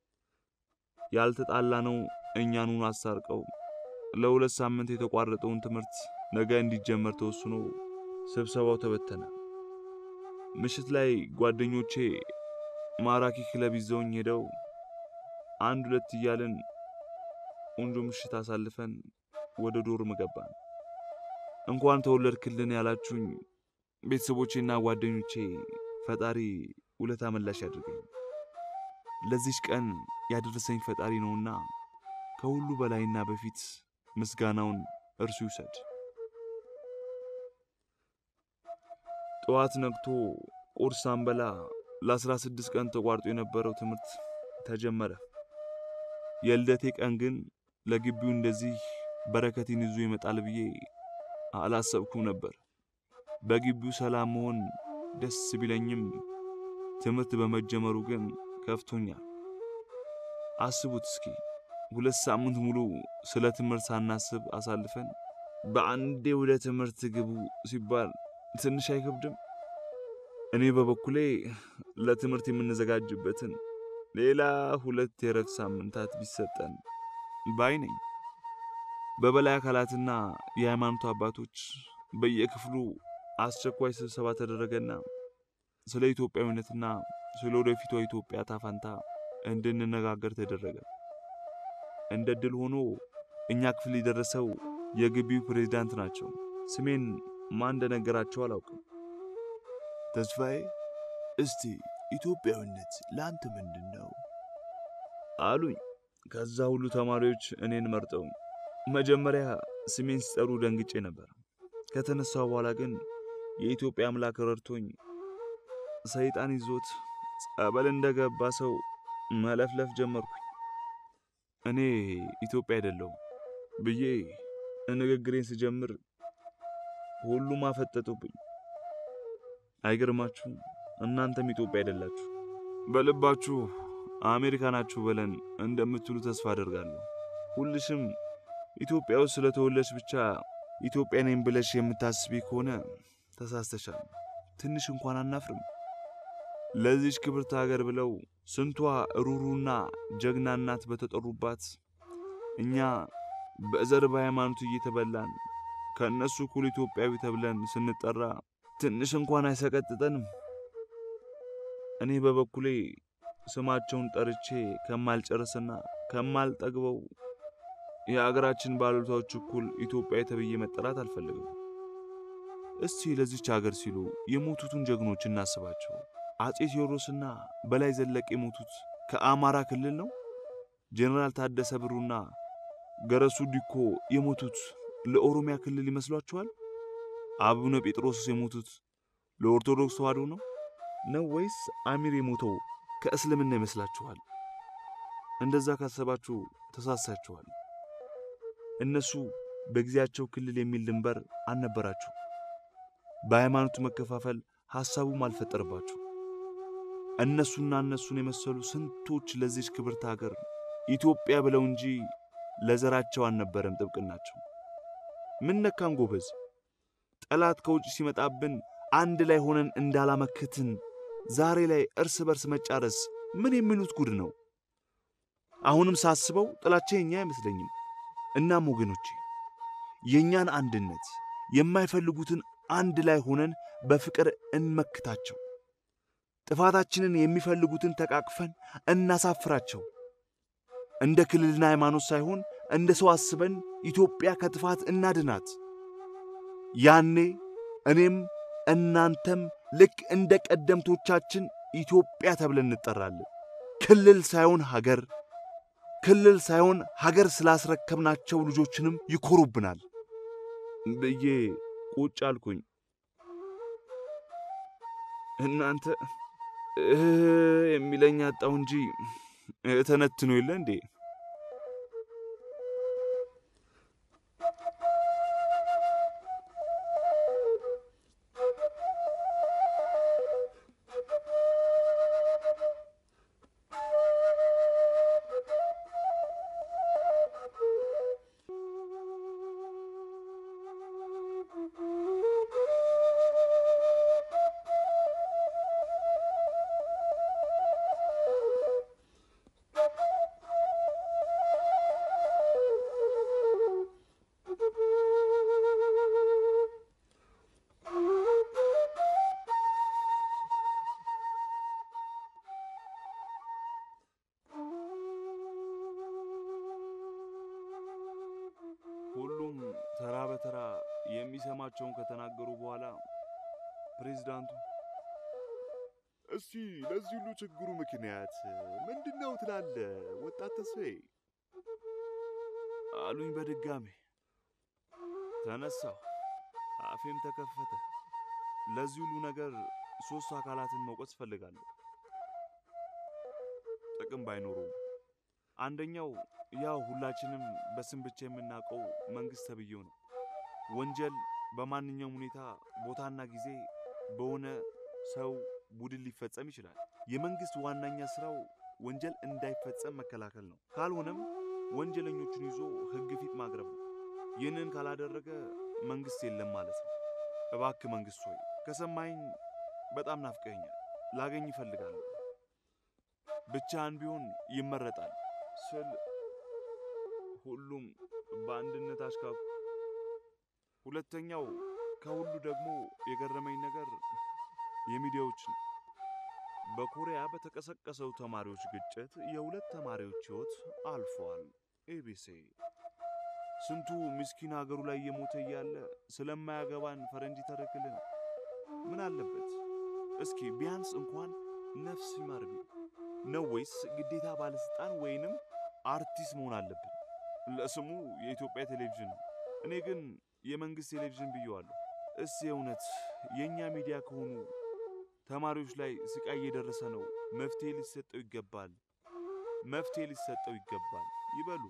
ያልተጣላነው እኛኑን አሳርቀው ለሁለት ሳምንት የተቋረጠውን ትምህርት ነገ እንዲጀመር ተወስኖ ስብሰባው ተበተነ። ምሽት ላይ ጓደኞቼ ማራኪ ክለብ ይዘውኝ ሄደው አንድ ሁለት እያልን ቆንጆ ምሽት አሳልፈን ወደ ዶርም ገባን። እንኳን ተወለድክልን ያላችሁኝ ቤተሰቦቼና ጓደኞቼ ፈጣሪ ውለታ መላሽ ያድርገኝ። ለዚች ቀን ያደረሰኝ ፈጣሪ ነውና ከሁሉ በላይና በፊት ምስጋናውን እርሱ ይውሰድ። ጠዋት ነግቶ ቁርስ ሳንበላ ለአስራ ስድስት ቀን ተቋርጦ የነበረው ትምህርት ተጀመረ። የልደቴ ቀን ግን ለግቢው እንደዚህ በረከቴን ይዞ ይመጣል ብዬ አላሰብኩም ነበር። በግቢው ሰላም መሆን ደስ ቢለኝም ትምህርት በመጀመሩ ግን ከፍቶኛል። አስቡት እስኪ ሁለት ሳምንት ሙሉ ስለ ትምህርት ሳናስብ አሳልፈን በአንዴ ወደ ትምህርት ግቡ ሲባል ትንሽ አይከብድም? እኔ በበኩሌ ለትምህርት የምንዘጋጅበትን ሌላ ሁለት የረፍት ሳምንታት ቢሰጠን ባይ ነኝ። በበላይ አካላትና የሃይማኖት አባቶች በየክፍሉ አስቸኳይ ስብሰባ ተደረገና ስለ ኢትዮጵያዊነትና ስለ ወደፊቷ ኢትዮጵያ ታፋንታ እንድንነጋገር ተደረገ። እንደ ድል ሆኖ እኛ ክፍል የደረሰው የግቢው ፕሬዝዳንት ናቸው። ስሜን ማን እንደነገራቸው አላውቅም። ተስፋዬ፣ እስቲ ኢትዮጵያዊነት ለአንተ ምንድን ነው አሉኝ። ከዛ ሁሉ ተማሪዎች እኔን መርጠው መጀመሪያ ስሜን ሲጠሩ ደንግጬ ነበር። ከተነሳው በኋላ ግን የኢትዮጵያ አምላክ ረድቶኝ ሰይጣን ይዞት ጸበል እንደገባ ሰው መለፍለፍ ጀመርኩኝ። እኔ ኢትዮጵያ አይደለሁም ብዬ ንግግሬን ስጀምር ሁሉም አፈጠጡብኝ። አይገርማችሁም? እናንተም ኢትዮጵያ አይደላችሁ፣ በልባችሁ አሜሪካ ናችሁ በለን እንደምትሉ ተስፋ አደርጋለሁ። ሁልሽም ኢትዮጵያ ውስጥ ስለተወለድሽ ብቻ ኢትዮጵያ ነኝ ብለሽ የምታስቢ ከሆነ ተሳስተሻል። ትንሽ እንኳን አናፍርም። ለዚች ክብርት ሀገር ብለው ስንቷ ሩሩና ጀግና እናት በተጠሩባት እኛ በዘር በሃይማኖት እየተበላን ከእነሱ እኩል ኢትዮጵያዊ ተብለን ስንጠራ ትንሽ እንኳን አይሰቀጥጠንም? እኔ በበኩሌ ስማቸውን ጠርቼ ከማልጨርስና ከማልጠግበው የአገራችን ባለውለታዎች እኩል ኢትዮጵያዊ ተብዬ መጠራት አልፈልግም። እስቲ ለዚች ሀገር ሲሉ የሞቱትን ጀግኖች እናስባቸው። አጼ ቴዎድሮስና በላይ ዘለቀ የሞቱት ከአማራ ክልል ነው። ጄኔራል ታደሰ ብሩና ገረሱ ዲኮ የሞቱት ለኦሮሚያ ክልል ይመስሏችኋል? አቡነ ጴጥሮስ የሞቱት ለኦርቶዶክስ ተዋሕዶ ነው ነው ወይስ አሚር የሞተው ከእስልምና ይመስላችኋል? እንደዛ ካሰባችሁ ተሳሳችኋል። እነሱ በጊዜያቸው ክልል የሚል ድንበር አልነበራችሁ። በሃይማኖቱ መከፋፈል ሐሳቡም አልፈጠረባችሁ። እነሱና እነሱን የመሰሉ ስንቶች ለዚች ክብርት ሀገር ኢትዮጵያ ብለው እንጂ ለዘራቸው አልነበረም ጥብቅናቸው። ምን ነካን ጎበዝ? ጠላት ከውጭ ሲመጣብን አንድ ላይ ሆነን እንዳላመከትን ዛሬ ላይ እርስ በርስ መጫረስ ምን የሚሉት ጉድ ነው? አሁንም ሳስበው ጥላቻ የኛ አይመስለኝም። እናም ወገኖቼ የእኛን አንድነት የማይፈልጉትን አንድ ላይ ሆነን በፍቅር እንመክታቸው። ጥፋታችንን የሚፈልጉትን ተቃቅፈን እናሳፍራቸው። እንደ ክልልና ሃይማኖት ሳይሆን እንደ ሰው አስበን ኢትዮጵያ ከጥፋት እናድናት። ያኔ እኔም እናንተም ልክ እንደ ቀደምቶቻችን ኢትዮጵያ ተብለን እንጠራለን። ክልል ሳይሆን ሀገር፣ ክልል ሳይሆን ሀገር ስላስረከብናቸው ልጆችንም ይኮሩብናል ብዬ ቁጭ አልኩኝ። እናንተ እህ የሚለኝ አጣው እንጂ ተነትኖ የለ እንዴ? ሁሉም ተራ በተራ የሚሰማቸውን ከተናገሩ በኋላ ፕሬዝዳንቱ እስቲ ለዚህ ሁሉ ችግሩ ምክንያት ምንድን ነው ትላለ ወጣት ተስፋዬ? አሉኝ በድጋሜ። ተነሳሁ፣ አፌም ተከፈተ። ለዚህ ሁሉ ነገር ሦስት አካላትን መውቀስ እፈልጋለሁ፣ ጥቅም ባይኖሩም። አንደኛው ያው ሁላችንም በስም ብቻ የምናውቀው መንግሥት ተብዬው ነው። ወንጀል በማንኛውም ሁኔታ ቦታና ጊዜ በሆነ ሰው ቡድን ሊፈጸም ይችላል። የመንግሥት ዋነኛ ሥራው ወንጀል እንዳይፈጸም መከላከል ነው። ካልሆነም ወንጀለኞቹን ይዞ ሕግ ፊት ማቅረብ ነው። ይህንን ካላደረገ መንግሥት የለም ማለት ነው። እባክ መንግሥት ሆይ ከሰማኝ በጣም ናፍቀኛል፣ ላገኝ ይፈልጋለሁ። ብቻህን ቢሆን ይመረጣል ስል ሁሉም በአንድነት አሽካኩ። ሁለተኛው ከሁሉ ደግሞ የገረመኝ ነገር የሚዲያዎች ነው። በኮሪያ በተቀሰቀሰው ተማሪዎች ግጭት የሁለት ተማሪዎች ሕይወት አልፏል። ኤቢሲ ስንቱ ምስኪን ሀገሩ ላይ እየሞተ እያለ ስለማያገባን ፈረንጅ ተረክልን። ምን አለበት እስኪ ቢያንስ እንኳን ነፍስ ይማር ቢል ነው ወይስ ግዴታ ባለሥልጣን ወይንም አርቲስት መሆን አለብን? ለስሙ የኢትዮጵያ ቴሌቪዥን ነው። እኔ ግን የመንግሥት ቴሌቪዥን ብየዋለሁ። እስ የእውነት የእኛ ሚዲያ ከሆኑ ተማሪዎች ላይ ስቃይ እየደረሰ ነው፣ መፍትሄ ሊሰጠው ይገባል፣ መፍትሄ ሊሰጠው ይገባል ይበሉ።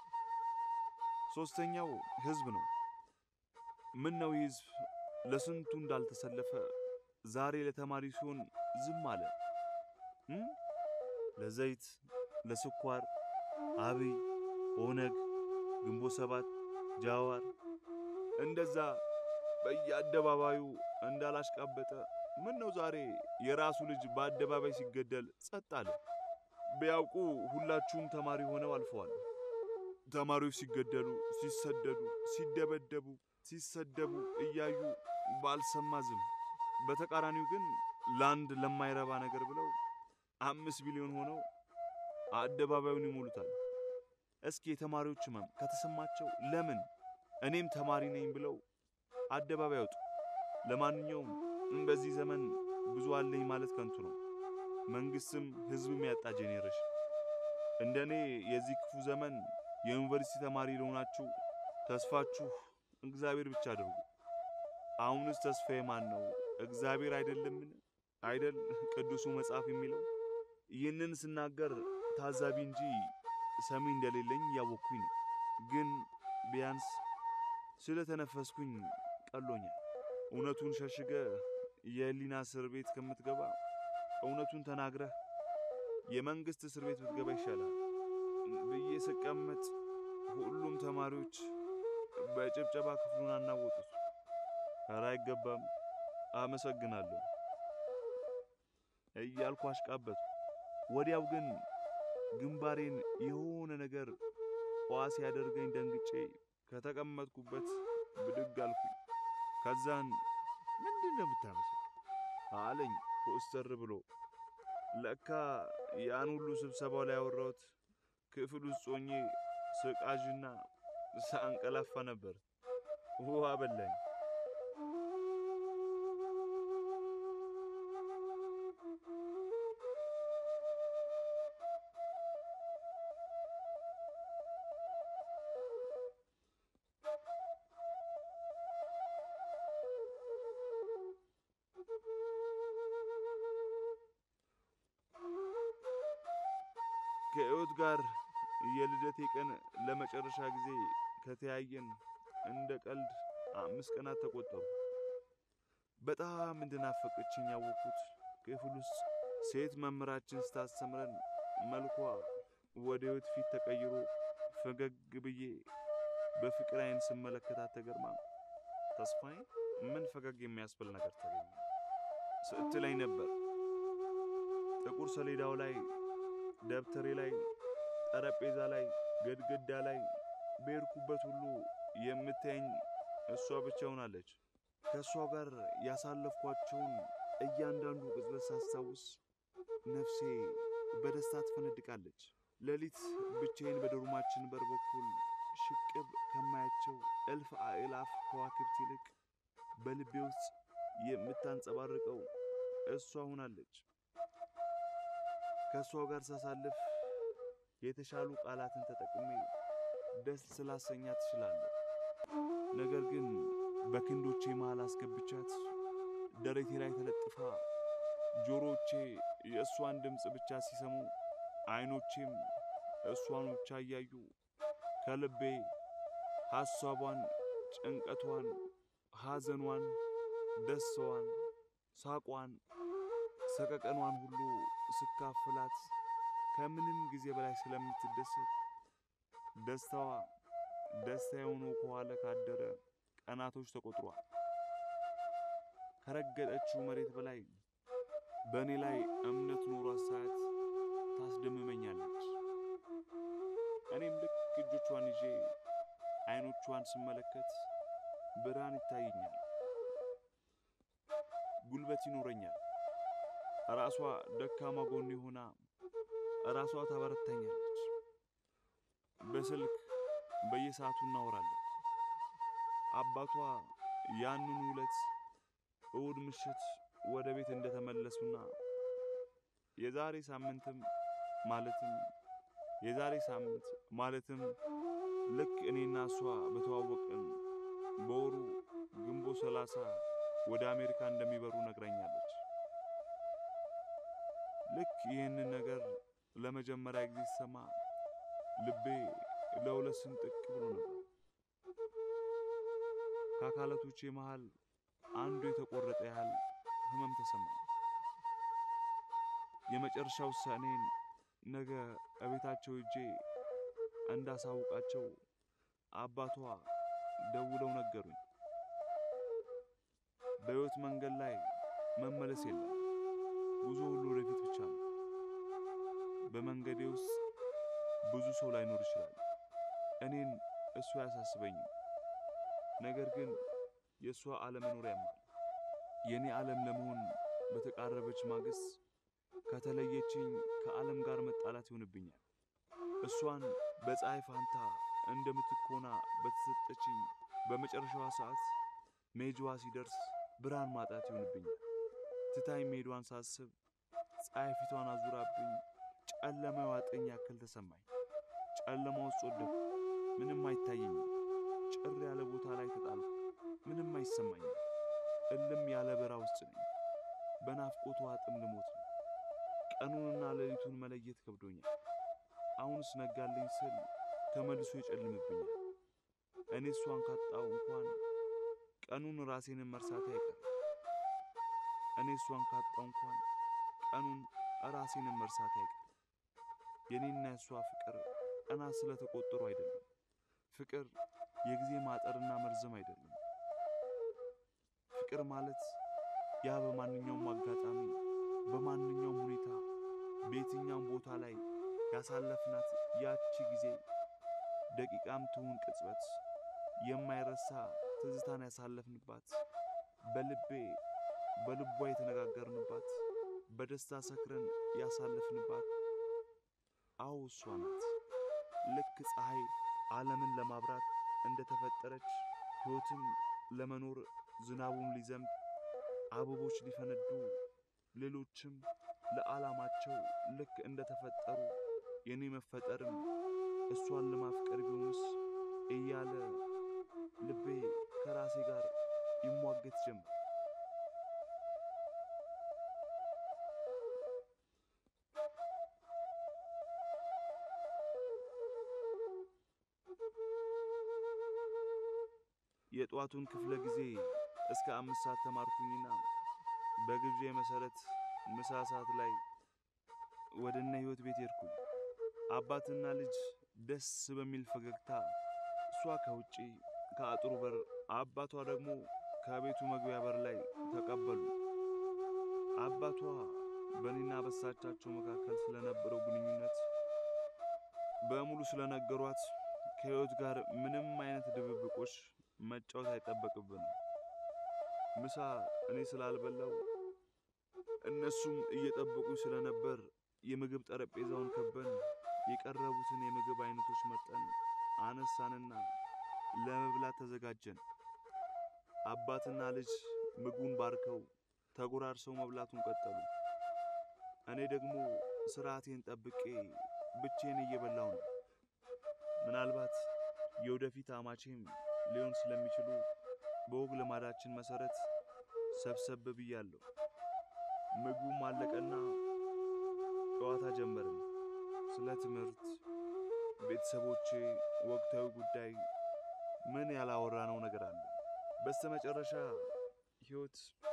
ሦስተኛው ሕዝብ ነው። ምን ነው ይህ ሕዝብ ለስንቱ እንዳልተሰለፈ ዛሬ ለተማሪ ሲሆን ዝም አለ እ ለዘይት ለስኳር አብይ ኦነግ ግንቦት ሰባት ጃዋር እንደዛ በየአደባባዩ እንዳላሽቃበጠ ምን ነው ዛሬ የራሱ ልጅ በአደባባይ ሲገደል ጸጥ አለ? ቢያውቁ ሁላችሁም ተማሪ ሆነው አልፈዋል። ተማሪዎች ሲገደሉ፣ ሲሰደዱ፣ ሲደበደቡ፣ ሲሰደቡ እያዩ ባልሰማ ዝም። በተቃራኒው ግን ለአንድ ለማይረባ ነገር ብለው አምስት ቢሊዮን ሆነው አደባባዩን ይሞሉታል። እስኪ የተማሪዎች ህመም ከተሰማቸው ለምን እኔም ተማሪ ነኝ ብለው አደባባይ ያውጡ። ለማንኛውም በዚህ ዘመን ብዙ አለኝ ማለት ከንቱ ነው። መንግስትም ህዝብም ያጣ ጄኔሬሽን። እንደ እኔ የዚህ ክፉ ዘመን የዩኒቨርሲቲ ተማሪ ለሆናችሁ ተስፋችሁ እግዚአብሔር ብቻ አድርጉ። አሁንስ ተስፋዬ ማን ነው? እግዚአብሔር አይደለምን? አይደል ቅዱሱ መጽሐፍ የሚለው? ይህንን ስናገር ታዛቢ እንጂ ሰሚ እንደሌለኝ እያወቅኩኝ ነው። ግን ቢያንስ ስለተነፈስኩኝ ቀሎኛል። እውነቱን ሸሽገ የህሊና እስር ቤት ከምትገባ እውነቱን ተናግረህ የመንግሥት እስር ቤት ብትገባ ይሻላል ብዬ ስቀመጥ ሁሉም ተማሪዎች በጭብጨባ ክፍሉን አናወጡት። ኧረ አይገባም፣ አመሰግናለሁ እያልኩ አሽቃበቱ። ወዲያው ግን ግንባሬን የሆነ ነገር ዋ ሲያደርገኝ ደንግጬ ከተቀመጥኩበት ብድግ አልኩኝ። ከዛን ምንድን ነው የምታመሰግ አለኝ ኮስተር ብሎ። ለካ ያን ሁሉ ስብሰባው ላይ ያወራሁት ክፍል ውስጥ ሆኜ ስቃዥና ሳንቀላፋ ነበር። ውሃ በላኝ። ከሕይወት ጋር የልደቴ ቀን ለመጨረሻ ጊዜ ከተያየን እንደ ቀልድ አምስት ቀናት ተቆጠሩ። በጣም እንድናፈቀችኝ ያወቅኩት ክፍል ውስጥ ሴት መምህራችን ስታስተምረን መልኳ ወደ ሕይወት ፊት ተቀይሮ ፈገግ ብዬ በፍቅር ዓይን ስመለከታት ተገርማ ተስፋዬ ምን ፈገግ የሚያስብል ነገር ተገኘ ስትለኝ ነበር። ጥቁር ሰሌዳው ላይ ደብተሬ ላይ ጠረጴዛ ላይ ግድግዳ ላይ በሄድኩበት ሁሉ የምታየኝ እሷ ብቻ ሆናለች። ከእሷ ጋር ያሳለፍኳቸውን እያንዳንዱ ቅጽበት ሳስታውስ ነፍሴ በደስታ ትፈነድቃለች። ሌሊት ብቻዬን በዶርማችን በር በኩል ሽቅብ ከማያቸው እልፍ አእላፍ ከዋክብት ይልቅ በልቤ ውስጥ የምታንጸባርቀው እሷ ሆናለች። ከእሷ ጋር ሳሳልፍ የተሻሉ ቃላትን ተጠቅሜ ደስ ስላሰኛ ትችላለሁ። ነገር ግን በክንዶቼ መሃል አስገብቻት ደረቴ ላይ ተለጥፋ ጆሮቼ የእሷን ድምፅ ብቻ ሲሰሙ አይኖቼም እሷን ብቻ እያዩ ከልቤ ሐሳቧን፣ ጭንቀቷን፣ ሐዘኗን፣ ደስታዋን፣ ሳቋን፣ ሰቀቀኗን ሁሉ ስካፍላት ከምንም ጊዜ በላይ ስለምትደሰት ደስታዋ ደስታ የሆኑ ከኋላ ካደረ ቀናቶች ተቆጥሯል። ከረገጠችው መሬት በላይ በእኔ ላይ እምነት ኖሯት ሳያት ታስደምመኛለች። እኔም ልክ እጆቿን ይዤ አይኖቿን ስመለከት ብርሃን ይታየኛል፣ ጉልበት ይኖረኛል። ራሷ ደካማ ጎኔ ሆና ራሷ ታበረታኛለች። በስልክ በየሰዓቱ እናወራለን። አባቷ ያንን ዕለት እሁድ ምሽት ወደ ቤት እንደተመለሱና የዛሬ ሳምንትም ማለትም የዛሬ ሳምንት ማለትም ልክ እኔና እሷ በተዋወቅን በወሩ ግንቦት ሰላሳ ወደ አሜሪካ እንደሚበሩ ነግራኛለች። ልክ ይህንን ነገር ለመጀመሪያ ጊዜ ሲሰማ ልቤ ለሁለት ስንጥቅ ብሎ ነበር። ከአካላቶቼ መሃል አንዱ የተቆረጠ ያህል ህመም ተሰማኝ። የመጨረሻ ውሳኔን ነገ እቤታቸው እጄ እንዳሳውቃቸው አባቷ ደውለው ነገሩኝ። በሕይወት መንገድ ላይ መመለስ የለም፣ ጉዞ ሁሉ ወደፊት ብቻ ነው። በመንገዴ ውስጥ ብዙ ሰው ላይኖር ይችላል። እኔን እሱ አያሳስበኝም። ነገር ግን የእሷ አለመኖር ያማል። የእኔ ዓለም ለመሆን በተቃረበች ማግስት ከተለየችኝ ከዓለም ጋር መጣላት ይሆንብኛል። እሷን በፀሐይ ፋንታ እንደምትኮና በተሰጠችኝ በመጨረሻዋ ሰዓት ሜጅዋ ሲደርስ ብርሃን ማጣት ይሆንብኛል። ትታኝ መሄዷን ሳስብ ፀሐይ ፊቷን አዙራብኝ ጨለማ የዋጠኝ ያክል ተሰማኝ። ጨለማ ውስጥ ወደኩ። ምንም አይታየኝም። ጭር ያለ ቦታ ላይ ተጣልኩ። ምንም አይሰማኝም። እልም ያለ በራ ውስጥ ነኝ። በናፍቆቷ ጥም ልሞት ነው። ቀኑንና ሌሊቱን መለየት ከብዶኛል። አሁንስ ነጋልኝ ስል ተመልሶ ይጨልምብኛል። እኔ እሷን ካጣው እንኳን ቀኑን ራሴንም መርሳት አይቀርም። እኔ እሷን ካጣው እንኳን ቀኑን ራሴንም መርሳት አይቀርም። የኔና የእሷ ፍቅር ቀናት ስለተቆጠሩ አይደለም። ፍቅር የጊዜ ማጠርና መርዘም አይደለም። ፍቅር ማለት ያ በማንኛውም አጋጣሚ በማንኛውም ሁኔታ በየትኛውም ቦታ ላይ ያሳለፍናት ያቺ ጊዜ ደቂቃም ትሁን ቅጽበት የማይረሳ ትዝታን ያሳለፍንባት በልቤ በልቧ የተነጋገርንባት በደስታ ሰክረን ያሳለፍንባት አዎ እሷ ናት። ልክ ፀሐይ ዓለምን ለማብራት እንደተፈጠረች ሕይወትም ለመኖር ዝናቡም ሊዘንብ አበቦች ሊፈነዱ ሌሎችም ለዓላማቸው ልክ እንደተፈጠሩ የኔ መፈጠርም እሷን ለማፍቀር ቢሆንስ እያለ ልቤ ከራሴ ጋር ይሟገት ጀመር። የጠዋቱን ክፍለ ጊዜ እስከ አምስት ሰዓት ተማርኩኝና በግብዣ መሰረት ምሳ ሰዓት ላይ ወደ እነ ሕይወት ቤት ሄድኩኝ። አባትና ልጅ ደስ በሚል ፈገግታ እሷ ከውጪ ከአጥሩ በር፣ አባቷ ደግሞ ከቤቱ መግቢያ በር ላይ ተቀበሉ። አባቷ በእኔና በሳቻቸው መካከል ስለነበረው ግንኙነት በሙሉ ስለነገሯት ከሕይወት ጋር ምንም አይነት ድብብቆች መጫወት አይጠበቅብንም። ምሳ እኔ ስላልበላው እነሱም እየጠበቁኝ ስለነበር የምግብ ጠረጴዛውን ከበን የቀረቡትን የምግብ አይነቶች መርጠን አነሳንና ለመብላት ተዘጋጀን። አባትና ልጅ ምግቡን ባርከው ተጎራርሰው መብላቱን ቀጠሉ። እኔ ደግሞ ስርዓቴን ጠብቄ ብቼን እየበላው ነው። ምናልባት የወደፊት አማቼም ሊሆን ስለሚችሉ በወግ ልማዳችን መሰረት ሰብሰብ ብያለሁ። ምግቡም አለቀና ጨዋታ ጀመርን። ስለ ትምህርት፣ ቤተሰቦቼ፣ ወቅታዊ ጉዳይ ምን ያላወራነው ነገር አለ። በስተመጨረሻ ሕይወት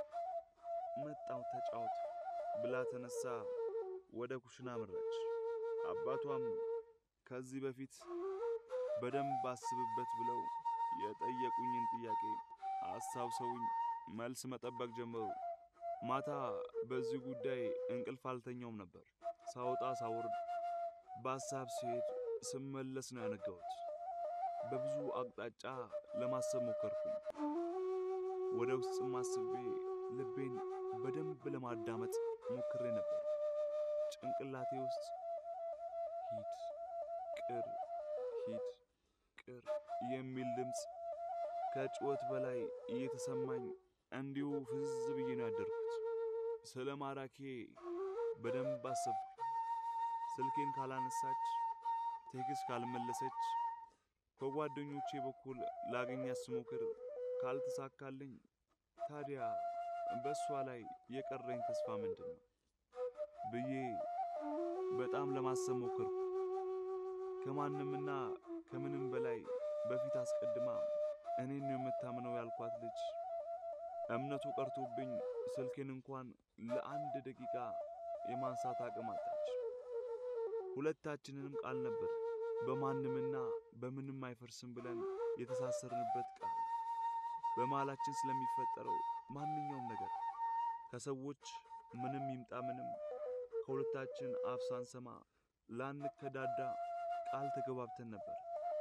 መጣው ተጫወት ብላ ተነሳ ወደ ኩሽና አመራች። አባቷም ከዚህ በፊት በደንብ አስብበት ብለው የጠየቁኝን ጥያቄ አስታውሰውኝ መልስ መጠበቅ ጀመሩ። ማታ በዚህ ጉዳይ እንቅልፍ አልተኛውም ነበር። ሳወጣ ሳወርድ፣ በሐሳብ ሲሄድ ስመለስ ነው ያነጋሁት። በብዙ አቅጣጫ ለማሰብ ሞከርኩኝ። ወደ ውስጥም አስቤ ልቤን በደንብ ለማዳመጥ ሞክሬ ነበር። ጭንቅላቴ ውስጥ ሂድ ቅር ሂድ ቅር የሚል ድምፅ ከጭወት በላይ እየተሰማኝ እንዲሁ ፍዝዝ ብዬ ነው ያደርኩት። ስለ ማራኬ በደንብ አሰብኩ። ስልኬን ካላነሳች፣ ቴክስት ካልመለሰች፣ ከጓደኞቼ በኩል ላገኛት ስሞክር ካልተሳካልኝ፣ ታዲያ በእሷ ላይ የቀረኝ ተስፋ ምንድን ነው ብዬ በጣም ለማሰብ ሞከርኩ። ከማንምና ከምንም በላይ በፊት አስቀድማ እኔን ነው የምታምነው ያልኳት ልጅ እምነቱ ቀርቶብኝ ስልኬን እንኳን ለአንድ ደቂቃ የማንሳት አቅም አጣች። ሁለታችንንም ቃል ነበር በማንምና በምንም አይፈርስም ብለን የተሳሰርንበት ቃል በመሃላችን ስለሚፈጠረው ማንኛውም ነገር ከሰዎች ምንም ይምጣ ምንም ከሁለታችን አፍ ሳንሰማ ላንከዳዳ ቃል ተገባብተን ነበር።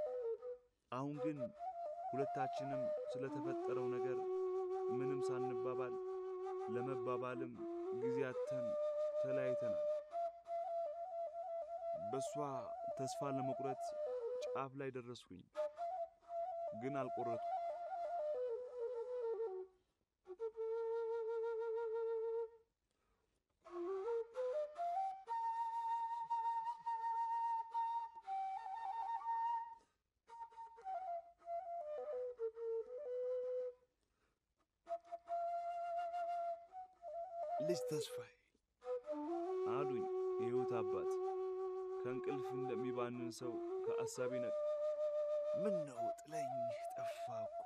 አሁን ግን ሁለታችንም ስለተፈጠረው ነገር ምንም ሳንባባል ለመባባልም ጊዜ አጥተን ተለያይተናል። በእሷ ተስፋ ለመቁረጥ ጫፍ ላይ ደረስኩኝ፣ ግን አልቆረጥኩም። ልጅ ተስፋዬ አሉኝ የሕይወት አባት ከእንቅልፍ እንደሚባንን ሰው ከአሳቢ ነቅ ምን ነው ጥለኝ ጠፋ እኮ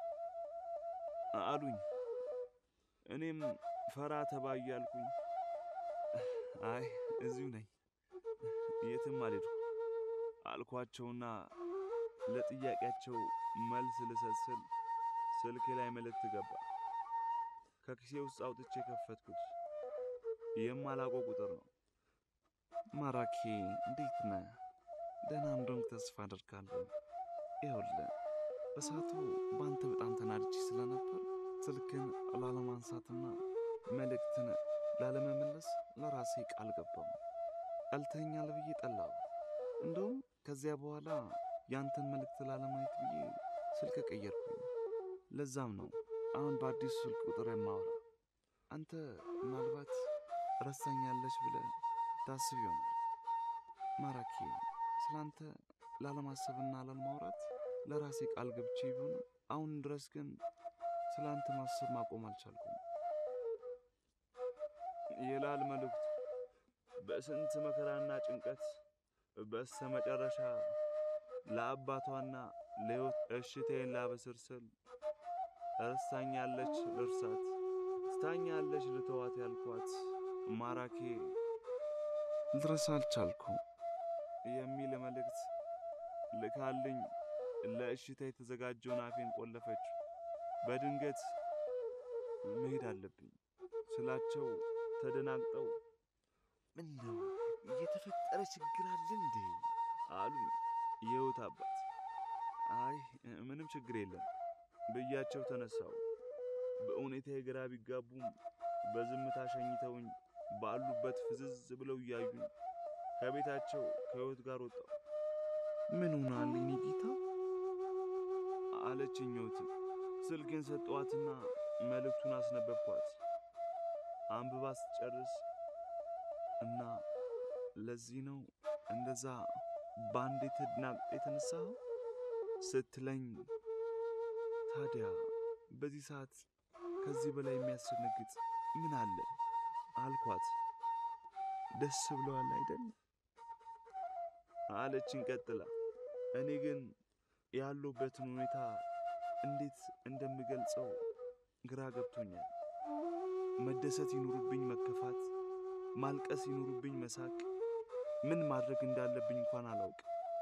አሉኝ። እኔም ፈራ ተባ እያልኩኝ አይ እዚሁ ነኝ የትም አልሄድኩ አልኳቸውና ለጥያቄያቸው መልስ ልሰጥ ስል ስልኬ ላይ መልእክት ገባ። ከኪሴ ውስጥ አውጥቼ ከፈትኩት። የማላውቀው ቁጥር ነው። ማራኪ እንዴት ነህ? ደህና እንደሆንክ ተስፋ አደርጋለሁ። ይኸውልህ በሰዓቱ በአንተ በጣም ተናድጄ ስለነበር ስልክን ላለማንሳትና መልእክትን ላለመመለስ ለራሴ ቃል ገባው። ጠልተኛል ብዬ ጠላው። እንደውም ከዚያ በኋላ ያንተን መልእክት ላለማየት ብዬ ስልክ ቀየርኩኝ። ለዛም ነው አሁን በአዲሱ ስልክ ቁጥር የማወራ። አንተ ምናልባት ረሳኛለች ብለህ ታስብ ይሆናል። ማራኪ ስላንተ ላለማሰብና ላለማውራት ለራሴ ቃል ገብቼ ቢሆን አሁን ድረስ ግን ስለ አንተ ማሰብ ማቆም አልቻልኩም ይላል መልእክቱ። በስንት መከራና ጭንቀት በስተ መጨረሻ ለአባቷና ለሕይወት እሽቴን ላበስር ስል እርሳኛለች ልርሳት፣ ትታኛለች ልተዋት ያልኳት ማራኪ ልረሳ አልቻልኩም የሚል መልእክት ልካልኝ ለእሽታ የተዘጋጀውን አፌን ቆለፈችው። በድንገት መሄድ አለብኝ ስላቸው ተደናግጠው ምን ነው እየተፈጠረ ችግር አለ እንዴ? አሉ የሕይወት አባት። አይ ምንም ችግር የለም ብያቸው ተነሳው። በሁኔታዬ ግራ ቢጋቡም በዝምታ ሸኝተውኝ ባሉበት ፍዝዝ ብለው እያዩኝ ከቤታቸው ከሕይወት ጋር ወጣው። ምን ሆናል የኔ ጌታ አለችኝ ሕይወት። ስልኬን ሰጠዋትና መልእክቱን አስነበብኳት። አንብባ ስትጨርስ እና ለዚህ ነው እንደዛ በአንዴ ተደናግጠ የተነሳኸው ስትለኝ፣ ታዲያ በዚህ ሰዓት ከዚህ በላይ የሚያስደነግጥ ምን አለ አልኳት። ደስ ብለዋል አይደል አለችን ቀጥላ። እኔ ግን ያለሁበትን ሁኔታ እንዴት እንደምገልጸው ግራ ገብቶኛል። መደሰት ይኑርብኝ መከፋት፣ ማልቀስ ይኑርብኝ መሳቅ፣ ምን ማድረግ እንዳለብኝ እንኳን አላውቅ።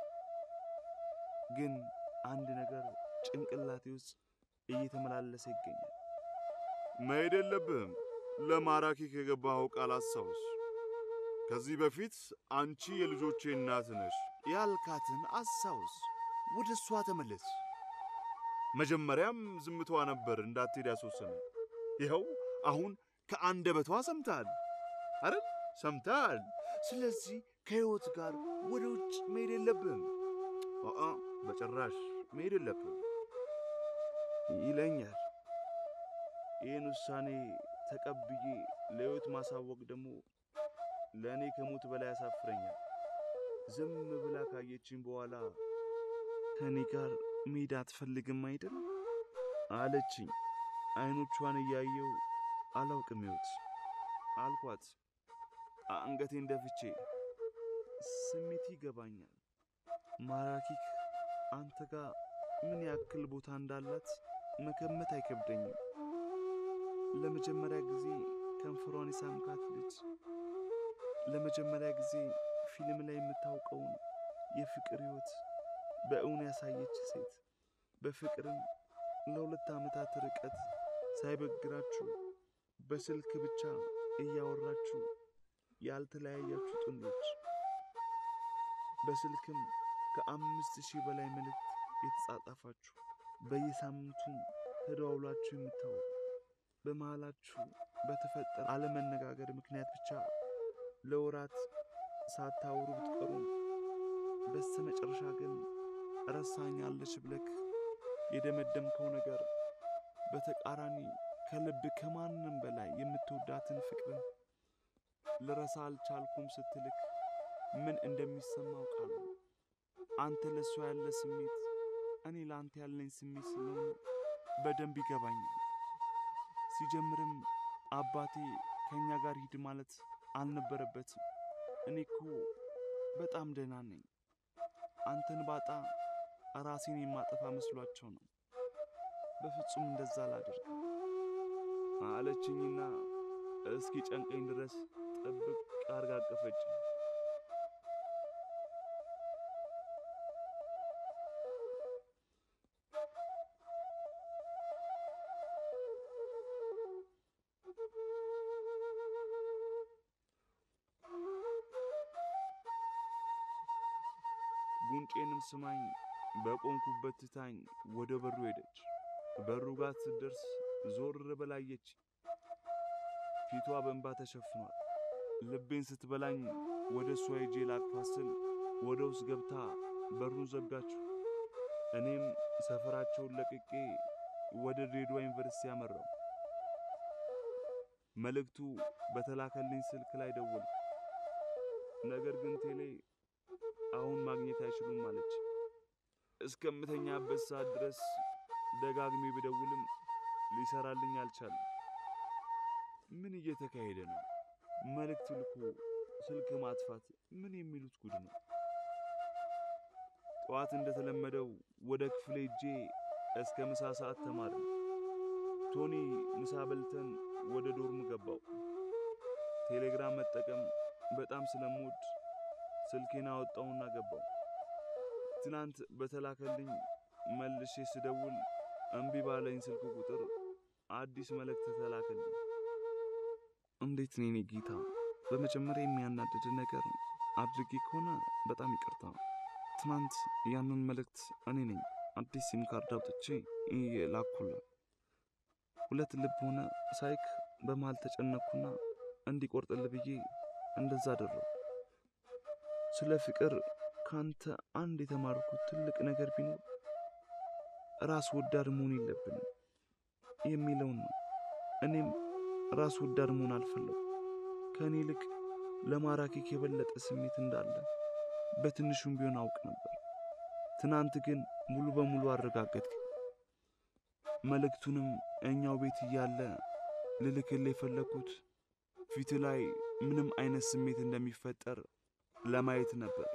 ግን አንድ ነገር ጭንቅላቴ ውስጥ እየተመላለሰ ይገኛል። መሄድ የለብህም። ለማራኪ ከገባኸው ቃል አስታውስ። ከዚህ በፊት አንቺ የልጆቼ እናት ነሽ ያልካትን አስታውስ። ወደ እሷ ተመለስ። መጀመሪያም ዝምቷ ነበር እንዳትሄድ ያስወሰነ። ይኸው አሁን ከአንደበቷ ሰምተሃል አይደል? ሰምተሃል። ስለዚህ ከሕይወት ጋር ወደ ውጭ መሄድ የለብህም። አአ በጭራሽ መሄድ የለብህም ይለኛል። ይህን ውሳኔ ተቀብዬ ለሕይወት ማሳወቅ ደግሞ ለእኔ ከሞት በላይ ያሳፍረኛል። ዝም ብላ ካየችኝ በኋላ ከእኔ ጋር መሄድ አትፈልግም አይደል አለችኝ። አይኖቿን እያየው አላውቅም ሕይወት አልኳት። አንገቴን ደፍቼ ስሜት ይገባኛል። ማራኪክ አንተ ጋር ምን ያክል ቦታ እንዳላት መገመት አይከብደኝም። ለመጀመሪያ ጊዜ ከንፈሯን የሳምካት ልጅ፣ ለመጀመሪያ ጊዜ ፊልም ላይ የምታውቀውን የፍቅር ሕይወት በእውን ያሳየች ሴት፣ በፍቅርም ለሁለት ዓመታት ርቀት ሳይበግራችሁ በስልክ ብቻ እያወራችሁ ያልተለያያችሁ ጥንዶች፣ በስልክም ከአምስት ሺህ በላይ መልእክት የተጻጻፋችሁ በየሳምንቱም ተደዋውላችሁ የምታወሩ በመሃላችሁ በተፈጠረ አለመነጋገር ምክንያት ብቻ ለወራት ሳታወሩ ብትቀሩም በስተ መጨረሻ ግን ረሳኛለች ብለክ የደመደምከው ነገር በተቃራኒ ከልብ ከማንም በላይ የምትወዳትን ፍቅርን ልረሳ አልቻልኩም ስትልክ ምን እንደሚሰማው ቃል አንተ ለእሷ ያለ ስሜት እኔ ለአንተ ያለኝ ስሜት ስለሆነ በደንብ ይገባኛል። ሲጀምርም አባቴ ከእኛ ጋር ሂድ ማለት አልነበረበትም። እኔ እኮ በጣም ደህና ነኝ። አንተን ባጣ ራሴን የማጠፋ መስሏቸው ነው በፍጹም እንደዛ አላደርግ አለችኝና እስኪ ጨንቀኝ ድረስ ጥብቅ አርጋ አቀፈች። ጉንጬንም ስማኝ በቆንኩበት ትታኝ ወደ በሩ ሄደች። በሩ ጋር ስትደርስ ዞር በላየች። ፊቷ በእንባ ተሸፍኗል። ልቤን ስትበላኝ ወደ እሷ ሄጄ ላቅፋት ስል ወደ ውስጥ ገብታ በሩን ዘጋችው። እኔም ሰፈራቸውን ለቅቄ ወደ ድሬዳዋ ዩኒቨርሲቲ ያመራው። መልእክቱ በተላከልኝ ስልክ ላይ ደወልኩ። ነገር ግን ቴሌ አሁን ማግኘት አይችሉም አለች። እስከምተኛበት ሰዓት ድረስ ደጋግሜ ብደውልም ሊሰራልኝ አልቻለም። ምን እየተካሄደ ነው? መልእክት ልኮ ስልክ ማጥፋት ምን የሚሉት ጉድ ነው? ጠዋት እንደተለመደው ወደ ክፍሌ ሄጄ እስከ ምሳ ሰዓት ተማርን። ቶኒ ምሳ በልተን ወደ ዶርም ገባው። ቴሌግራም መጠቀም በጣም ስለምወድ ስልኬን አወጣውና ገባው። ትናንት በተላከልኝ መልሼ ስደውል እምቢ ባለኝ ስልክ ቁጥር አዲስ መልእክት ተላከልኝ። እንዴት ነኝ ጌታ? በመጀመሪያ የሚያናድድ ነገር አድርጌ ከሆነ በጣም ይቅርታ። ትናንት ያንን መልእክት እኔ ነኝ አዲስ ሲም ካርድ አውጥቼ ላኩላ። ሁለት ልብ ሆነ ሳይክ በመሃል ተጨነኩና እንዲቆርጥል ብዬ እንደዛ አደረው። ስለ ፍቅር ካንተ አንድ የተማርኩት ትልቅ ነገር ቢኖር ራስ ወዳድ መሆን የለብንም የሚለውን ነው። እኔም ራስ ወዳድ መሆን አልፈለጉ። ከእኔ ይልቅ ለማራኪክ የበለጠ ስሜት እንዳለ በትንሹም ቢሆን አውቅ ነበር። ትናንት ግን ሙሉ በሙሉ አረጋገጥክ። መልእክቱንም እኛው ቤት እያለ ልልክል የፈለግኩት ፊት ላይ ምንም አይነት ስሜት እንደሚፈጠር ለማየት ነበር።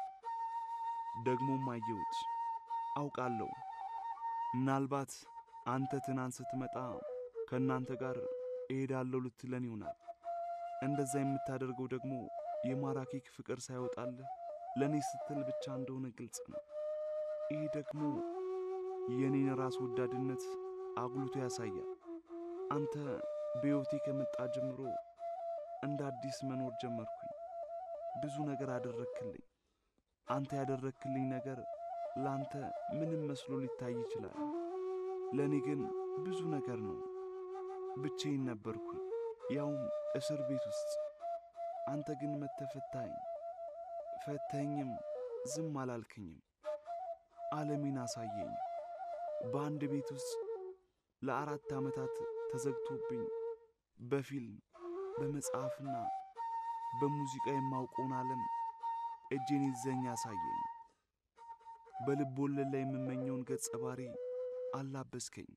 ደግሞም አየሁት። አውቃለሁ ምናልባት አንተ ትናንት ስትመጣ ከእናንተ ጋር እሄዳለሁ ልትለን ይሆናል። እንደዛ የምታደርገው ደግሞ የማራኪክ ፍቅር ሳይወጣልህ ለእኔ ስትል ብቻ እንደሆነ ግልጽ ነው። ይህ ደግሞ የእኔን ራስ ወዳድነት አጉልቶ ያሳያል። አንተ በሕይወቴ ከመጣ ጀምሮ እንደ አዲስ መኖር ጀመርኩኝ። ብዙ ነገር አደረክልኝ። አንተ ያደረክልኝ ነገር ለአንተ ምንም መስሎ ሊታይ ይችላል። ለእኔ ግን ብዙ ነገር ነው። ብቻዬን ነበርኩኝ፣ ያውም እስር ቤት ውስጥ። አንተ ግን መተፈታኝ ፈተኝም ዝም አላልክኝም። ዓለሜን አሳየኝ። በአንድ ቤት ውስጥ ለአራት ዓመታት ተዘግቶብኝ በፊልም በመጽሐፍና በሙዚቃ የማውቀውን ዓለም እጄን ይዘኝ አሳየኝ። በልብ ወለድ ላይ የምመኘውን ገጸ ባሪ አላበስከኝ።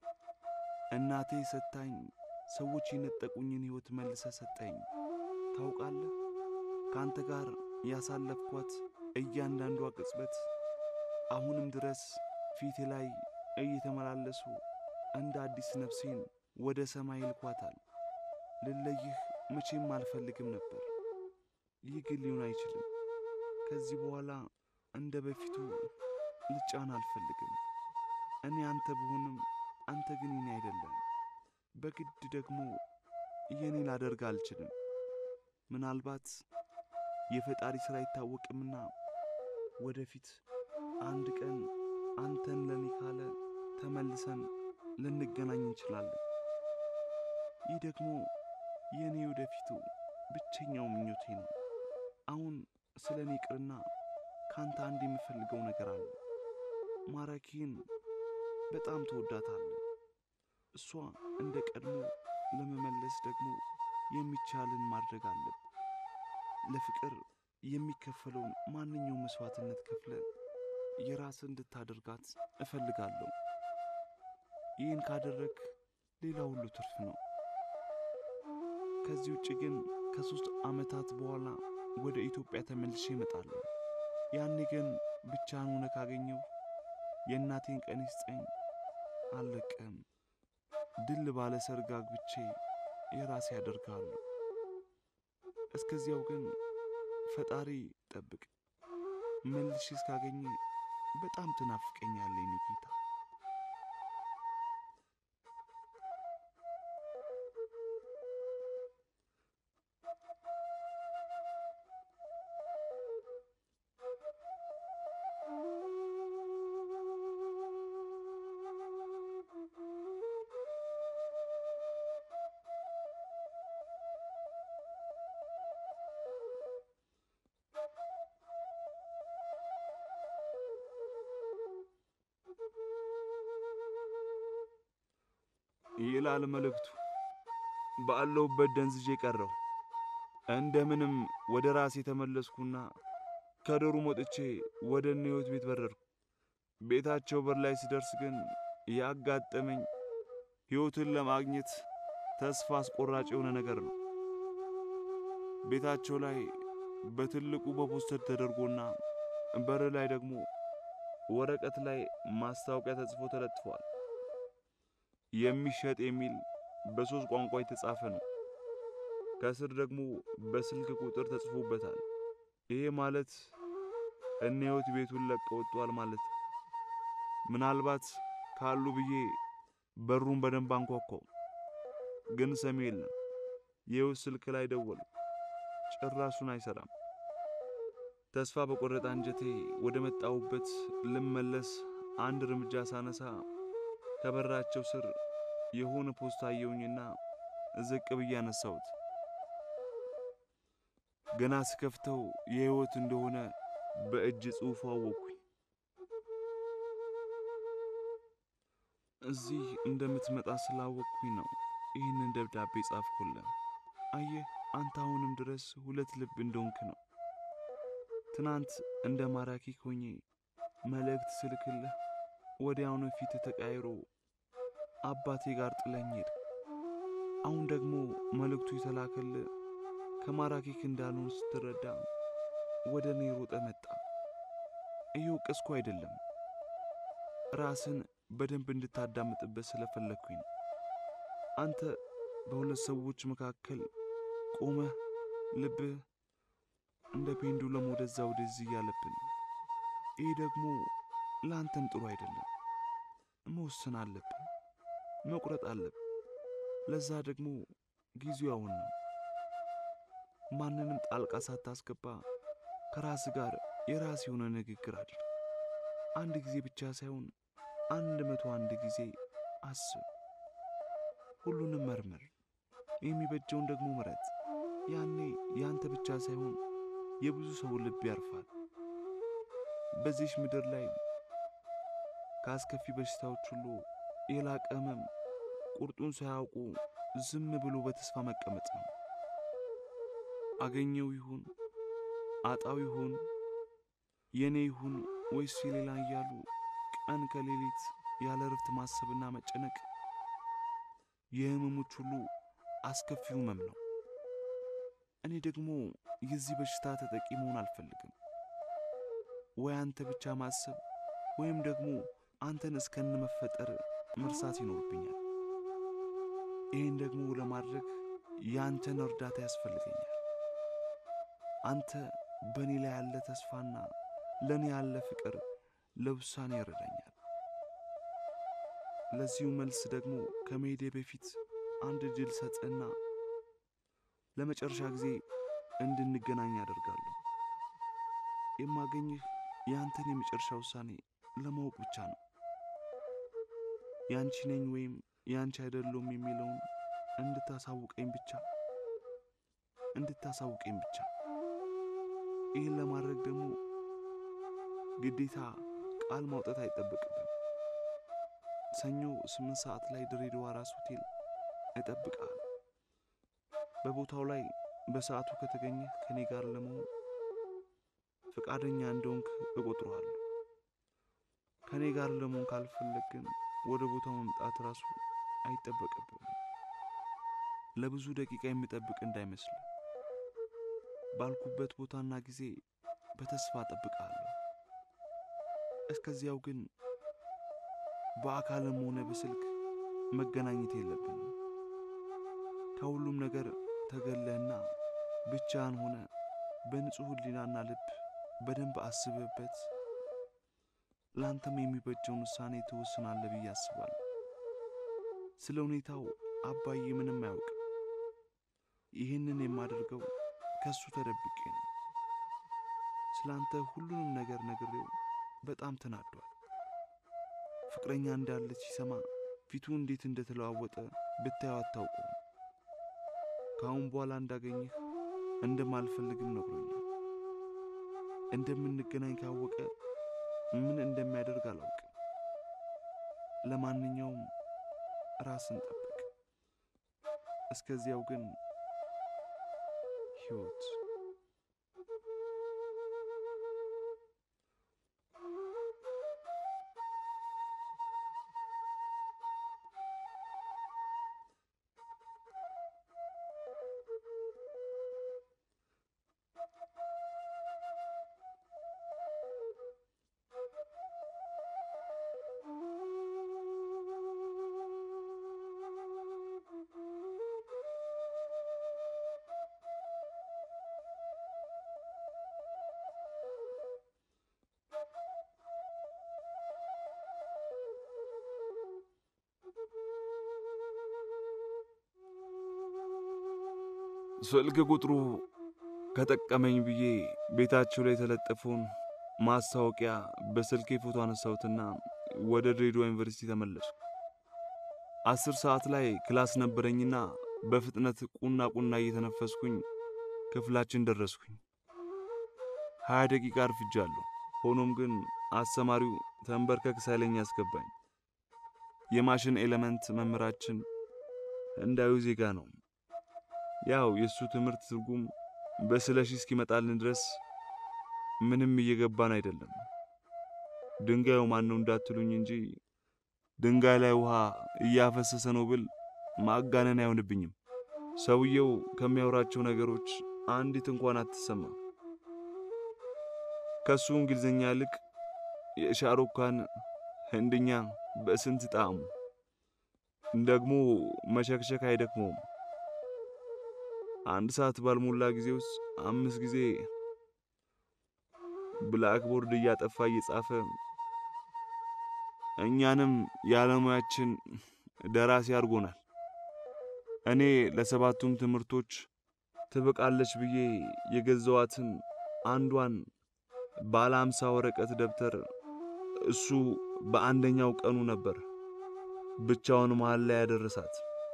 እናቴ ሰታኝ ሰዎች የነጠቁኝን ሕይወት መልሰ ሰጠኝ። ታውቃለህ ከአንተ ጋር ያሳለፍኳት እያንዳንዷ ቅጽበት አሁንም ድረስ ፊቴ ላይ እየተመላለሱ እንደ አዲስ ነፍሴን ወደ ሰማይ ይልኳታል። ልለይህ መቼም አልፈልግም ነበር። ይህ ግን ሊሆን አይችልም። ከዚህ በኋላ እንደ በፊቱ ልጫን አልፈልግም። እኔ አንተ ብሆንም አንተ ግን የኔ አይደለም። በግድ ደግሞ የኔ ላደርግ አልችልም። ምናልባት የፈጣሪ ሥራ አይታወቅምና ወደፊት አንድ ቀን አንተን ለኔ ካለ ተመልሰን ልንገናኝ እንችላለን። ይህ ደግሞ የእኔ ወደፊቱ ብቸኛው ምኞቴ ነው። አሁን ስለ እኔ ቅርና ከአንተ አንድ የምፈልገው ነገር አለ። ማራኪን በጣም ትወዳታለህ። እሷ እንደ ቀድሞ ለመመለስ ደግሞ የሚቻልን ማድረግ አለብ። ለፍቅር የሚከፈለውን ማንኛውም መስዋዕትነት ከፍለ የራስ እንድታደርጋት እፈልጋለሁ። ይህን ካደረግ ሌላ ሁሉ ትርፍ ነው። ከዚህ ውጭ ግን ከሦስት ዓመታት በኋላ ወደ ኢትዮጵያ ተመልሼ እመጣለሁ። ያኔ ግን ብቻህን ሆነ ካገኘው የእናቴን ቀን ይስጠኝ አልለቅህም። ድል ባለ ሰርግ አግብቼ የራሴ ያደርግሃለሁ። እስከዚያው ግን ፈጣሪ ጠብቅ። መልሼ እስካገኘ በጣም ትናፍቀኛለህ የኔ ጌታ። ይላል መልእክቱ። ባለሁበት ደንዝዤ ቀረሁ። እንደምንም ወደ ራሴ ተመለስኩና ከዶሩ ወጥቼ ወደ እነ ሕይወት ቤት በረርኩ። ቤታቸው በር ላይ ሲደርስ ግን ያጋጠመኝ ሕይወትን ለማግኘት ተስፋ አስቆራጭ የሆነ ነገር ነው። ቤታቸው ላይ በትልቁ በፖስተር ተደርጎና በር ላይ ደግሞ ወረቀት ላይ ማስታወቂያ ተጽፎ ተለጥፏል። የሚሸጥ የሚል በሶስት ቋንቋ የተጻፈ ነው። ከስር ደግሞ በስልክ ቁጥር ተጽፎበታል። ይሄ ማለት እነ ሕይወት ቤቱን ለቀው ወጥቷል ማለት ነው። ምናልባት ካሉ ብዬ በሩን በደንብ አንኳኳው፣ ግን ሰሚ የለም። የሕይወት ስልክ ላይ ደወሉ፣ ጭራሹን አይሰራም። ተስፋ በቆረጠ አንጀቴ ወደ መጣሁበት ልመለስ አንድ እርምጃ ሳነሳ ከበራቸው ስር የሆነ ፖስታ አየሁኝና ዝቅ ብዬ አነሳሁት። ገና ስከፍተው የሕይወት እንደሆነ በእጅ ጽሑፉ አወቅኩኝ። እዚህ እንደምትመጣ ስላወቅኩኝ ነው ይህንን ደብዳቤ ጻፍኩልህ። አየህ አንተ አሁንም ድረስ ሁለት ልብ እንደሆንክ ነው። ትናንት እንደ ማራኪ ሆኜ መልእክት ስልክልህ ወዲያውኑ ፊት ተቃይሮ አባቴ ጋር ጥለኝ ሄድ። አሁን ደግሞ መልእክቱ የተላከልህ ከማራኪክ እንዳልሆን ስትረዳ ወደ እኔ ሮጠ መጣ። እየወቀስኩ አይደለም፣ ራስን በደንብ እንድታዳምጥበት ስለፈለግኩኝ ነው። አንተ በሁለት ሰዎች መካከል ቆመህ ልብህ እንደ ፔንዱለም ወደዛ ወደዚህ እያለብን፣ ይህ ደግሞ ለአንተም ጥሩ አይደለም። መወሰን አለብን፣ መቁረጥ አለብን። ለዛ ደግሞ ጊዜው አሁን ነው። ማንንም ጣልቃ ሳታስገባ ከራስ ጋር የራስ የሆነ ንግግር አድርግ። አንድ ጊዜ ብቻ ሳይሆን አንድ መቶ አንድ ጊዜ አስብ። ሁሉንም መርምር፣ የሚበጀውን ደግሞ ምረጥ። ያኔ ያንተ ብቻ ሳይሆን የብዙ ሰው ልብ ያርፋል። በዚህች ምድር ላይ ከአስከፊ በሽታዎች ሁሉ የላቀ ሕመም ቁርጡን ሳያውቁ ዝም ብሎ በተስፋ መቀመጥ ነው። አገኘው ይሁን አጣው ይሁን የኔ ይሁን ወይስ የሌላ እያሉ ቀን ከሌሊት ያለ እረፍት ማሰብና መጨነቅ የህመሞች ሁሉ አስከፊው ህመም ነው። እኔ ደግሞ የዚህ በሽታ ተጠቂ መሆን አልፈልግም። ወይ አንተ ብቻ ማሰብ ወይም ደግሞ አንተን እስከነ መፈጠር መርሳት ይኖርብኛል። ይህን ደግሞ ለማድረግ የአንተን እርዳታ ያስፈልገኛል። አንተ በእኔ ላይ ያለ ተስፋና ለእኔ ያለ ፍቅር ለውሳኔ ይረዳኛል። ለዚሁ መልስ ደግሞ ከመሄዴ በፊት አንድ ድል ሰጥና ለመጨረሻ ጊዜ እንድንገናኝ ያደርጋለሁ። የማገኝህ የአንተን የመጨረሻ ውሳኔ ለማወቅ ብቻ ነው። ያንቺ ነኝ ወይም ያንቺ አይደለሁም የሚለውን እንድታሳውቀኝ ብቻ እንድታሳውቀኝ ብቻ። ይህን ለማድረግ ደግሞ ግዴታ ቃል ማውጣት አይጠበቅብን። ሰኞ ስምንት ሰዓት ላይ ድሬዳዋ ራስ ሆቴል እጠብቅሃለሁ። በቦታው ላይ በሰዓቱ ከተገኘህ ከእኔ ጋር ለመሆን ፈቃደኛ እንደሆንክ እቆጥረዋለሁ። ከእኔ ጋር ለመሆን ካልፈለግ ግን ወደ ቦታው መምጣት ራሱ አይጠበቅብም። ለብዙ ደቂቃ የሚጠብቅ እንዳይመስል ባልኩበት ቦታና ጊዜ በተስፋ እጠብቅሃለሁ። እስከዚያው ግን በአካልም ሆነ በስልክ መገናኘት የለብንም። ከሁሉም ነገር ተገለህና ብቻህን ሆነ በንጹሕ ሕሊናና ልብ በደንብ አስብበት ለአንተም የሚበጀውን ውሳኔ ትወስናለህ ብዬ አስባለሁ። ስለ ሁኔታው አባዬ ምንም አያውቅም። ይህንን የማደርገው ከእሱ ተደብቄ ነው። ስለ አንተ ሁሉንም ነገር ነግሬው በጣም ተናዷል። ፍቅረኛ እንዳለች ሲሰማ ፊቱ እንዴት እንደተለዋወጠ ብታየው አታውቀውም። ከአሁን በኋላ እንዳገኝህ እንደማልፈልግም ነግሮኛል። እንደምንገናኝ ካወቀ ምን እንደሚያደርግ አላውቅም። ለማንኛውም ራስን ጠብቅ። እስከዚያው ግን ሕይወት ስልክ ቁጥሩ ከጠቀመኝ ብዬ ቤታቸው ላይ የተለጠፈውን ማስታወቂያ በስልኬ ፎቶ አነሳሁትና ወደ ድሬዳዋ ዩኒቨርሲቲ ተመለሱ። አስር ሰዓት ላይ ክላስ ነበረኝና በፍጥነት ቁና ቁና እየተነፈስኩኝ ክፍላችን ደረስኩኝ። ሀያ ደቂቃ አርፍጃለሁ። ሆኖም ግን አስተማሪው ተንበርከክ ሳይለኝ ያስገባኝ። የማሽን ኤሌመንት መምህራችን ህንዳዊ ዜጋ ነው። ያው የእሱ ትምህርት ትርጉም በስለሺ እስኪመጣልን ድረስ ምንም እየገባን አይደለም። ድንጋዩ ማን ነው እንዳትሉኝ እንጂ ድንጋይ ላይ ውሃ እያፈሰሰ ነው ብል ማጋነን አይሆንብኝም። ሰውየው ከሚያወራቸው ነገሮች አንዲት እንኳን አትሰማም። ከሱ እንግሊዝኛ ይልቅ የሻሩካን ህንድኛ በስንት ጣዕሙ ደግሞ መሸክሸክ አይደክመውም። አንድ ሰዓት ባልሞላ ጊዜ ውስጥ አምስት ጊዜ ብላክቦርድ እያጠፋ እየጻፈ እኛንም የዓለሙያችን ደራሲ አድርጎናል። እኔ ለሰባቱም ትምህርቶች ትበቃለች ብዬ የገዛዋትን አንዷን ባለ አምሳ ወረቀት ደብተር እሱ በአንደኛው ቀኑ ነበር ብቻውን መሃል ላይ ያደረሳት።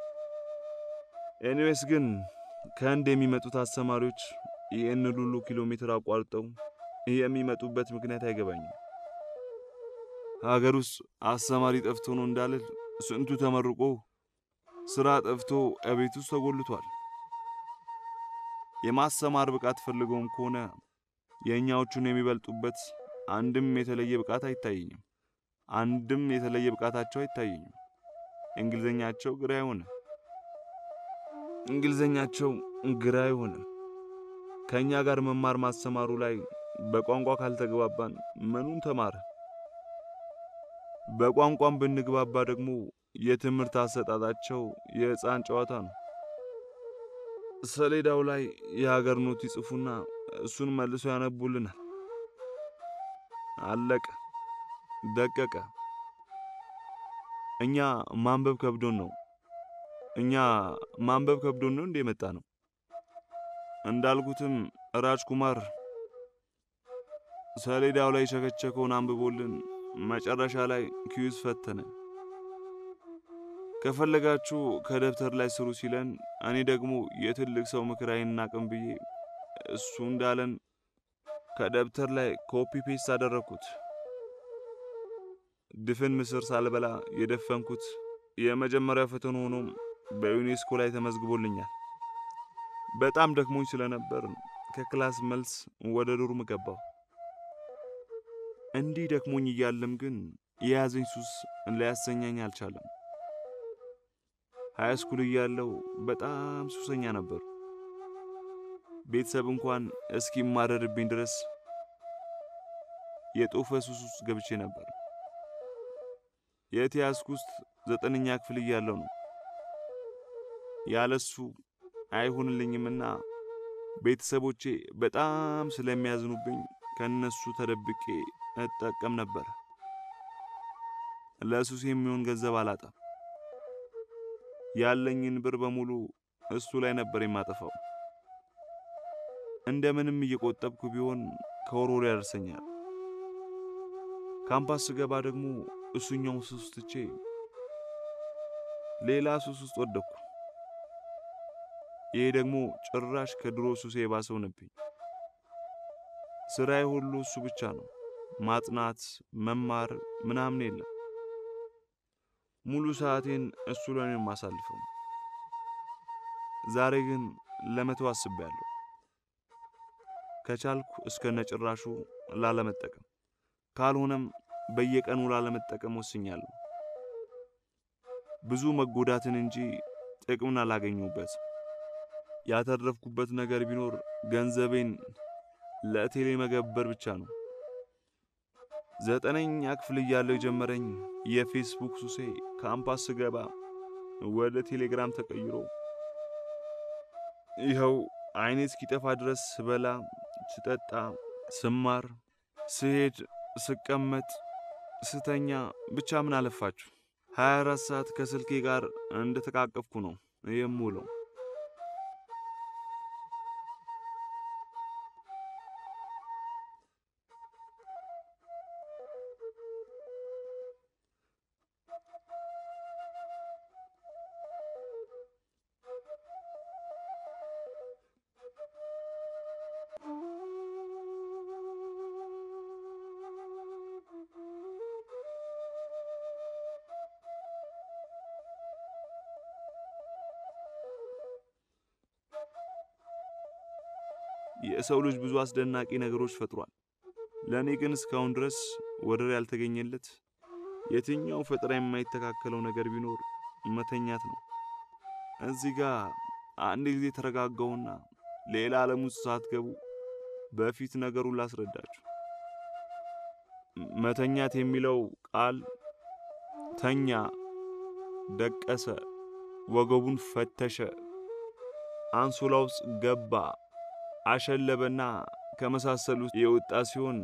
ኤኒዌይስ ግን ከህንድ የሚመጡት አስተማሪዎች ይህን ሁሉ ኪሎ ሜትር አቋርጠው የሚመጡበት ምክንያት አይገባኝም። ሀገር ውስጥ አስተማሪ ጠፍቶ ነው እንዳልል ስንቱ ተመርቆ ስራ ጠፍቶ እቤት ውስጥ ተጎልቷል። የማስተማር ብቃት ፈልገውም ከሆነ የእኛዎቹን የሚበልጡበት አንድም የተለየ ብቃት አይታየኝም። አንድም የተለየ ብቃታቸው አይታየኝም። እንግሊዘኛቸው ግራ አይሆንም። እንግሊዘኛቸው ግራ አይሆንም። ከእኛ ጋር መማር ማስተማሩ ላይ በቋንቋ ካልተግባባን ምኑን ተማረ? በቋንቋም ብንግባባ ደግሞ የትምህርት አሰጣጣቸው የሕፃን ጨዋታ ነው። ሰሌዳው ላይ የሀገር ኖት ይጽፉና እሱን መልሶ ያነቡልናል። አለቀ፣ ደቀቀ። እኛ ማንበብ ከብዶን ነው እኛ ማንበብ ከብዶን ነው እንደ የመጣ ነው። እንዳልኩትም ራጅ ኩማር ሰሌዳው ላይ ሸከቸከውን አንብቦልን መጨረሻ ላይ ኪዩዝ ፈተነ። ከፈለጋችሁ ከደብተር ላይ ስሩ ሲለን፣ እኔ ደግሞ የትልቅ ሰው ምክር አይናቅም ብዬ እሱ እንዳለን ከደብተር ላይ ኮፒ ፔስት አደረግኩት። ድፍን ምስር ሳልበላ የደፈንኩት የመጀመሪያ ፈተና ሆኖም በዩኔስኮ ላይ ተመዝግቦልኛል። በጣም ደክሞኝ ስለነበር ከክላስ መልስ ወደ ዶርም ገባሁ። እንዲህ ደክሞኝ እያለም ግን የያዘኝ ሱስ ሊያሰኛኝ አልቻለም። ሃይ ስኩል እያለሁ በጣም ሱሰኛ ነበሩ። ቤተሰብ እንኳን እስኪማረርብኝ ድረስ የጦፈ ሱስ ውስጥ ገብቼ ነበር። የተያዝኩት ዘጠነኛ ክፍል እያለሁ ነው። ያለሱ አይሆንልኝምና ቤተሰቦቼ በጣም ስለሚያዝኑብኝ ከነሱ ተደብቄ እጠቀም ነበር። ለሱስ የሚሆን ገንዘብ አላጣም። ያለኝን ብር በሙሉ እሱ ላይ ነበር የማጠፋው። እንደምንም እየቆጠብኩ ቢሆን ከወር ወር ያደርሰኛል። ካምፓስ ስገባ ደግሞ እሱኛው ሱስ ትቼ ሌላ ሱስ ውስጥ ወደኩ። ይሄ ደግሞ ጭራሽ ከድሮ ሱሴ የባሰው ነብኝ። ስራዬ ሁሉ እሱ ብቻ ነው። ማጥናት፣ መማር ምናምን የለም። ሙሉ ሰዓቴን እሱ ላይ ነው የማሳልፈው። ዛሬ ግን ለመተው አስቤያለሁ። ከቻልኩ እስከ ነጭራሹ ላለመጠቀም፣ ካልሆነም በየቀኑ ላለመጠቀም ወስኛለሁ። ብዙ መጎዳትን እንጂ ጥቅምን አላገኘሁበት። ያተረፍኩበት ነገር ቢኖር ገንዘቤን ለቴሌ መገበር ብቻ ነው። ዘጠነኛ ክፍል እያለሁ የጀመረኝ የፌስቡክ ሱሴ ካምፓስ ስገባ ወደ ቴሌግራም ተቀይሮ ይኸው አይኔ እስኪጠፋ ድረስ ስበላ፣ ስጠጣ፣ ስማር፣ ስሄድ፣ ስቀመጥ፣ ስተኛ ብቻ ምን አለፋችሁ 24 ሰዓት ከስልኬ ጋር እንደተቃቀፍኩ ነው የምውለው። የሰው ልጅ ብዙ አስደናቂ ነገሮች ፈጥሯል። ለእኔ ግን እስካሁን ድረስ ወደር ያልተገኘለት የትኛው ፈጠራ የማይተካከለው ነገር ቢኖር መተኛት ነው። እዚህ ጋር አንድ ጊዜ ተረጋጋውና ሌላ ዓለም ውስጥ ሳትገቡ በፊት ነገሩን ላስረዳችሁ። መተኛት የሚለው ቃል ተኛ፣ ደቀሰ፣ ወገቡን ፈተሸ፣ አንሶላ ውስጥ ገባ አሸለበና ከመሳሰሉት የወጣ ሲሆን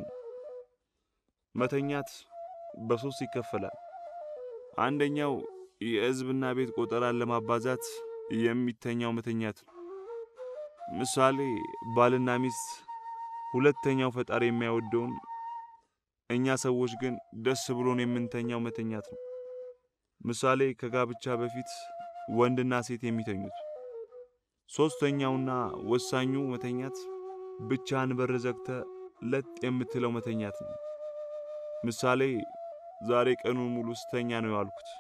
መተኛት በሶስት ይከፈላል። አንደኛው የሕዝብና ቤት ቆጠራን ለማባዛት የሚተኛው መተኛት ነው። ምሳሌ ባልና ሚስት ሁለተኛው ፈጣሪ የማይወደውን እኛ ሰዎች ግን ደስ ብሎን የምንተኛው መተኛት ነው። ምሳሌ ከጋብቻ በፊት ወንድና ሴት የሚተኙት። ሶስተኛውና ወሳኙ መተኛት ብቻህን በር ዘግተ ለጥ የምትለው መተኛት ነው። ምሳሌ ዛሬ ቀኑን ሙሉ ስተኛ ነው ያልኩት።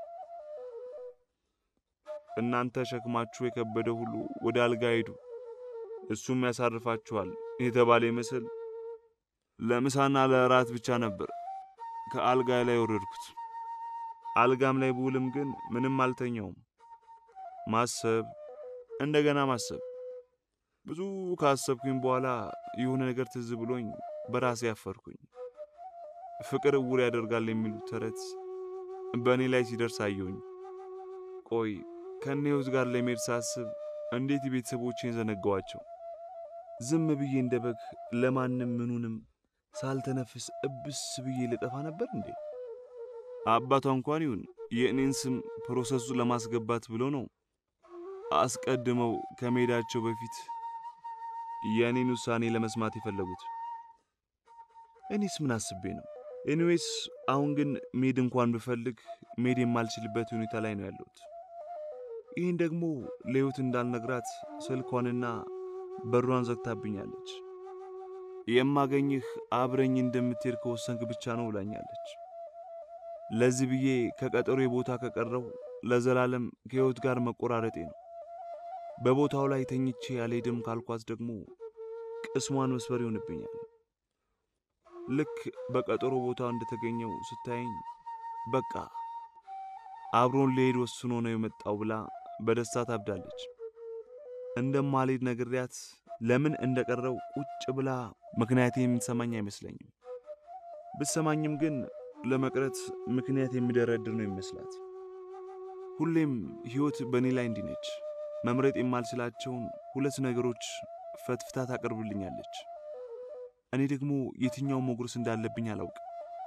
እናንተ ሸክማችሁ የከበደ ሁሉ ወደ አልጋ ሂዱ እሱም ያሳርፋችኋል የተባለ ይመስል ለምሳና ለእራት ብቻ ነበር ከአልጋ ላይ ወረድኩት። አልጋም ላይ ብውልም ግን ምንም አልተኛውም። ማሰብ እንደገና ማሰብ። ብዙ ካሰብኩኝ በኋላ የሆነ ነገር ትዝ ብሎኝ በራሴ ያፈርኩኝ። ፍቅር እውር ያደርጋል የሚሉት ተረት በእኔ ላይ ሲደርስ አየሁኝ። ቆይ ከእኔ ሕይወት ጋር ለመሄድ ሳስብ እንዴት ቤተሰቦቼን ዘነጋዋቸው? ዝም ብዬ እንደ በግ ለማንም ምኑንም ሳልተነፍስ እብስ ብዬ ልጠፋ ነበር እንዴ? አባቷ እንኳን ይሁን የእኔን ስም ፕሮሰሱ ለማስገባት ብሎ ነው አስቀድመው ከመሄዳቸው በፊት የእኔን ውሳኔ ለመስማት የፈለጉት። እኔስ ምን አስቤ ነው? ኤኒዌይስ አሁን ግን መሄድ እንኳን ብፈልግ መሄድ የማልችልበት ሁኔታ ላይ ነው ያለሁት። ይህን ደግሞ ለሕይወት እንዳልነግራት ስልኳንና በሯን ዘግታብኛለች። የማገኝህ አብረኝ እንደምትሄድ ከወሰንክ ብቻ ነው ብላኛለች። ለዚህ ብዬ ከቀጠሮ ቦታ ከቀረው ለዘላለም ከሕይወት ጋር መቆራረጤ ነው። በቦታው ላይ ተኝቼ ያልሄድም ካልኳት ደግሞ ቅስሟን መስበር ይሆንብኛል። ልክ በቀጠሮ ቦታው እንደተገኘው ስታየኝ በቃ አብሮን ሊሄድ ወስኖ ነው የመጣው ብላ በደስታ ታብዳለች። እንደማልሄድ ነግሬያት ለምን እንደቀረው ቁጭ ብላ ምክንያቴ የምትሰማኝ አይመስለኝም። ብትሰማኝም ግን ለመቅረት ምክንያት የሚደረድር ነው ይመስላት። ሁሌም ሕይወት በእኔ ላይ እንዲህ ነች። መምረጥ የማልችላቸውን ሁለት ነገሮች ፈትፍታ ታቀርብልኛለች። እኔ ደግሞ የትኛውን መጉረስ እንዳለብኝ አላውቅም።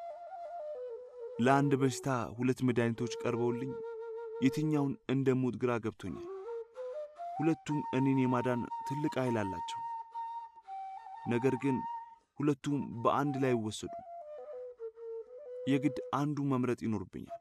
ለአንድ በሽታ ሁለት መድኃኒቶች ቀርበውልኝ የትኛውን እንደምውጥ ግራ ገብቶኛል። ሁለቱም እኔን የማዳን ትልቅ ኃይል አላቸው። ነገር ግን ሁለቱም በአንድ ላይ ይወሰዱ። የግድ አንዱ መምረጥ ይኖርብኛል።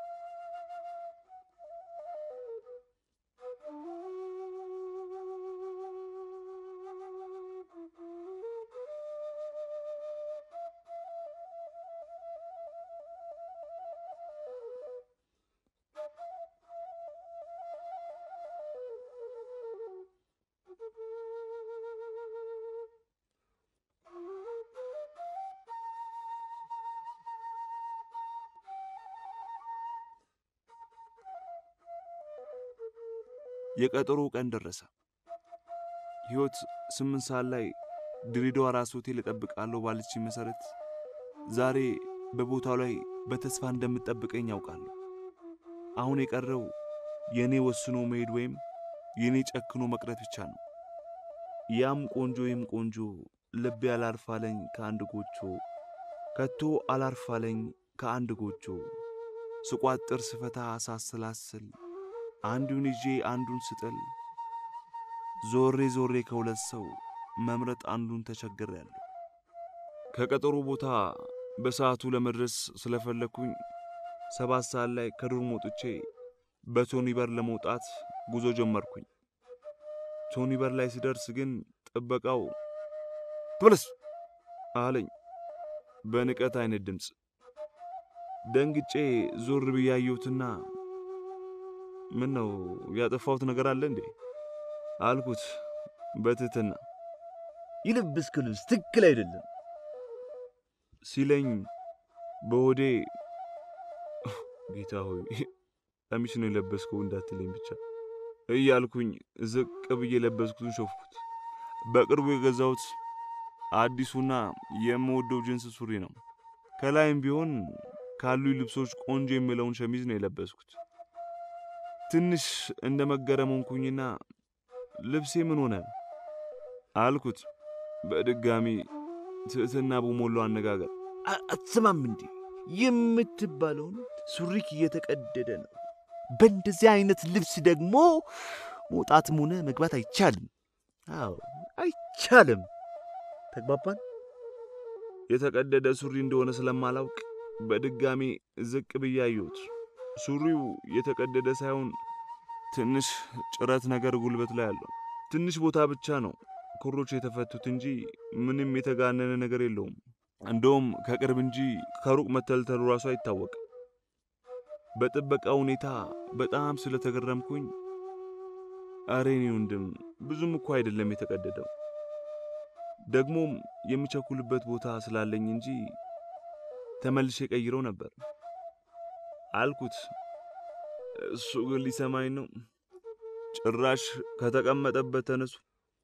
የቀጠሮ ቀን ደረሰ። ሕይወት ስምንት ሰዓት ላይ ድሬዳዋ ራስ ሆቴል እጠብቃለሁ ባለች መሠረት ዛሬ በቦታው ላይ በተስፋ እንደምትጠብቀኝ ያውቃለሁ። አሁን የቀረው የእኔ ወስኖ መሄድ ወይም የእኔ ጨክኖ መቅረት ብቻ ነው። ያም ቆንጆ ይም ቆንጆ ልቤ አላርፋለኝ ከአንድ ጎጆ ከቶ አላርፋለኝ ከአንድ ጎጆ ስቋጥር ስፈታ ሳሰላስል አንዱን ይዤ አንዱን ስጥል ዞሬ ዞሬ ከሁለት ሰው መምረጥ አንዱን ተቸግሬያለሁ። ከቀጠሮ ቦታ በሰዓቱ ለመድረስ ስለፈለግኩኝ ሰባት ሰዓት ላይ ከዶርም ወጥቼ በቶኒ በር ለመውጣት ጉዞ ጀመርኩኝ። ቶኒ በር ላይ ስደርስ ግን ጥበቃው ትመለስ አለኝ በንቀት አይነት ድምፅ። ደንግጬ ዞር ብዬ አየሁትና ምን ነው ያጠፋሁት ነገር አለ እንዴ አልኩት በትህትና። የለበስከው ልብስ ትክክል አይደለም ሲለኝ በሆዴ ጌታ ሆይ ቀሚስ ነው የለበስከው እንዳትለኝ ብቻ እያልኩኝ ዝቅ ብዬ የለበስኩትን ሾፍኩት። በቅርቡ የገዛሁት አዲሱና የምወደው ጅንስ ሱሪ ነው። ከላይም ቢሆን ካሉኝ ልብሶች ቆንጆ የሚለውን ሸሚዝ ነው የለበስኩት። ትንሽ እንደ መገረም ሆንኩኝና ልብሴ ምን ሆነ አልኩት በድጋሚ ትዕትና በሞላው አነጋገር። አትሰማም እንዴ የምትባለውን ሱሪክ እየተቀደደ ነው። በእንደዚህ አይነት ልብስ ደግሞ መውጣትም ሆነ መግባት አይቻልም። አዎ አይቻልም። ተግባባን? የተቀደደ ሱሪ እንደሆነ ስለማላውቅ በድጋሚ ዝቅ ብዬ አየሁት። ሱሪው የተቀደደ ሳይሆን ትንሽ ጭረት ነገር ጉልበት ላይ አለው። ትንሽ ቦታ ብቻ ነው ክሮች የተፈቱት እንጂ ምንም የተጋነነ ነገር የለውም። እንደውም ከቅርብ እንጂ ከሩቅ መተልተሉ ራሱ አይታወቅም። በጥበቃ ሁኔታ በጣም ስለተገረምኩኝ አሬ እኔ ወንድም ብዙም እኮ አይደለም የተቀደደው፣ ደግሞም የሚቸኩልበት ቦታ ስላለኝ እንጂ ተመልሼ ቀይረው ነበር አልኩት። እሱ ግን ሊሰማኝ ነው። ጭራሽ ከተቀመጠበት ተነሱ።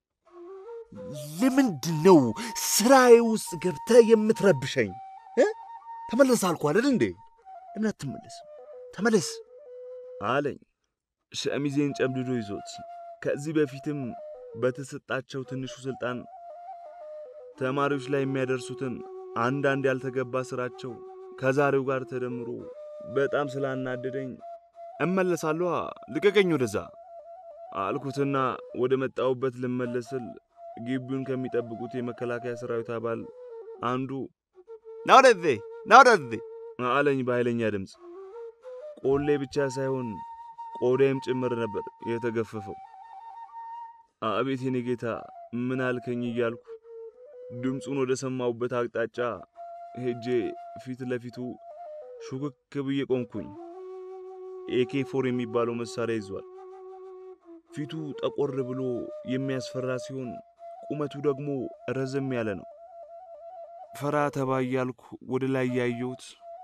ለምንድን ነው ስራዬ ውስጥ ገብተህ የምትረብሸኝ? ተመለስ አልኩ አይደል እንዴ? ለምን አትመለስም? ተመለስ አለኝ ሸሚዜን ጨምድዶ ይዞት። ከዚህ በፊትም በተሰጣቸው ትንሹ ስልጣን ተማሪዎች ላይ የሚያደርሱትን አንዳንድ ያልተገባ ስራቸው ከዛሬው ጋር ተደምሮ በጣም ስላናደደኝ እመለሳለሁ፣ ልቀቀኝ ወደዛ አልኩትና ወደ መጣሁበት ልመለስ ስል ግቢውን ከሚጠብቁት የመከላከያ ሰራዊት አባል አንዱ ና ወደዚህ ና ወደዚህ አለኝ በኃይለኛ ድምፅ። ቆሌ ብቻ ሳይሆን ቆዳይም ጭምር ነበር የተገፈፈው። አቤት የኔ ጌታ ምን አልከኝ እያልኩ ድምፁን ወደ ሰማሁበት አቅጣጫ ሄጄ ፊት ለፊቱ ሹክክ ብዬ ቆምኩኝ። ኤኬ ፎር የሚባለው መሳሪያ ይዟል። ፊቱ ጠቆር ብሎ የሚያስፈራ ሲሆን ቁመቱ ደግሞ ረዘም ያለ ነው። ፈራ ተባ እያልኩ ወደ ላይ ያየሁት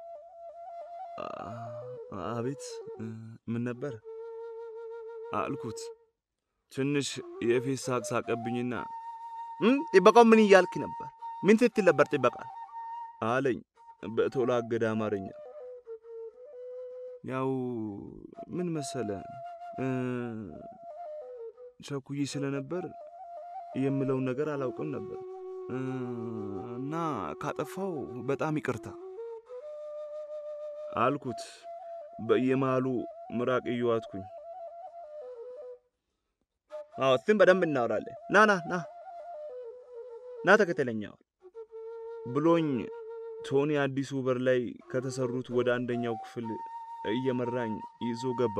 አቤት ምን ነበር አልኩት። ትንሽ የፌስ ሳቅ ሳቀብኝና ጥበቃው ምን እያልክ ነበር? ምን ስትል ነበር ጥበቃ አለኝ በተወላገደ አማርኛ ያው ምን መሰለ እ፣ ቸኩዬ ስለነበር የምለውን ነገር አላውቅም ነበር እ፣ እና ካጠፋው በጣም ይቅርታ አልኩት። በየመሃሉ ምራቅ እየዋጥኩኝ አዎ እሱን በደንብ እናወራለን። ና ና ና ና ተከተለኛ። ብሎኝ ቶኒ አዲሱ በር ላይ ከተሰሩት ወደ አንደኛው ክፍል እየመራኝ ይዞ ገባ።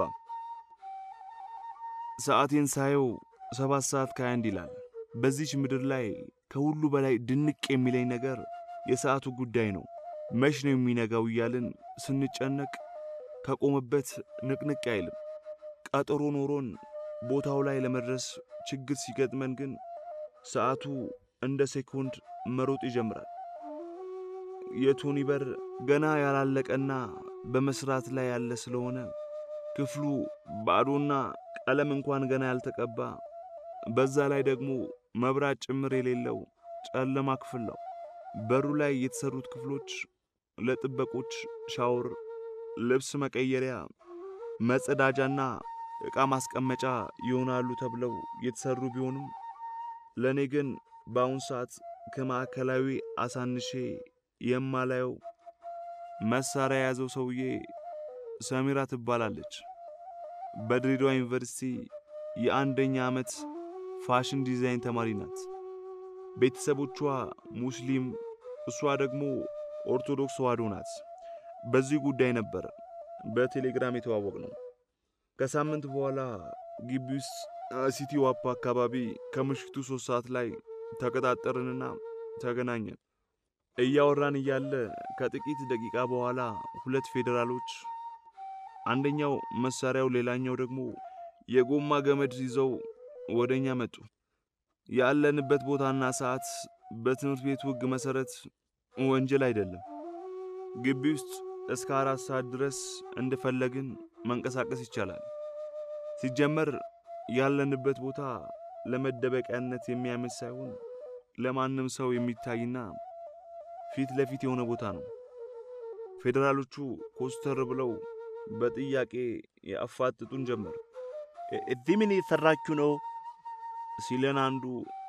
ሰዓቴን ሳየው ሰባት ሰዓት ከሃያ አንድ ይላል። በዚች ምድር ላይ ከሁሉ በላይ ድንቅ የሚለኝ ነገር የሰዓቱ ጉዳይ ነው። መች ነው የሚነጋው እያልን ስንጨነቅ ከቆመበት ንቅንቅ አይልም። ቀጠሮ ኖሮን ቦታው ላይ ለመድረስ ችግር ሲገጥመን ግን ሰዓቱ እንደ ሴኮንድ መሮጥ ይጀምራል። የቶኒ በር ገና ያላለቀና በመስራት ላይ ያለ ስለሆነ ክፍሉ ባዶና ቀለም እንኳን ገና ያልተቀባ በዛ ላይ ደግሞ መብራት ጭምር የሌለው ጨለማ ክፍል ነው። በሩ ላይ የተሰሩት ክፍሎች ለጥበቆች ሻወር፣ ልብስ መቀየሪያ፣ መጸዳጃና ዕቃ ማስቀመጫ ይሆናሉ ተብለው የተሰሩ ቢሆንም ለእኔ ግን በአሁን ሰዓት ከማዕከላዊ አሳንሼ የማላየው መሳሪያ የያዘው ሰውዬ ሰሚራ ትባላለች። በድሬዳዋ ዩኒቨርሲቲ የአንደኛ ዓመት ፋሽን ዲዛይን ተማሪ ናት። ቤተሰቦቿ ሙስሊም፣ እሷ ደግሞ ኦርቶዶክስ ተዋሕዶ ናት። በዚህ ጉዳይ ነበር በቴሌግራም የተዋወቅ ነው። ከሳምንት በኋላ ግቢ ውስጥ ሲቲ ዋፓ አካባቢ ከምሽቱ ሶስት ሰዓት ላይ ተቀጣጠርንና ተገናኘን። እያወራን እያለ ከጥቂት ደቂቃ በኋላ ሁለት ፌዴራሎች አንደኛው መሳሪያው ሌላኛው ደግሞ የጎማ ገመድ ይዘው ወደ እኛ መጡ። ያለንበት ቦታና ሰዓት በትምህርት ቤቱ ሕግ መሠረት ወንጀል አይደለም። ግቢ ውስጥ እስከ አራት ሰዓት ድረስ እንደፈለግን መንቀሳቀስ ይቻላል። ሲጀመር ያለንበት ቦታ ለመደበቂያነት የሚያመች ሳይሆን ለማንም ሰው የሚታይና ፊት ለፊት የሆነ ቦታ ነው። ፌዴራሎቹ ኮስተር ብለው በጥያቄ ያፋጥጡን ጀመር። እዚህ ምን እየሰራችሁ ነው? ሲለን አንዱ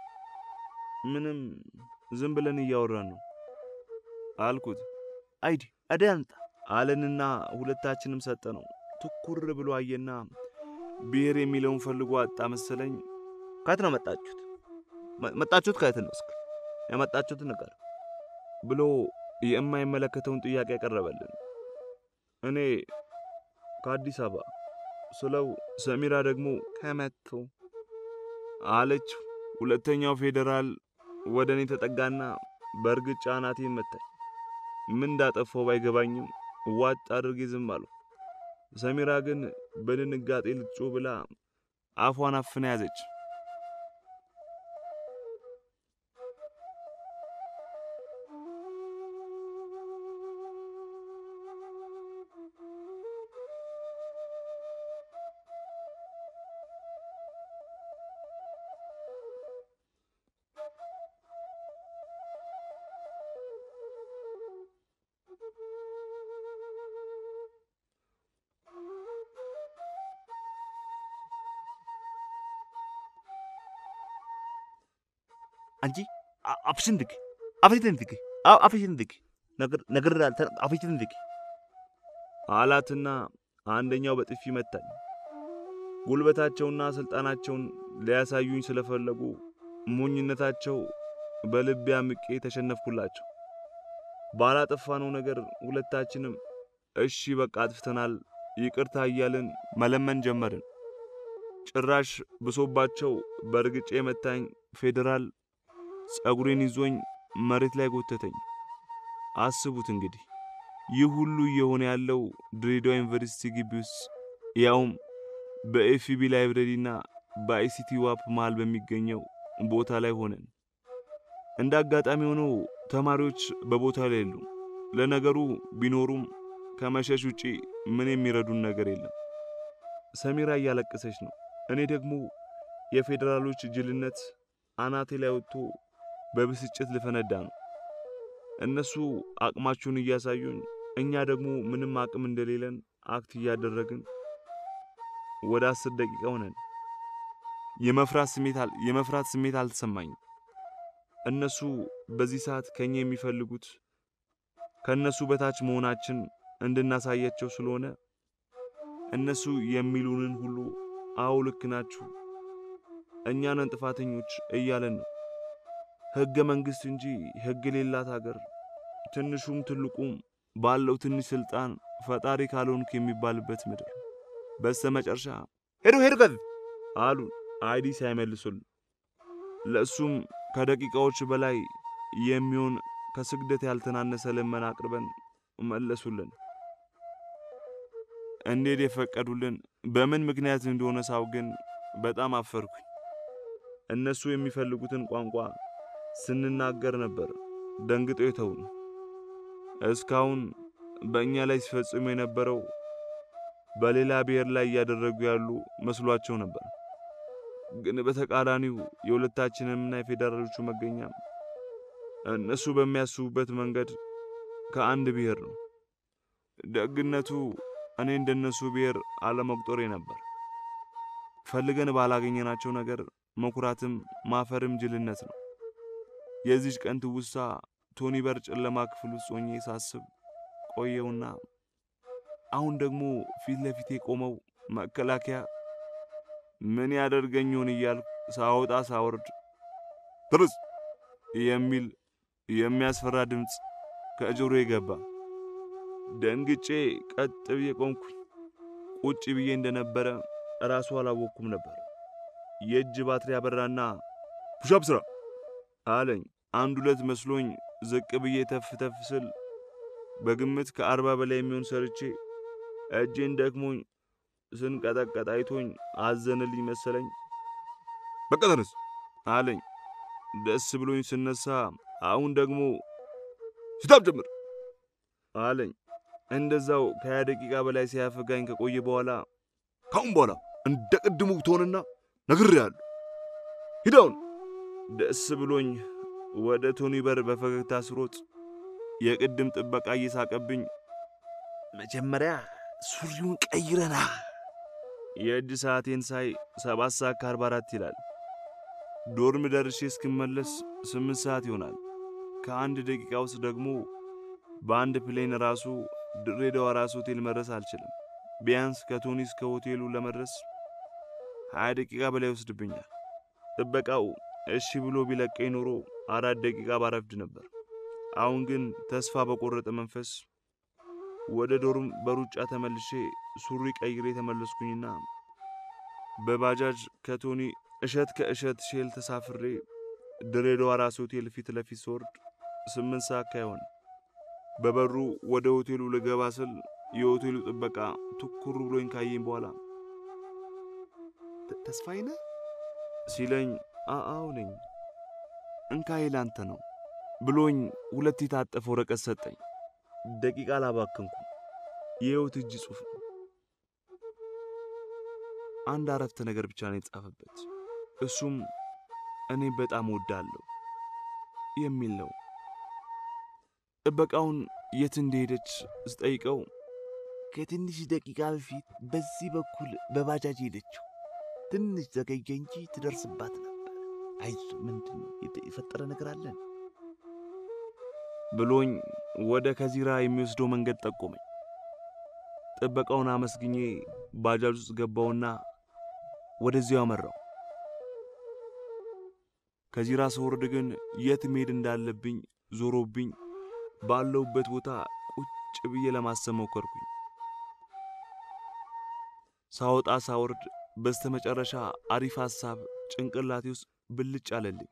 ምንም ዝም ብለን እያወራን ነው አልኩት። አይዲ አደ አንጣ አለንና ሁለታችንም ሰጠ ነው። ትኩር ብሎ አየና ብሔር የሚለውን ፈልጎ አጣ መሰለኝ። ከየት ነው መጣችሁት? መ- መጣችሁት ከየት ነው? እስኪ የመጣችሁትን ነገር ብሎ የማይመለከተውን ጥያቄ ያቀረበልን። እኔ ከአዲስ አበባ ስለው ሰሚራ ደግሞ ከመቱ አለች። ሁለተኛው ፌዴራል ወደ እኔ ተጠጋና በእርግጫ አናቴን መታኝ። ምን እንዳጠፋው ባይገባኝም ዋጥ አድርጌ ዝም አልሁ። ሰሚራ ግን በድንጋጤ ልትጮህ ብላ አፏን አፍና ያዘች። አንቺ አ- አፍሽን ዝጊ፣ አፍሽን ዝጊ፣ አ- አፍሽን ዝጊ። ነገር ነገር አፍሽን ዝጊ። አላትና አንደኛው በጥፊ መታኝ። ጉልበታቸውና ስልጣናቸውን ሊያሳዩኝ ስለፈለጉ ሞኝነታቸው በልቤ አምቄ ተሸነፍኩላቸው። ባላጠፋነው ነገር ሁለታችንም እሺ በቃ አጥፍተናል ይቅርታ እያልን መለመን ጀመርን። ጭራሽ ብሶባቸው በእርግጬ የመታኝ ፌዴራል ጸጉሬን ይዞኝ መሬት ላይ ጎተተኝ። አስቡት እንግዲህ ይህ ሁሉ እየሆነ ያለው ድሬዳዋ ዩኒቨርሲቲ ግቢ ውስጥ ያውም በኤፍቢ ላይብረሪና በአይሲቲ ዋፕ መሃል በሚገኘው ቦታ ላይ ሆነን። እንደ አጋጣሚ ሆኖ ተማሪዎች በቦታው ላይ የሉም። ለነገሩ ቢኖሩም ከመሸሽ ውጪ ምን የሚረዱን ነገር የለም። ሰሚራ እያለቀሰች ነው። እኔ ደግሞ የፌዴራሎች ጅልነት አናቴ ላይ ወጥቶ በብስጭት ልፈነዳ ነው። እነሱ አቅማቸውን እያሳዩኝ፣ እኛ ደግሞ ምንም አቅም እንደሌለን አክት እያደረግን ወደ አስር ደቂቃ ሆነን። የመፍራት ስሜት አል የመፍራት ስሜት አልተሰማኝም። እነሱ በዚህ ሰዓት ከኛ የሚፈልጉት ከእነሱ በታች መሆናችን እንድናሳያቸው ስለሆነ እነሱ የሚሉንን ሁሉ አዎ ልክ ናችሁ፣ እኛ ነን ጥፋተኞች እያለን ነው። ሕገ መንግሥት እንጂ ሕግ የሌላት ሀገር ትንሹም ትልቁም ባለው ትንሽ ስልጣን ፈጣሪ ካልሆንክ የሚባልበት ምድር። በስተ መጨረሻ ሄዱ ሄዱ ከዚህ አሉን አይዲ ሳይመልሱልን። ለእሱም ከደቂቃዎች በላይ የሚሆን ከስግደት ያልተናነሰ ልመና አቅርበን መለሱልን። እንዴት የፈቀዱልን በምን ምክንያት እንደሆነ ሳው ግን በጣም አፈርኩኝ። እነሱ የሚፈልጉትን ቋንቋ ስንናገር ነበር ደንግጠው የተውን። እስካሁን በእኛ ላይ ሲፈጽሙ የነበረው በሌላ ብሔር ላይ እያደረጉ ያሉ መስሏቸው ነበር። ግን በተቃራኒው የሁለታችንምና የፌዴራሎቹ መገኛ እነሱ በሚያስቡበት መንገድ ከአንድ ብሔር ነው። ደግነቱ እኔ እንደነሱ ብሔር አለመቁጠሬ ነበር። ፈልገን ባላገኘናቸው ነገር መኩራትም ማፈርም ጅልነት ነው። የዚች ቀን ትውስታ ቶኒ በር ጨለማ ክፍል ውስጥ ሆኜ ሳስብ ቆየውና አሁን ደግሞ ፊት ለፊቴ ቆመው መከላከያ ምን ያደርገኝ ይሆን እያልኩ ሳወጣ ሳወርድ ትርስ የሚል የሚያስፈራ ድምፅ ከጆሮዬ ገባ። ደንግጬ ቀጥ ብዬ ቆምኩኝ። ቁጭ ብዬ እንደነበረ ራሱ አላወቅኩም ነበር። የእጅ ባትሪ አበራና ፑሻፕ ስራ አለኝ። አንድ ሁለት መስሎኝ ዝቅ ብዬ ተፍ ተፍ ስል በግምት ከአርባ በላይ የሚሆን ሰርቼ እጄን ደክሞኝ ስንቀጠቀጥ አይቶኝ አዘንልኝ መሰለኝ። በቃ ተነስ አለኝ። ደስ ብሎኝ ስነሳ አሁን ደግሞ ሲታብ ጀምር አለኝ። እንደዛው ከሀያ ደቂቃ በላይ ሲያፈጋኝ ከቆየ በኋላ ካሁን በኋላ እንደ ቅድሙ ትሆንና ነግሬሃለሁ፣ ሂዳውን ደስ ብሎኝ ወደ ቶኒ በር በፈገግታ ስሮጥ የቅድም ጥበቃ እየሳቀብኝ መጀመሪያ ሱሪውን ቀይረና የእጅ ሰዓቴን ሳይ ሰባት ሰዓት ከአርባ አራት ይላል። ዶርም ደርሼ እስክመለስ ስምንት ሰዓት ይሆናል። ከአንድ ደቂቃ ውስጥ ደግሞ በአንድ ፕሌን ራሱ ድሬዳዋ ራስ ሆቴል መድረስ አልችልም። ቢያንስ ከቶኒ እስከ ሆቴሉ ለመድረስ ሀያ ደቂቃ በላይ ይወስድብኛል። ጥበቃው እሺ ብሎ ቢለቀኝ ኖሮ አራት ደቂቃ ባረፍድ ነበር። አሁን ግን ተስፋ በቆረጠ መንፈስ ወደ ዶርም በሩጫ ተመልሼ ሱሪ ቀይሬ ተመለስኩኝና በባጃጅ ከቶኒ እሸት ከእሸት ሼል ተሳፍሬ ድሬዳዋ ራስ ሆቴል ፊት ለፊት ስወርድ ስምንት ሰዓት ካይሆን በበሩ ወደ ሆቴሉ ልገባ ስል የሆቴሉ ጥበቃ ትኩር ብሎኝ ካየኝ በኋላ ተስፋዬ ነህ ሲለኝ አአው ነኝ እንካ ላንተ ነው ብሎኝ ሁለት የታጠፈ ወረቀት ሰጠኝ። ደቂቃ አላባከንኩም። የሕይወት እጅ ጽሑፍ ነው። አንድ አረፍተ ነገር ብቻ ነው የተጻፈበት። እሱም እኔ በጣም ወዳለሁ የሚል ነው። ጥበቃውን የት እንደሄደች ስጠይቀው ከትንሽ ደቂቃ በፊት በዚህ በኩል በባጃጅ ሄደችው። ትንሽ ዘገየ እንጂ ትደርስባት ነበር። አይዞ ምንድን ነው የፈጠረ ነገር አለን ብሎኝ ወደ ከዚራ የሚወስደው መንገድ ጠቆመኝ። ጥበቃውን አመስግኜ ባጃጅ ውስጥ ገባውና ወደዚያው አመራው። ከዚራ ስወርድ ግን የት መሄድ እንዳለብኝ ዞሮብኝ ባለውበት ቦታ ቁጭ ብዬ ለማሰብ ሞከርኩኝ። ሳወጣ ሳወርድ በስተመጨረሻ አሪፍ ሐሳብ ጭንቅላቴ ውስጥ ብልጭ አለልኝ።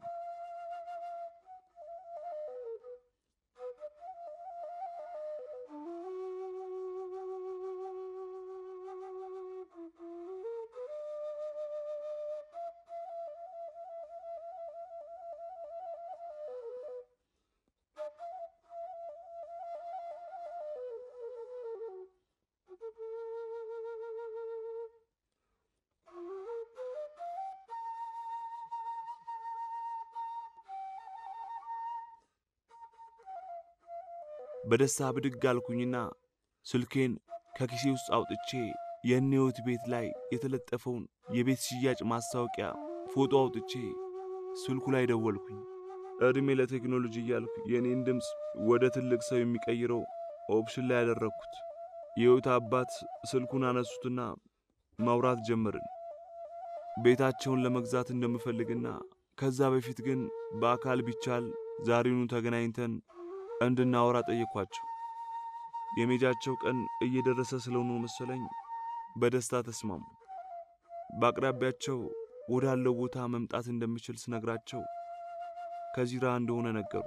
በደስታ ብድግ አልኩኝና ስልኬን ከኪሴ ውስጥ አውጥቼ የእኔዎት ቤት ላይ የተለጠፈውን የቤት ሽያጭ ማስታወቂያ ፎቶ አውጥቼ ስልኩ ላይ ደወልኩኝ። ዕድሜ ለቴክኖሎጂ እያልኩ የእኔን ድምፅ ወደ ትልቅ ሰው የሚቀይረው ኦፕሽን ላይ ያደረግኩት። የሕይወት አባት ስልኩን አነሱትና ማውራት ጀመርን። ቤታቸውን ለመግዛት እንደምፈልግና ከዛ በፊት ግን በአካል ቢቻል ዛሬውኑ ተገናኝተን እንድናወራ ጠየኳቸው። የሜጃቸው ቀን እየደረሰ ስለሆነ መሰለኝ በደስታ ተስማሙ። በአቅራቢያቸው ወዳለው ቦታ መምጣት እንደምችል ስነግራቸው ከዚራ እንደሆነ ነገሩ።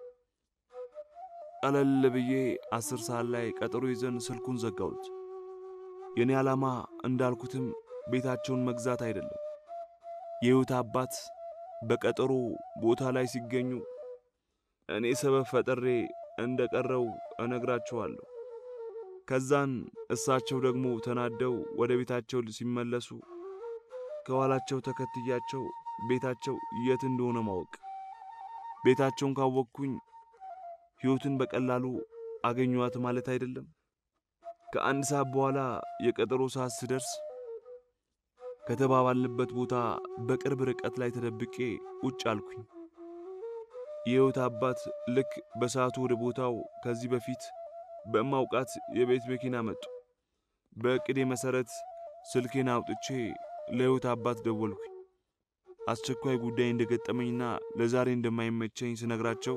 ቀለል ብዬ አስር ሰዓት ላይ ቀጠሮ ይዘን ስልኩን ዘጋሁት። የእኔ ዓላማ እንዳልኩትም ቤታቸውን መግዛት አይደለም። የሕይወት አባት በቀጠሮ ቦታ ላይ ሲገኙ እኔ ሰበብ ፈጥሬ እንደ ቀረው እነግራቸዋለሁ። ከዛን እሳቸው ደግሞ ተናደው ወደ ቤታቸው ሲመለሱ ከኋላቸው ተከትያቸው ቤታቸው የት እንደሆነ ማወቅ። ቤታቸውን ካወቅኩኝ ሕይወትን በቀላሉ አገኘዋት ማለት አይደለም። ከአንድ ሰዓት በኋላ የቀጠሮ ሰዓት ስደርስ ከተባባልንበት ቦታ በቅርብ ርቀት ላይ ተደብቄ ቁጭ አልኩኝ። የሕይወት አባት ልክ በሰዓቱ ወደ ቦታው ከዚህ በፊት በማውቃት የቤት መኪና መጡ። በዕቅዴ መሠረት ስልኬን አውጥቼ ለሕይወት አባት ደወልኩኝ። አስቸኳይ ጉዳይ እንደገጠመኝና ለዛሬ እንደማይመቸኝ ስነግራቸው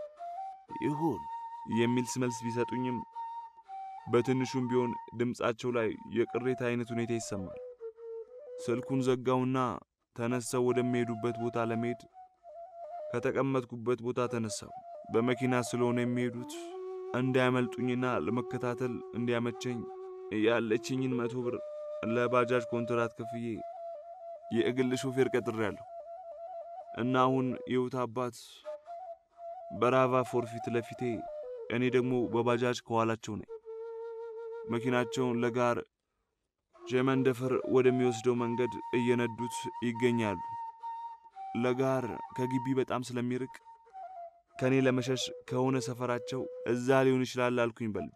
ይሁን የሚል መልስ ቢሰጡኝም በትንሹም ቢሆን ድምፃቸው ላይ የቅሬታ አይነት ሁኔታ ይሰማል። ስልኩን ዘጋውና ተነስተው ወደሚሄዱበት ቦታ ለመሄድ ከተቀመጥኩበት ቦታ ተነሳው። በመኪና ስለሆነ የሚሄዱት እንዳያመልጡኝና ለመከታተል እንዲያመቸኝ ያለችኝን መቶ ብር ለባጃጅ ኮንትራት ከፍዬ የእግል ሾፌር ቀጥሬያለሁ እና አሁን የሕይወት አባት በራቫ ፎር ፊት ለፊቴ፣ እኔ ደግሞ በባጃጅ ከኋላቸው ነኝ። መኪናቸውን ለጋር ጀመንደፈር ወደሚወስደው መንገድ እየነዱት ይገኛሉ። ለጋር ከግቢ በጣም ስለሚርቅ ከእኔ ለመሸሽ ከሆነ ሰፈራቸው እዛ ሊሆን ይችላል አልኩኝ በልቤ።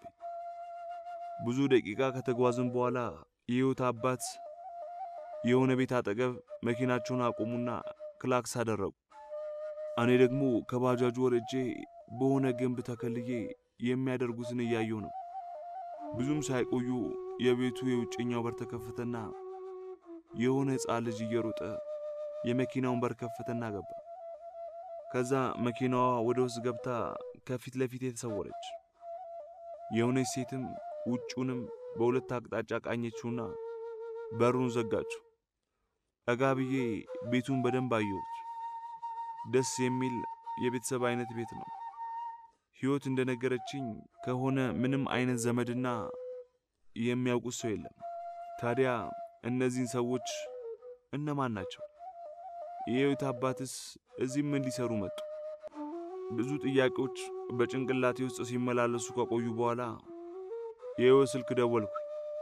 ብዙ ደቂቃ ከተጓዝን በኋላ የሕይወት አባት የሆነ ቤት አጠገብ መኪናቸውን አቆሙና ክላክስ አደረጉ። እኔ ደግሞ ከባጃጁ ወርጄ በሆነ ግንብ ተከልዬ የሚያደርጉትን እያየሁ ነው። ብዙም ሳይቆዩ የቤቱ የውጭኛው በር ተከፈተና የሆነ ሕፃን ልጅ እየሮጠ የመኪናውን በር ከፈተና ገባ። ከዛ መኪናዋ ወደ ውስጥ ገብታ ከፊት ለፊት የተሰወረች የሆነች ሴትም ውጩንም በሁለት አቅጣጫ ቃኘችውና በሩን ዘጋችው። ጠጋ ብዬ ቤቱን በደንብ አየሁት። ደስ የሚል የቤተሰብ አይነት ቤት ነው። ሕይወት እንደነገረችኝ ከሆነ ምንም አይነት ዘመድና የሚያውቁት ሰው የለም። ታዲያ እነዚህን ሰዎች እነማን ናቸው? የሕይወት አባትስ እዚህ ምን ሊሰሩ መጡ? ብዙ ጥያቄዎች በጭንቅላቴ ውስጥ ሲመላለሱ ከቆዩ በኋላ የሕይወት ስልክ ደወልኩ።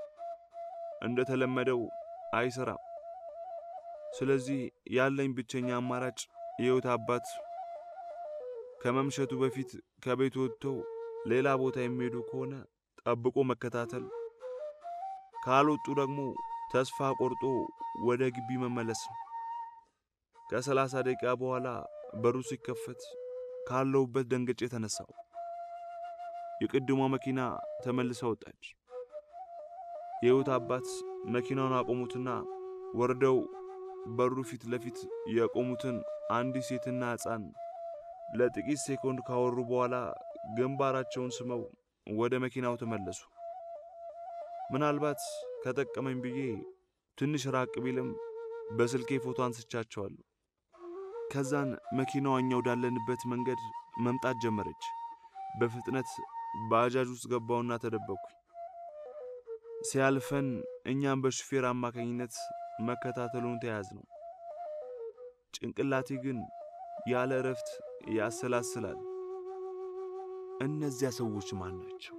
እንደተለመደው አይሰራም። ስለዚህ ያለኝ ብቸኛ አማራጭ የሕይወት አባት ከመምሸቱ በፊት ከቤት ወጥተው ሌላ ቦታ የሚሄዱ ከሆነ ጠብቆ መከታተል፣ ካልወጡ ደግሞ ተስፋ ቆርጦ ወደ ግቢ መመለስ ነው። ከሰላሳ ደቂቃ በኋላ በሩ ሲከፈት ካለሁበት ደንግጬ ተነሳው። የቅድሟ መኪና ተመልሳ ወጣች። የሕይወት አባት መኪናውን አቆሙትና ወርደው በሩ ፊት ለፊት የቆሙትን አንዲት ሴትና ሕፃን ለጥቂት ሴኮንድ ካወሩ በኋላ ግንባራቸውን ስመው ወደ መኪናው ተመለሱ። ምናልባት ከጠቀመኝ ብዬ ትንሽ ራቅ ቢልም በስልኬ ፎቶ አንስቻቸዋለሁ። ከዛን መኪናዋ እኛ ወዳለንበት መንገድ መምጣት ጀመረች። በፍጥነት ባጃጅ ውስጥ ገባውና ተደበቅኩኝ። ሲያልፈን እኛም በሹፌር አማካኝነት መከታተሉን ተያዝ ነው። ጭንቅላቴ ግን ያለ እረፍት ያሰላስላል። እነዚያ ሰዎች ማን ናቸው?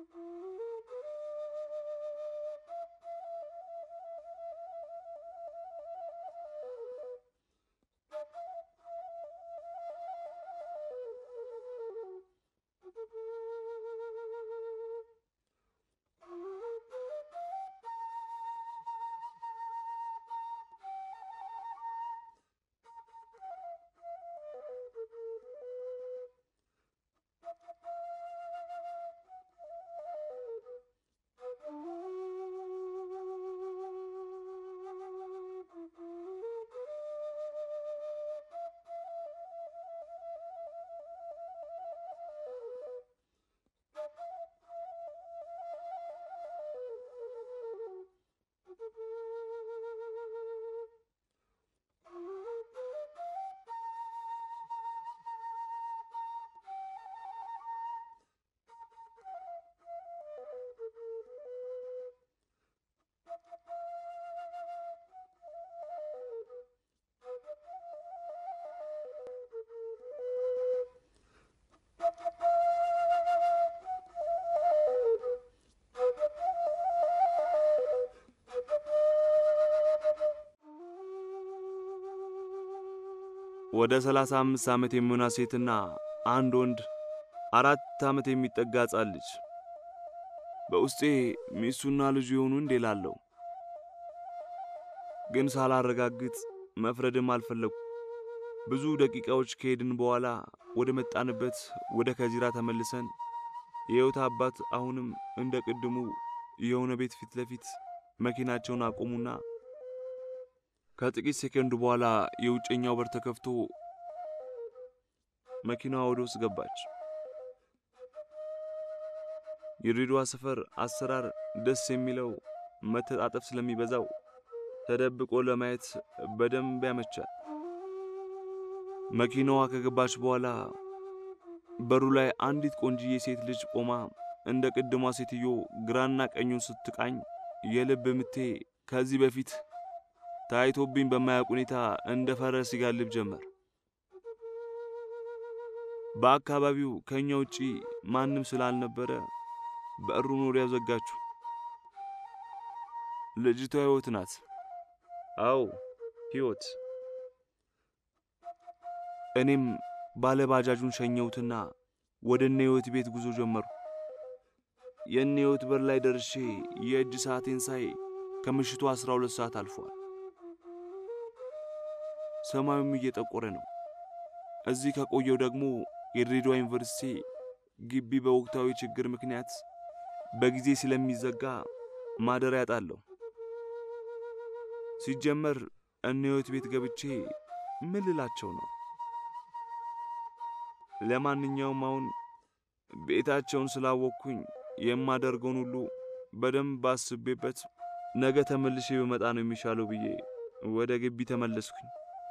ወደ ሰላሳ አምስት ዓመት የሚሆናት ሴትና አንድ ወንድ አራት ዓመት የሚጠጋ ሕፃን ልጅ በውስጤ ሚስቱና ልጁ የሆኑ እንዴ ላለሁ ግን ሳላረጋግጥ መፍረድም አልፈለጉ። ብዙ ደቂቃዎች ከሄድን በኋላ ወደ መጣንበት ወደ ከዚራ ተመልሰን የሕይወት አባት አሁንም እንደ ቅድሙ የሆነ ቤት ፊት ለፊት መኪናቸውን አቆሙና ከጥቂት ሴከንድ በኋላ የውጨኛው በር ተከፍቶ መኪናዋ ወደ ውስጥ ገባች። የድሬዳዋ ሰፈር አሰራር ደስ የሚለው መተጣጠፍ ስለሚበዛው ተደብቆ ለማየት በደንብ ያመቻል። መኪናዋ ከገባች በኋላ በሩ ላይ አንዲት ቆንጅዬ ሴት ልጅ ቆማ እንደ ቅድሟ ሴትዮ ግራና ቀኙን ስትቃኝ የልብ ምቴ ከዚህ በፊት ታይቶብኝ በማያውቅ ሁኔታ እንደ ፈረስ ይጋልብ ጀመር። በአካባቢው ከኛ ውጪ ማንም ስላልነበረ በሩን ወዲያው ዘጋችሁ። ልጅቷ ሕይወት ናት። አዎ ሕይወት። እኔም ባለ ባጃጁን ሸኘሁትና ወደ እነ ሕይወት ቤት ጉዞ ጀመሩ። የእነ ሕይወት በር ላይ ደርሼ የእጅ ሰዓቴን ሳይ ከምሽቱ አስራ ሁለት ሰዓት አልፏል። ሰማዩም እየጠቆረ ነው። እዚህ ከቆየው ደግሞ የድሬዳዋ ዩኒቨርሲቲ ግቢ በወቅታዊ ችግር ምክንያት በጊዜ ስለሚዘጋ ማደሪያ ያጣለሁ። ሲጀመር እነ ሕይወት ቤት ገብቼ ምን ልላቸው ነው? ለማንኛውም አሁን ቤታቸውን ስላወቅኩኝ የማደርገውን ሁሉ በደንብ አስቤበት ነገ ተመልሼ በመጣ ነው የሚሻለው ብዬ ወደ ግቢ ተመለስኩኝ።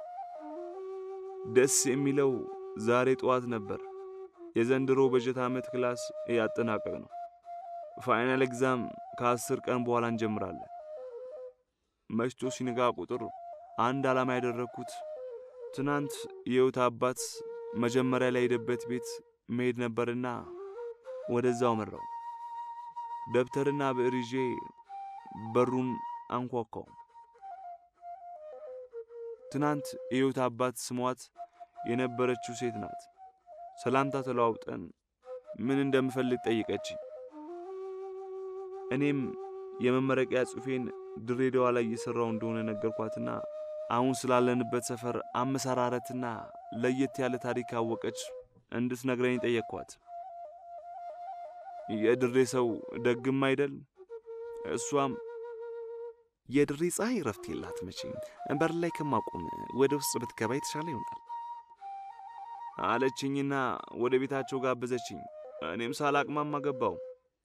ደስ የሚለው ዛሬ ጠዋት ነበር። የዘንድሮ በጀት ዓመት ክላስ እያጠናቀቅ ነው። ፋይናል ኤግዛም ከአስር ቀን በኋላ እንጀምራለን። መሽቶ ሲነጋ ቁጥር አንድ ዓላማ ያደረግኩት ትናንት የሕይወት አባት መጀመሪያ ላይ ሄደበት ቤት መሄድ ነበርና ወደዛው መራው። ደብተርና ብዕር ይዤ በሩን አንኳኳው። ትናንት የሕይወት አባት ስሟት የነበረችው ሴት ናት። ሰላምታ ተለዋውጠን ምን እንደምፈልግ ጠይቀችኝ። እኔም የመመረቂያ ጽሑፌን ድሬዳዋ ላይ እየሠራው እንደሆነ ነገርኳትና አሁን ስላለንበት ሰፈር አመሰራረትና ለየት ያለ ታሪክ አወቀች እንድትነግረኝ ጠየቅኳት። የድሬ ሰው ደግም አይደል? እሷም የድሬ ፀሐይ ረፍት የላት መቼም በር ላይ ከማቆም ወደ ውስጥ ብትገባ የተሻለ ይሆናል አለችኝና ወደ ቤታቸው ጋበዘችኝ። እኔም ሳላቅማማ ገባው።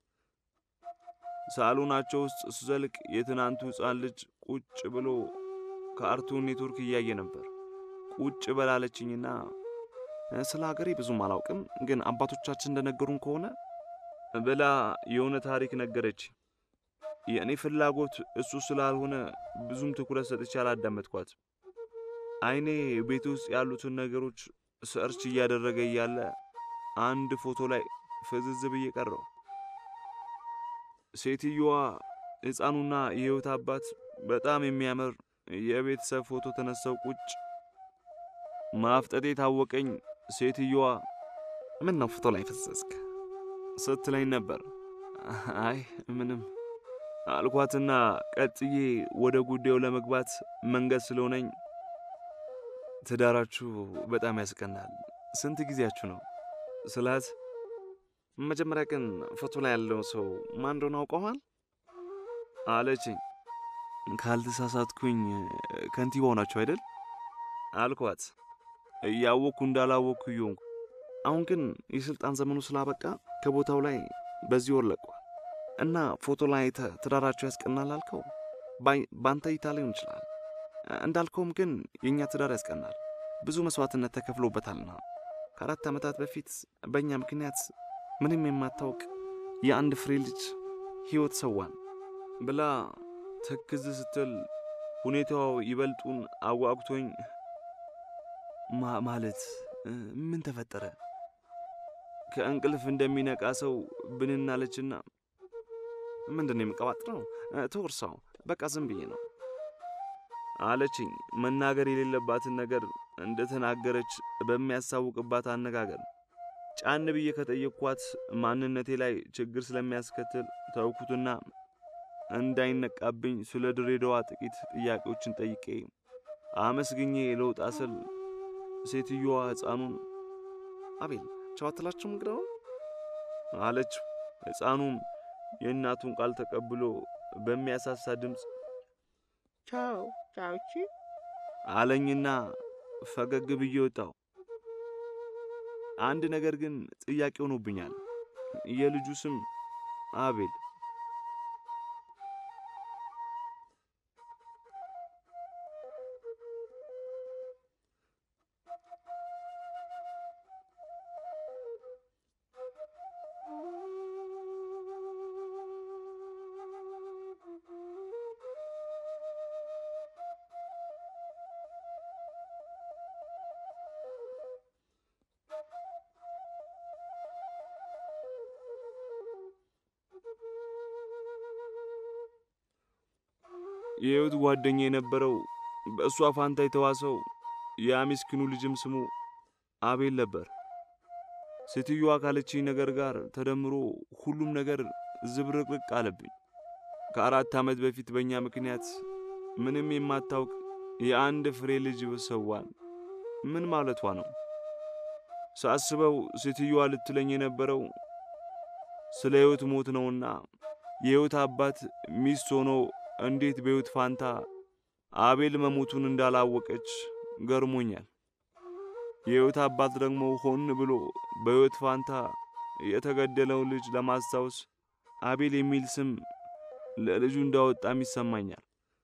ሳሎናቸው ውስጥ ስዘልቅ የትናንቱ ሕፃን ልጅ ቁጭ ብሎ ካርቱን ኔትወርክ እያየ ነበር። ቁጭ በላለችኝና ስለ ሀገሬ ብዙም አላውቅም፣ ግን አባቶቻችን እንደነገሩን ከሆነ ብላ የሆነ ታሪክ ነገረች። የእኔ ፍላጎት እሱ ስላልሆነ ብዙም ትኩረት ሰጥቼ አላዳመጥኳት። አይኔ ቤት ውስጥ ያሉትን ነገሮች ሰርች እያደረገ እያለ አንድ ፎቶ ላይ ፍዝዝ ብዬ ቀረው። ሴትየዋ ሕፃኑና የሕይወት አባት በጣም የሚያምር የቤተሰብ ፎቶ ተነሳው ቁጭ ማፍጠጤ ታወቀኝ። ሴትየዋ ምን ነው ፎቶ ላይ ፈዘዝክ ስትለኝ ነበር። አይ ምንም አልኳትና ቀጥዬ ወደ ጉዳዩ ለመግባት መንገድ ስለሆነኝ ትዳራችሁ በጣም ያስቀናል። ስንት ጊዜያችሁ ነው ስላት፣ መጀመሪያ ግን ፎቶ ላይ ያለው ሰው ማን እንደሆነ አውቀዋል አለችኝ። ካልተሳሳትኩኝ ከንቲባው ናቸው አይደል አልኳት። እያወቅኩ እንዳላወቅኩ እየሆንኩ አሁን ግን የሥልጣን ዘመኑ ስላበቃ ከቦታው ላይ በዚህ ወር ለቋል እና ፎቶ ላይ አይተህ ትዳራችሁ ያስቀናል አልከው። በአንተ እይታ ሊሆን ይችላል። እንዳልከውም ግን የእኛ ትዳር ያስቀናል። ብዙ መስዋዕትነት ተከፍሎበታልና ከአራት ዓመታት በፊት በእኛ ምክንያት ምንም የማታውቅ የአንድ ፍሬ ልጅ ሕይወት ሰዋን ብላ ትክዝ ስትል ሁኔታው ይበልጡን አጓጉቶኝ ማለት ምን ተፈጠረ? ከእንቅልፍ እንደሚነቃ ሰው ብንናለችና ምንድን ነው የምቀባጥረው? ተወርሳው በቃ ዝም ብዬ ነው አለችኝ። መናገር የሌለባትን ነገር እንደተናገረች በሚያሳውቅባት አነጋገር ጫን ብዬ ከጠየቅኳት ማንነቴ ላይ ችግር ስለሚያስከትል ተውኩትና እንዳይነቃብኝ ስለ ድሬዳዋ ጥቂት ጥያቄዎችን ጠይቄ አመስግኜ ለውጣ ስል ሴትዮዋ ሕፃኑን አቤል ቻው አትላችሁም እንግዳውን አለችው። ሕፃኑም የእናቱን ቃል ተቀብሎ በሚያሳሳ ድምፅ ቻው ቻውቺ አለኝና ፈገግ ብዬ ወጣሁ። አንድ ነገር ግን ጥያቄ ሆኖብኛል። የልጁ ስም አቤል የሕይወት ጓደኛ የነበረው በእሷ ፋንታ የተዋሰው ያ ምስኪኑ ልጅም ስሙ አቤል ነበር። ሴትዮዋ ካለችኝ ነገር ጋር ተደምሮ ሁሉም ነገር ዝብርቅርቅ አለብኝ። ከአራት ዓመት በፊት በእኛ ምክንያት ምንም የማታውቅ የአንድ ፍሬ ልጅ ሰዋን ምን ማለቷ ነው? ሳስበው ሴትዮዋ ልትለኝ የነበረው ስለ ሕይወት ሞት ነውና የሕይወት አባት ሚስት ሆኖ እንዴት በሕይወት ፋንታ አቤል መሞቱን እንዳላወቀች ገርሞኛል። የሕይወት አባት ደግሞ ሆን ብሎ በሕይወት ፋንታ የተገደለውን ልጅ ለማስታወስ አቤል የሚል ስም ለልጁ እንዳወጣም ይሰማኛል።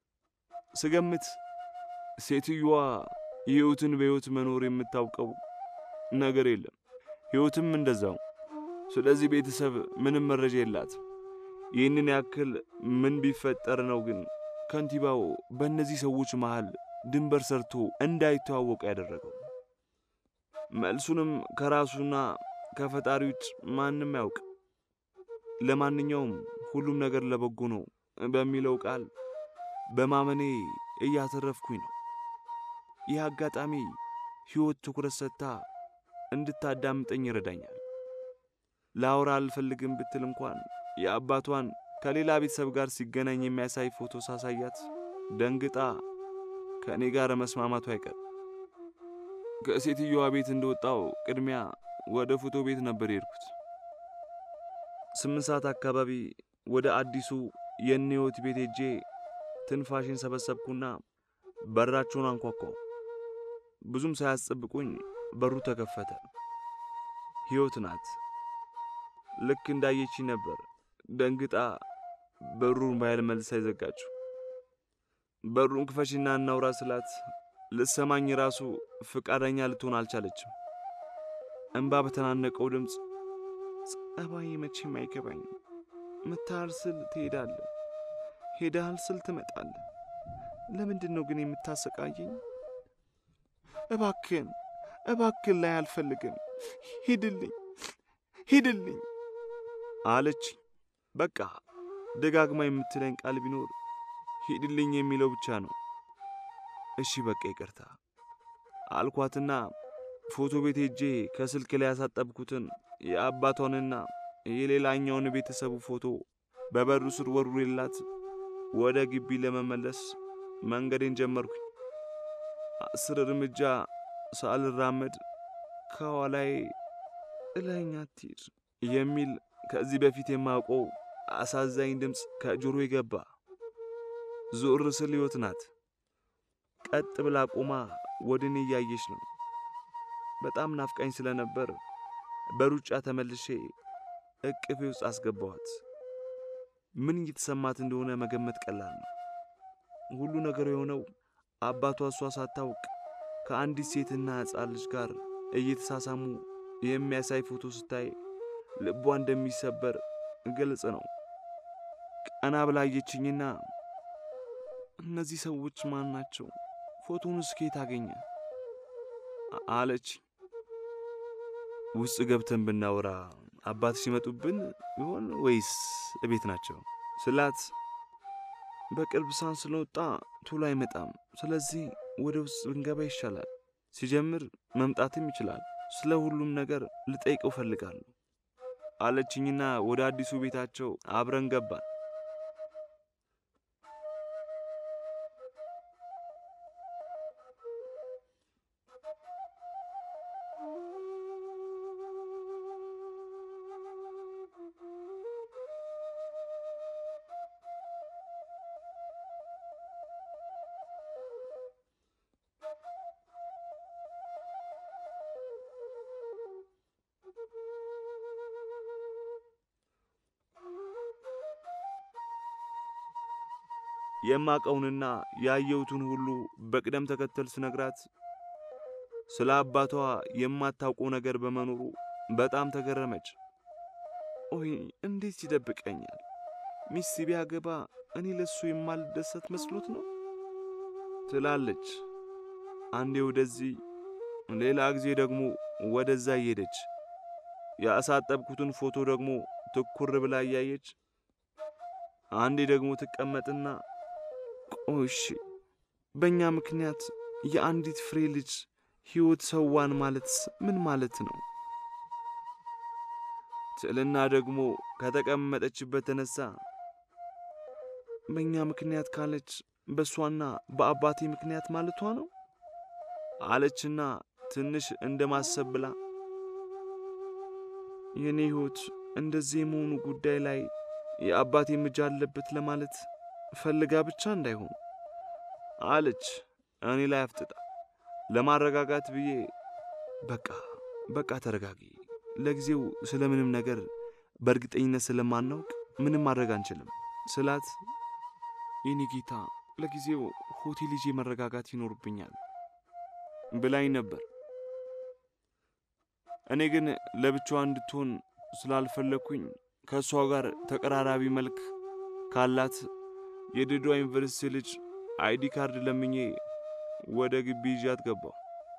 ስገምት ሴትዮዋ ሕይወትን በሕይወት መኖር የምታውቀው ነገር የለም፣ ሕይወትም እንደዛው። ስለዚህ ቤተሰብ ምንም መረጃ የላትም። ይህንን ያክል ምን ቢፈጠር ነው ግን ከንቲባው በእነዚህ ሰዎች መሃል ድንበር ሰርቶ እንዳይተዋወቁ ያደረገው? መልሱንም ከራሱና ከፈጣሪ ውጭ ማንም ያውቅ። ለማንኛውም ሁሉም ነገር ለበጎ ነው በሚለው ቃል በማመኔ እያተረፍኩኝ ነው። ይህ አጋጣሚ ሕይወት ትኩረት ሰጥታ እንድታዳምጠኝ ይረዳኛል። ላውራ አልፈልግም ብትል እንኳን የአባቷን ከሌላ ቤተሰብ ጋር ሲገናኝ የሚያሳይ ፎቶ ሳሳያት ደንግጣ ከእኔ ጋር መስማማቱ አይቀር። ከሴትዮዋ ቤት እንደወጣው ቅድሚያ ወደ ፎቶ ቤት ነበር የሄድኩት። ስምንት ሰዓት አካባቢ ወደ አዲሱ የእነ ሕይወት ቤት ሄጄ ትንፋሽን ሰበሰብኩና በራቸውን አንኳኳው። ብዙም ሳያስጠብቁኝ በሩ ተከፈተ። ሕይወት ናት። ልክ እንዳየች ነበር ደንግጣ በሩን ባያል መልሳ ይዘጋችው። በሩን ክፈሽና እናውራ ስላት ልሰማኝ ራሱ ፍቃደኛ ልትሆን አልቻለችም። እንባ በተናነቀው ድምፅ ጸባይ መቼም አይገባኝም። ምታል ስል ትሄዳለህ፣ ሄዳል ስል ትመጣለህ። ለምንድን ነው ግን የምታሰቃየኝ? እባክን እባክን ላይ አልፈልግም፣ ሂድልኝ ሂድልኝ አለች። በቃ ደጋግማ የምትለኝ ቃል ቢኖር ሂድልኝ የሚለው ብቻ ነው። እሺ በቃ ይቅርታ አልኳትና ፎቶ ቤት ሄጄ ከስልክ ላይ ያሳጠብኩትን የአባቷንና የሌላኛውን ቤተሰቡ ፎቶ በበሩ ስር ወርውሬላት ወደ ግቢ ለመመለስ መንገዴን ጀመርኩኝ። አስር እርምጃ ሳልራመድ ከኋላዬ ጥለኸኝ አትሂድ የሚል ከዚህ በፊት የማውቀው አሳዛኝ ድምፅ ከጆሮ ገባ። ዞር ስል ሕይወት ናት። ቀጥ ብላ ቆማ ወደ እኔ እያየች ነው። በጣም ናፍቃኝ ስለነበር በሩጫ ተመልሼ እቅፌ ውስጥ አስገባኋት። ምን እየተሰማት እንደሆነ መገመት ቀላል ነው። ሁሉ ነገር የሆነው አባቷ እሷ ሳታውቅ ከአንዲት ሴትና ሕፃን ልጅ ጋር እየተሳሳሙ የሚያሳይ ፎቶ ስታይ ልቧ እንደሚሰበር ግልጽ ነው። ቀና ብላ አየችኝና እነዚህ ሰዎች ማን ናቸው? ፎቶውን እስኬት አገኘ አለች። ውስጥ ገብተን ብናወራ አባትሽ ይመጡብን ይሆን ወይስ እቤት ናቸው ስላት፣ በቅርብ ሳን ስለወጣ ቶሎ አይመጣም። ስለዚህ ወደ ውስጥ ብንገባ ይሻላል ሲጀምር መምጣትም ይችላል። ስለ ሁሉም ነገር ልጠይቀው እፈልጋለሁ አለችኝና ወደ አዲሱ ቤታቸው አብረን ገባን። የማቀውንና ያየሁትን ሁሉ በቅደም ተከተል ስነግራት ስለ አባቷ የማታውቀው ነገር በመኖሩ በጣም ተገረመች። ኦይ እንዴት ይደብቀኛል? ሚስት ቢያገባ እኔ ለሱ የማልደሰት መስሎት ነው ትላለች። አንዴ ወደዚህ፣ ሌላ ጊዜ ደግሞ ወደዛ እየሄደች ያሳጠብኩትን ፎቶ ደግሞ ትኩር ብላ እያየች አንዴ ደግሞ ትቀመጥና ቆሽ በእኛ ምክንያት የአንዲት ፍሬ ልጅ ሕይወት ሰዋን ማለት ምን ማለት ነው? ትልና ደግሞ ከተቀመጠችበት ተነሳ። በእኛ ምክንያት ካለች በእሷና በአባቴ ምክንያት ማለቷ ነው አለችና ትንሽ እንደ ማሰብ ብላ የእኔ ሕይወት እንደዚህ የመሆኑ ጉዳይ ላይ የአባቴ እጅ አለበት ለማለት ፈልጋ ብቻ እንዳይሆን አለች። እኔ ላይ አፍጥጣ ለማረጋጋት ብዬ በቃ በቃ ተረጋጊ፣ ለጊዜው ስለምንም ነገር በእርግጠኝነት ስለማናውቅ ምንም ማድረግ አንችልም ስላት፣ የኔ ጌታ ለጊዜው ሆቴል ይዤ መረጋጋት ይኖርብኛል ብላኝ ነበር። እኔ ግን ለብቻዋ እንድትሆን ስላልፈለግኩኝ ከእሷ ጋር ተቀራራቢ መልክ ካላት የድዷ ዩኒቨርሲቲ ልጅ አይዲ ካርድ ለምኜ ወደ ግቢ ይዣት ገባሁ።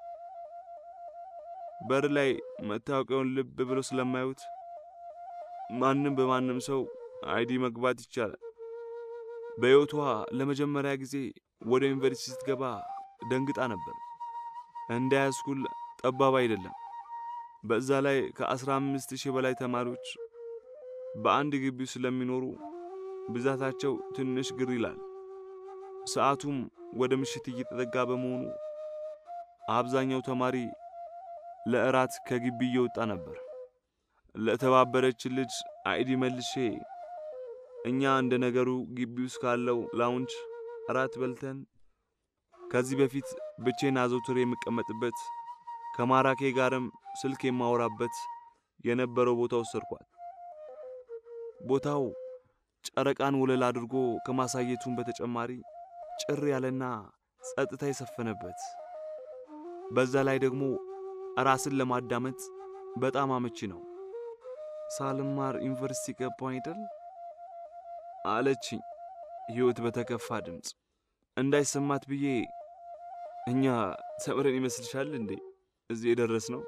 በር ላይ መታወቂያውን ልብ ብሎ ስለማዩት ማንም በማንም ሰው አይዲ መግባት ይቻላል። በሕይወቷ ለመጀመሪያ ጊዜ ወደ ዩኒቨርሲቲ ስትገባ ደንግጣ ነበር። እንደ ሃይስኩል ጠባብ አይደለም። በዛ ላይ ከአስራ አምስት ሺህ በላይ ተማሪዎች በአንድ ግቢ ስለሚኖሩ ብዛታቸው ትንሽ ግር ይላል። ሰዓቱም ወደ ምሽት እየተጠጋ በመሆኑ አብዛኛው ተማሪ ለእራት ከግቢ እየወጣ ነበር። ለተባበረች ልጅ አይዲ መልሼ እኛ እንደ ነገሩ ግቢ ውስጥ ካለው ላውንጅ እራት በልተን ከዚህ በፊት ብቼን አዘውትሬ የምቀመጥበት ከማራኬ ጋርም ስልክ የማወራበት የነበረው ቦታ ወሰድኳት። ቦታው ጨረቃን ወለል አድርጎ ከማሳየቱን በተጨማሪ ጭር ያለና ጸጥታ የሰፈነበት፣ በዛ ላይ ደግሞ ራስን ለማዳመጥ በጣም አመቺ ነው። ሳልማር ዩኒቨርሲቲ ገባሁ አይደል አለችኝ ሕይወት በተከፋ ድምፅ። እንዳይሰማት ብዬ እኛ ተምረን ይመስልሻል እንዴ እዚህ የደረስ ነው?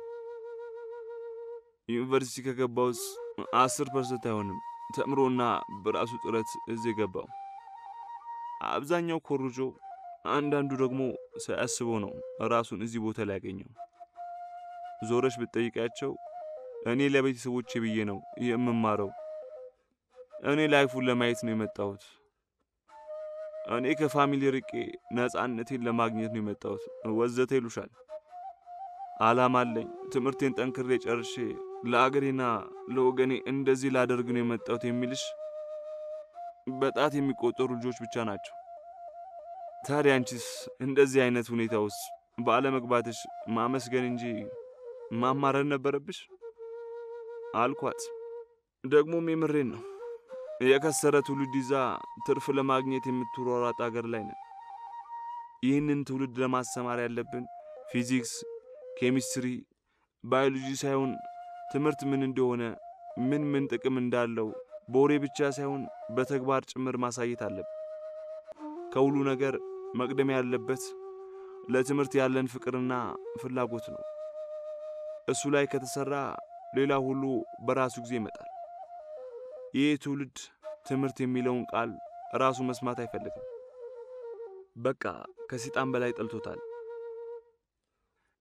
ዩኒቨርሲቲ ከገባውስ አስር ፐርሰንት አይሆንም ተምሮና በራሱ ጥረት እዚህ የገባው። አብዛኛው ኮርጆ፣ አንዳንዱ ደግሞ ሳያስበው ነው ራሱን እዚህ ቦታ ላይ ያገኘው። ዞረሽ ብትጠይቂያቸው እኔ ለቤተሰቦቼ ብዬ ነው የምማረው፣ እኔ ላይፉን ለማየት ነው የመጣሁት፣ እኔ ከፋሚሊ ርቄ ነፃነቴን ለማግኘት ነው የመጣሁት ወዘተ ይሉሻል። ዓላማ አለኝ፣ ትምህርቴን ጠንክሬ ጨርሼ ለአገሬና ለወገኔ እንደዚህ ላደርግ ነው የመጣሁት የሚልሽ በጣት የሚቆጠሩ ልጆች ብቻ ናቸው። ታዲያ አንቺስ እንደዚህ አይነት ሁኔታ ውስጥ ባለመግባትሽ ማመስገን እንጂ ማማረር ነበረብሽ አልኳት። ደግሞም የምሬን ነው። የከሰረ ትውልድ ይዛ ትርፍ ለማግኘት የምትሯሯጥ አገር ላይ ነን። ይህንን ትውልድ ለማስተማር ያለብን ፊዚክስ፣ ኬሚስትሪ፣ ባዮሎጂ ሳይሆን ትምህርት ምን እንደሆነ ምን ምን ጥቅም እንዳለው በወሬ ብቻ ሳይሆን በተግባር ጭምር ማሳየት አለብን። ከሁሉ ነገር መቅደም ያለበት ለትምህርት ያለን ፍቅርና ፍላጎት ነው። እሱ ላይ ከተሰራ ሌላ ሁሉ በራሱ ጊዜ ይመጣል። ይህ ትውልድ ትምህርት የሚለውን ቃል ራሱ መስማት አይፈልግም። በቃ ከሰይጣን በላይ ጠልቶታል።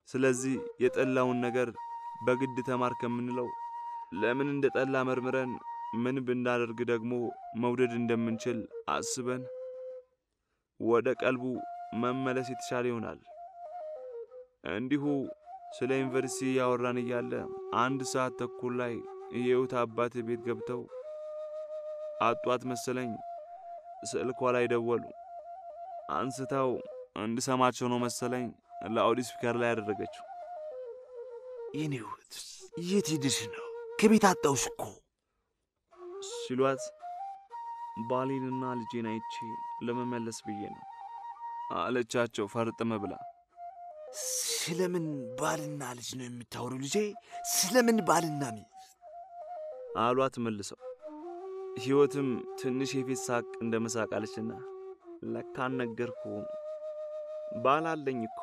ስለዚህ የጠላውን ነገር በግድ ተማር ከምንለው ለምን እንደ ጠላ መርምረን ምን ብናደርግ ደግሞ መውደድ እንደምንችል አስበን ወደ ቀልቡ መመለስ የተሻለ ይሆናል። እንዲሁ ስለ ዩኒቨርሲቲ ያወራን እያለ አንድ ሰዓት ተኩል ላይ የህይወት አባት ቤት ገብተው አጧት መሰለኝ። ስልኳ ላይ ደወሉ። አንስተው እንድሰማቸው ነው መሰለኝ ለአውዲ ስፒከር ላይ ያደረገችው። የኔ ሕይወት የት ሄድሽ ነው? ከቤት አጣውሽ እኮ ሲሏት ባሌንና ልጄን አይቼ ለመመለስ ብዬ ነው አለቻቸው ፈርጥም ብላ። ስለምን ባልና ልጅ ነው የምታወሩ ልጄ? ስለምን ባልና ሚስት? አሏት መልሰው። ሕይወትም ትንሽ የፊት ሳቅ እንደ መሳቅ አለችና ለካን ነገርኩም ባል አለኝ እኮ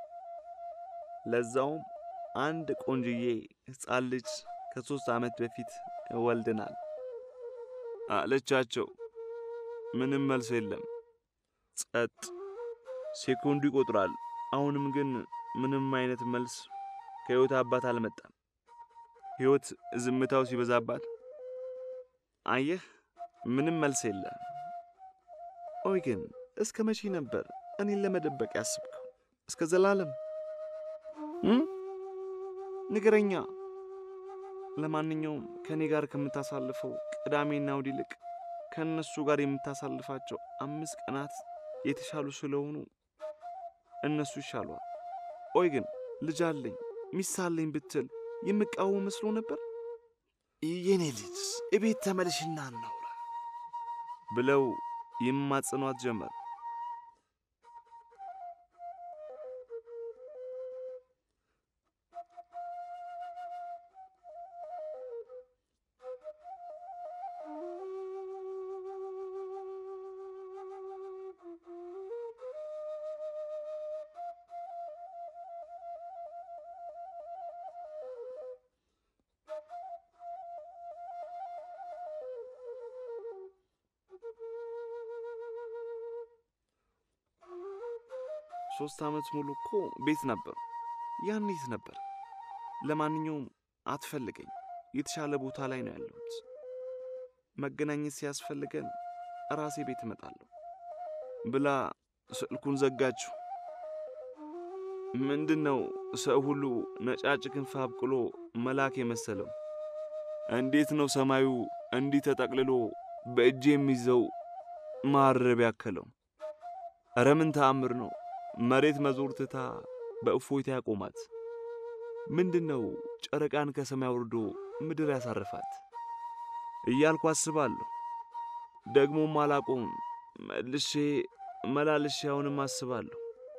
ለዛውም አንድ ቆንጅዬ ሕፃን ልጅ ከሦስት ዓመት በፊት ወልድናል አለቻቸው። ምንም መልስ የለም። ጸጥ። ሴኮንዱ ይቆጥራል። አሁንም ግን ምንም አይነት መልስ ከሕይወት አባት አልመጣም። ሕይወት ዝምታው ሲበዛባት አየህ፣ ምንም መልስ የለም። ኦይ ግን እስከ መቼ ነበር እኔን ለመደበቅ ያስብከው? እስከ ዘላለም እም? ንገረኛ። ለማንኛውም ከእኔ ጋር ከምታሳልፈው ቅዳሜና እሑድ ይልቅ ከእነሱ ጋር የምታሳልፋቸው አምስት ቀናት የተሻሉ ስለሆኑ እነሱ ይሻሏል። ኦይ ግን ልጅ አለኝ ሚስት አለኝ ብትል የምቃወም መስሎ ነበር የኔ ልጅ እቤት ተመልሽና እናውራ ብለው ይማጽኗት ጀመር። ሶስት ዓመት ሙሉ እኮ ቤት ነበር። ያን የት ነበር? ለማንኛውም አትፈልገኝ፣ የተሻለ ቦታ ላይ ነው ያለሁት። መገናኘት ሲያስፈልገን ራሴ ቤት እመጣለሁ ብላ ስልኩን ዘጋችው። ምንድን ነው ሰው ሁሉ ነጫጭ ክንፍ አብቅሎ መልአክ የመሰለው? እንዴት ነው ሰማዩ እንዲህ ተጠቅልሎ በእጅ የሚይዘው ማረብ ያከለው? ኧረ ምን ተአምር ነው! መሬት መዞር ትታ በእፎይታ ያቆማት። ምንድን ነው ጨረቃን ከሰማይ አውርዶ ምድር ያሳርፋት እያልኩ አስባለሁ። ደግሞም አላቆም መልሼ መላልሼ አሁንም አስባለሁ።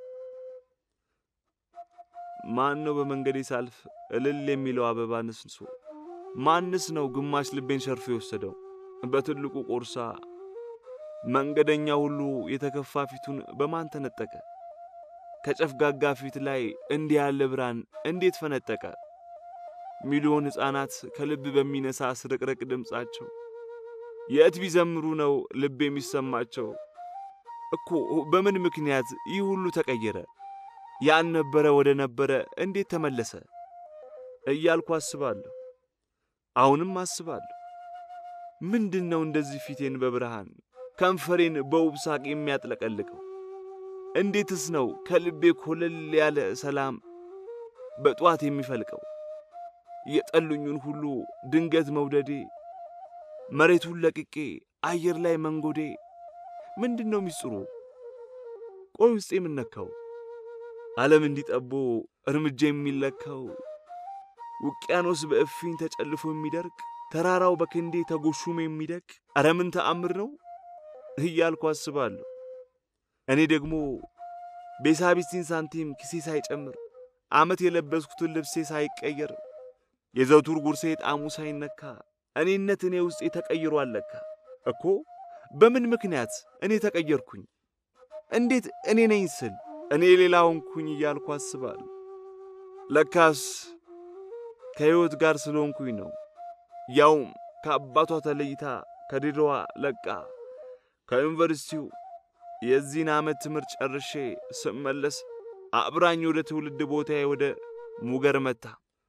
ማን ነው በመንገዴ ሳልፍ እልል የሚለው አበባ ነስንሶ? ማንስ ነው ግማሽ ልቤን ሸርፎ የወሰደው በትልቁ ቆርሳ? መንገደኛ ሁሉ የተከፋ ፊቱን በማን ተነጠቀ? ከጨፍጋጋ ፊት ላይ እንዲህ ያለ ብርሃን እንዴት ፈነጠቀ? ሚሊዮን ሕፃናት ከልብ በሚነሳ ስርቅርቅ ድምፃቸው የት ቢዘምሩ ነው ልብ የሚሰማቸው? እኮ በምን ምክንያት ይህ ሁሉ ተቀየረ? ያልነበረ ወደ ነበረ እንዴት ተመለሰ? እያልኩ አስባለሁ። አሁንም አስባለሁ። ምንድን ነው እንደዚህ ፊቴን በብርሃን ከንፈሬን በውብ ሳቅ የሚያጥለቀልቀው? እንዴትስ ነው ከልቤ ኮለል ያለ ሰላም በጠዋት የሚፈልቀው? የጠሉኙን ሁሉ ድንገት መውደዴ፣ መሬቱን ለቅቄ አየር ላይ መንጎዴ ምንድን ነው ሚስጥሩ? ቆይ ውስጥ የምነካው ዓለም እንዲጠቦ እርምጃ የሚለካው ውቅያኖስ በእፊኝ ተጨልፎ የሚደርቅ ተራራው በክንዴ ተጎሹም የሚደቅ ኧረ ምን ተአምር ነው እያልኩ አስባለሁ። እኔ ደግሞ ቤሳቢስቲን ሳንቲም ኪሴ ሳይጨምር ዓመት የለበስኩትን ልብሴ ሳይቀየር የዘውቱር ጉርሴ ጣዕሙ ሳይነካ እኔነት እኔ ውስጤ ተቀይሮ አለካ እኮ በምን ምክንያት እኔ ተቀየርኩኝ? እንዴት እኔ ነኝ ስል እኔ ሌላ ሆንኩኝ እያልኩ አስባለሁ። ለካስ ከሕይወት ጋር ስለሆንኩኝ ነው። ያውም ከአባቷ ተለይታ ከድሮዋ ለቃ ከዩኒቨርሲቲው የዚህን ዓመት ትምህርት ጨርሼ ስመለስ አብራኝ ወደ ትውልድ ቦታዬ ወደ ሙገር መታ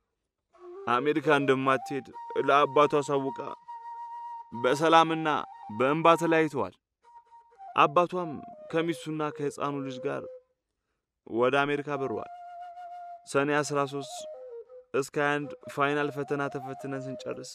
አሜሪካ እንደማትሄድ ለአባቱ አሳውቃ በሰላምና በእንባ ተለያይተዋል። አባቷም ከሚስቱና ከሕፃኑ ልጅ ጋር ወደ አሜሪካ በረዋል። ሰኔ 13 እስከ 21 ፋይናል ፈተና ተፈትነን ስንጨርስ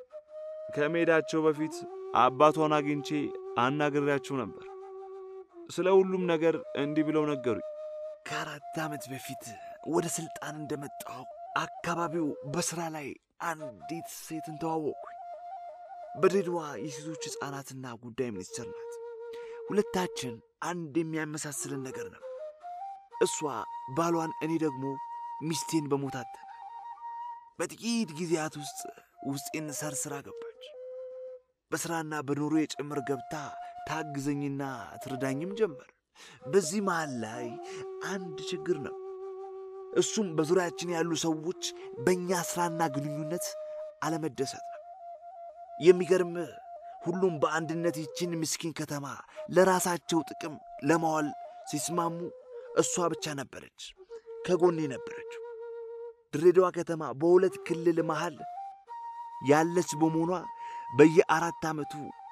ከመሄዳቸው በፊት አባቷን አግኝቼ አናግሬያቸው ነበር። ስለ ሁሉም ነገር እንዲህ ብለው ነገሩኝ። ከአራት ዓመት በፊት ወደ ሥልጣን እንደመጣሁ አካባቢው በሥራ ላይ አንዲት ሴትን ተዋወቅኩኝ። በድሬዳዋ የሴቶች ሕፃናትና ጉዳይ ሚኒስትር ናት። ሁለታችን አንድ የሚያመሳስልን ነገር ነው። እሷ ባሏን፣ እኔ ደግሞ ሚስቴን በሞት አጥተናል። በጥቂት ጊዜያት ውስጥ ውስጤን ሰርስራ ገባች። በሥራና በኑሮ የጭምር ገብታ ታግዘኝና ትረዳኝም ጀመር። በዚህ መሃል ላይ አንድ ችግር ነው። እሱም በዙሪያችን ያሉ ሰዎች በእኛ ሥራና ግንኙነት አለመደሰት ነው። የሚገርምህ ሁሉም በአንድነት ይችን ምስኪን ከተማ ለራሳቸው ጥቅም ለማዋል ሲስማሙ እሷ ብቻ ነበረች ከጎኔ ነበረችው። ድሬዳዋ ከተማ በሁለት ክልል መሃል ያለች በመሆኗ በየአራት ዓመቱ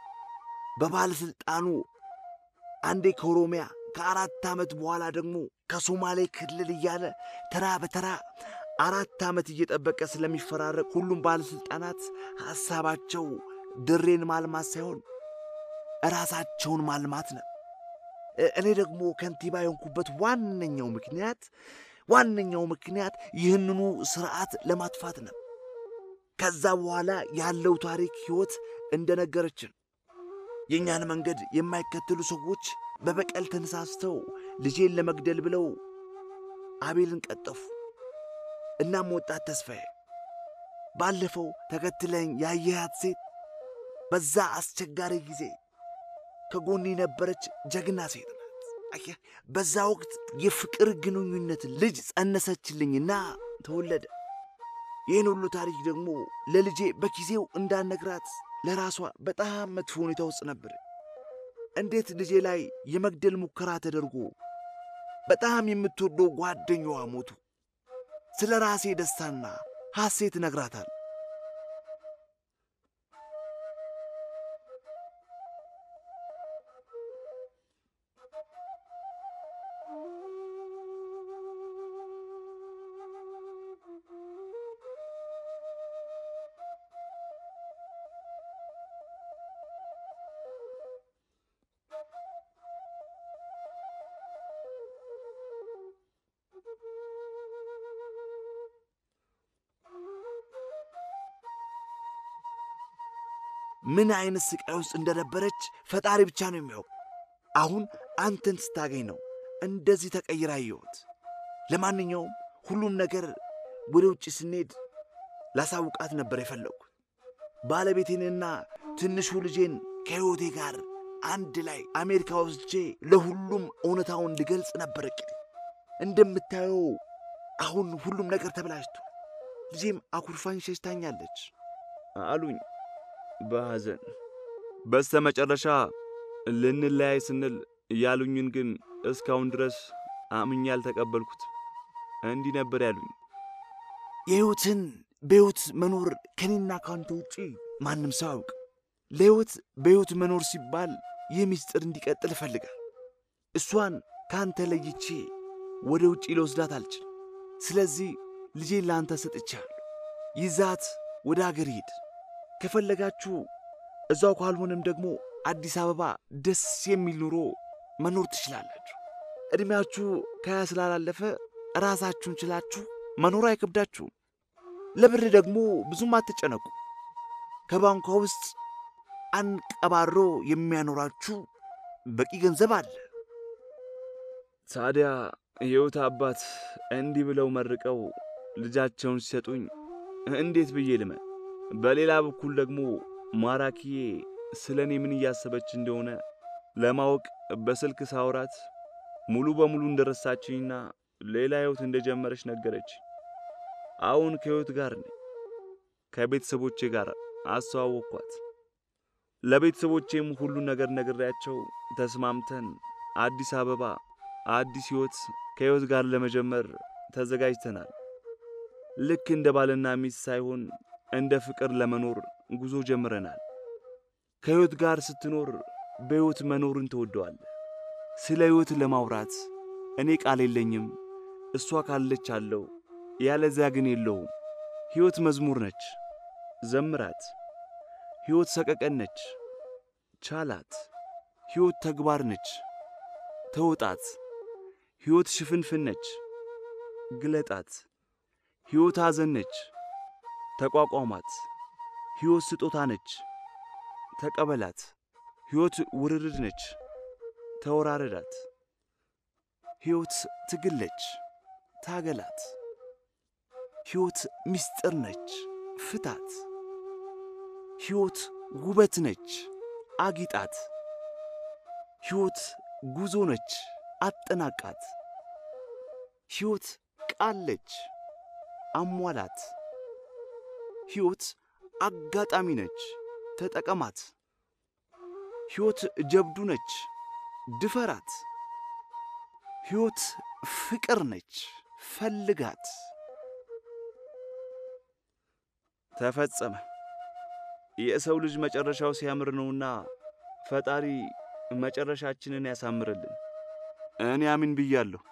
በባለሥልጣኑ አንዴ ከኦሮሚያ ከአራት ዓመት በኋላ ደግሞ ከሶማሌ ክልል እያለ ተራ በተራ አራት ዓመት እየጠበቀ ስለሚፈራረቅ ሁሉም ባለሥልጣናት ሐሳባቸው ድሬን ማልማት ሳይሆን ራሳቸውን ማልማት ነው። እኔ ደግሞ ከንቲባ የሆንኩበት ዋነኛው ምክንያት ዋነኛው ምክንያት ይህንኑ ስርዓት ለማጥፋት ነው። ከዛ በኋላ ያለው ታሪክ ሕይወት እንደነገረችን የእኛን መንገድ የማይከተሉ ሰዎች በበቀል ተነሳስተው ልጄን ለመግደል ብለው አቤልን ቀጠፉ። እናም ወጣት ተስፋዬ ባለፈው ተከትለኝ ያየሃት ሴት በዛ አስቸጋሪ ጊዜ ከጎን የነበረች ጀግና ሴት ናት። አየህ፣ በዛ ወቅት የፍቅር ግንኙነት ልጅ ጸነሰችልኝና ተወለደ። ይህን ሁሉ ታሪክ ደግሞ ለልጄ በጊዜው እንዳነግራት ለራሷ በጣም መጥፎ ሁኔታ ውስጥ ነበር። እንዴት ልጄ ላይ የመግደል ሙከራ ተደርጎ በጣም የምትወደው ጓደኛዋ ሞቱ። ስለ ራሴ ደስታና ሐሴት ነግራታል። ምን አይነት ስቃይ ውስጥ እንደነበረች ፈጣሪ ብቻ ነው የሚያውቅ። አሁን አንተን ስታገኝ ነው እንደዚህ ተቀይራ አየሁት። ለማንኛውም ሁሉም ነገር ወደ ውጭ ስንሄድ ላሳውቃት ነበር የፈለግኩት። ባለቤቴንና ትንሹ ልጄን ከሕይወቴ ጋር አንድ ላይ አሜሪካ ወስጄ ለሁሉም እውነታውን ልገልጽ ነበር እቅዴ። እንደምታየው አሁን ሁሉም ነገር ተበላሽቶ ልጄም አኩርፋኝ ሸሽታኛለች አሉኝ በሐዘን። በስተ መጨረሻ ልንለያይ ስንል ያሉኝን ግን እስካሁን ድረስ አምኜ ያልተቀበልኩት እንዲህ ነበር ያሉኝ። የሕይወትን በሕይወት መኖር ከኔና ካንተ ውጪ ማንም ሰው አያውቅ። ለሕይወት በሕይወት መኖር ሲባል ይህ ምስጢር እንዲቀጥል እፈልጋል። እሷን ከአንተ ለይቼ ወደ ውጪ ልወስዳት አልችል። ስለዚህ ልጄን ለአንተ ሰጥቻለሁ። ይዛት ወደ አገር ሂድ። ከፈለጋችሁ እዛው ካልሆነም ደግሞ አዲስ አበባ ደስ የሚል ኑሮ መኖር ትችላላችሁ። ዕድሜያችሁ ከያ ስላላለፈ ራሳችሁን ችላችሁ መኖር አይከብዳችሁም። ለብር ደግሞ ብዙም አትጨነቁ። ከባንኳ ውስጥ አንቀባሮ የሚያኖራችሁ በቂ ገንዘብ አለ። ታዲያ የሕይወት አባት እንዲህ ብለው መርቀው ልጃቸውን ሲሰጡኝ እንዴት ብዬ ልመን? በሌላ በኩል ደግሞ ማራኪዬ ስለ እኔ ምን እያሰበች እንደሆነ ለማወቅ በስልክ ሳውራት ሙሉ በሙሉ እንደረሳችኝና ሌላ ሕይወት እንደጀመረች ነገረች። አሁን ከሕይወት ጋር ነኝ። ከቤተሰቦቼ ጋር አስተዋወቅኳት። ለቤተሰቦቼም ሁሉን ነገር ነግሬያቸው ተስማምተን አዲስ አበባ አዲስ ሕይወት ከሕይወት ጋር ለመጀመር ተዘጋጅተናል። ልክ እንደ ባልና ሚስት ሳይሆን እንደ ፍቅር ለመኖር ጉዞ ጀምረናል። ከሕይወት ጋር ስትኖር በሕይወት መኖርን ትወደዋለህ። ስለ ሕይወት ለማውራት እኔ ቃል የለኝም፣ እሷ ካለች አለው፣ ያለዚያ ግን የለውም። ሕይወት መዝሙር ነች፣ ዘምራት። ሕይወት ሰቀቀን ነች፣ ቻላት። ሕይወት ተግባር ነች፣ ተውጣት። ሕይወት ሽፍንፍን ነች፣ ግለጣት። ሕይወት ሐዘን ነች፣ ተቋቋማት። ሕይወት ስጦታ ነች፣ ተቀበላት። ሕይወት ውርርድ ነች፣ ተወራረዳት። ሕይወት ትግል ነች፣ ታገላት። ሕይወት ምስጢር ነች፣ ፍታት። ሕይወት ውበት ነች፣ አጊጣት። ሕይወት ጉዞ ነች፣ አጠናቃት። ሕይወት ቃል ነች፣ አሟላት። ሕይወት አጋጣሚ ነች፣ ተጠቀማት። ሕይወት ጀብዱ ነች፣ ድፈራት። ሕይወት ፍቅር ነች፣ ፈልጋት። ተፈጸመ። የሰው ልጅ መጨረሻው ሲያምር ነውና ፈጣሪ መጨረሻችንን ያሳምርልን። እኔ አሚን ብያለሁ።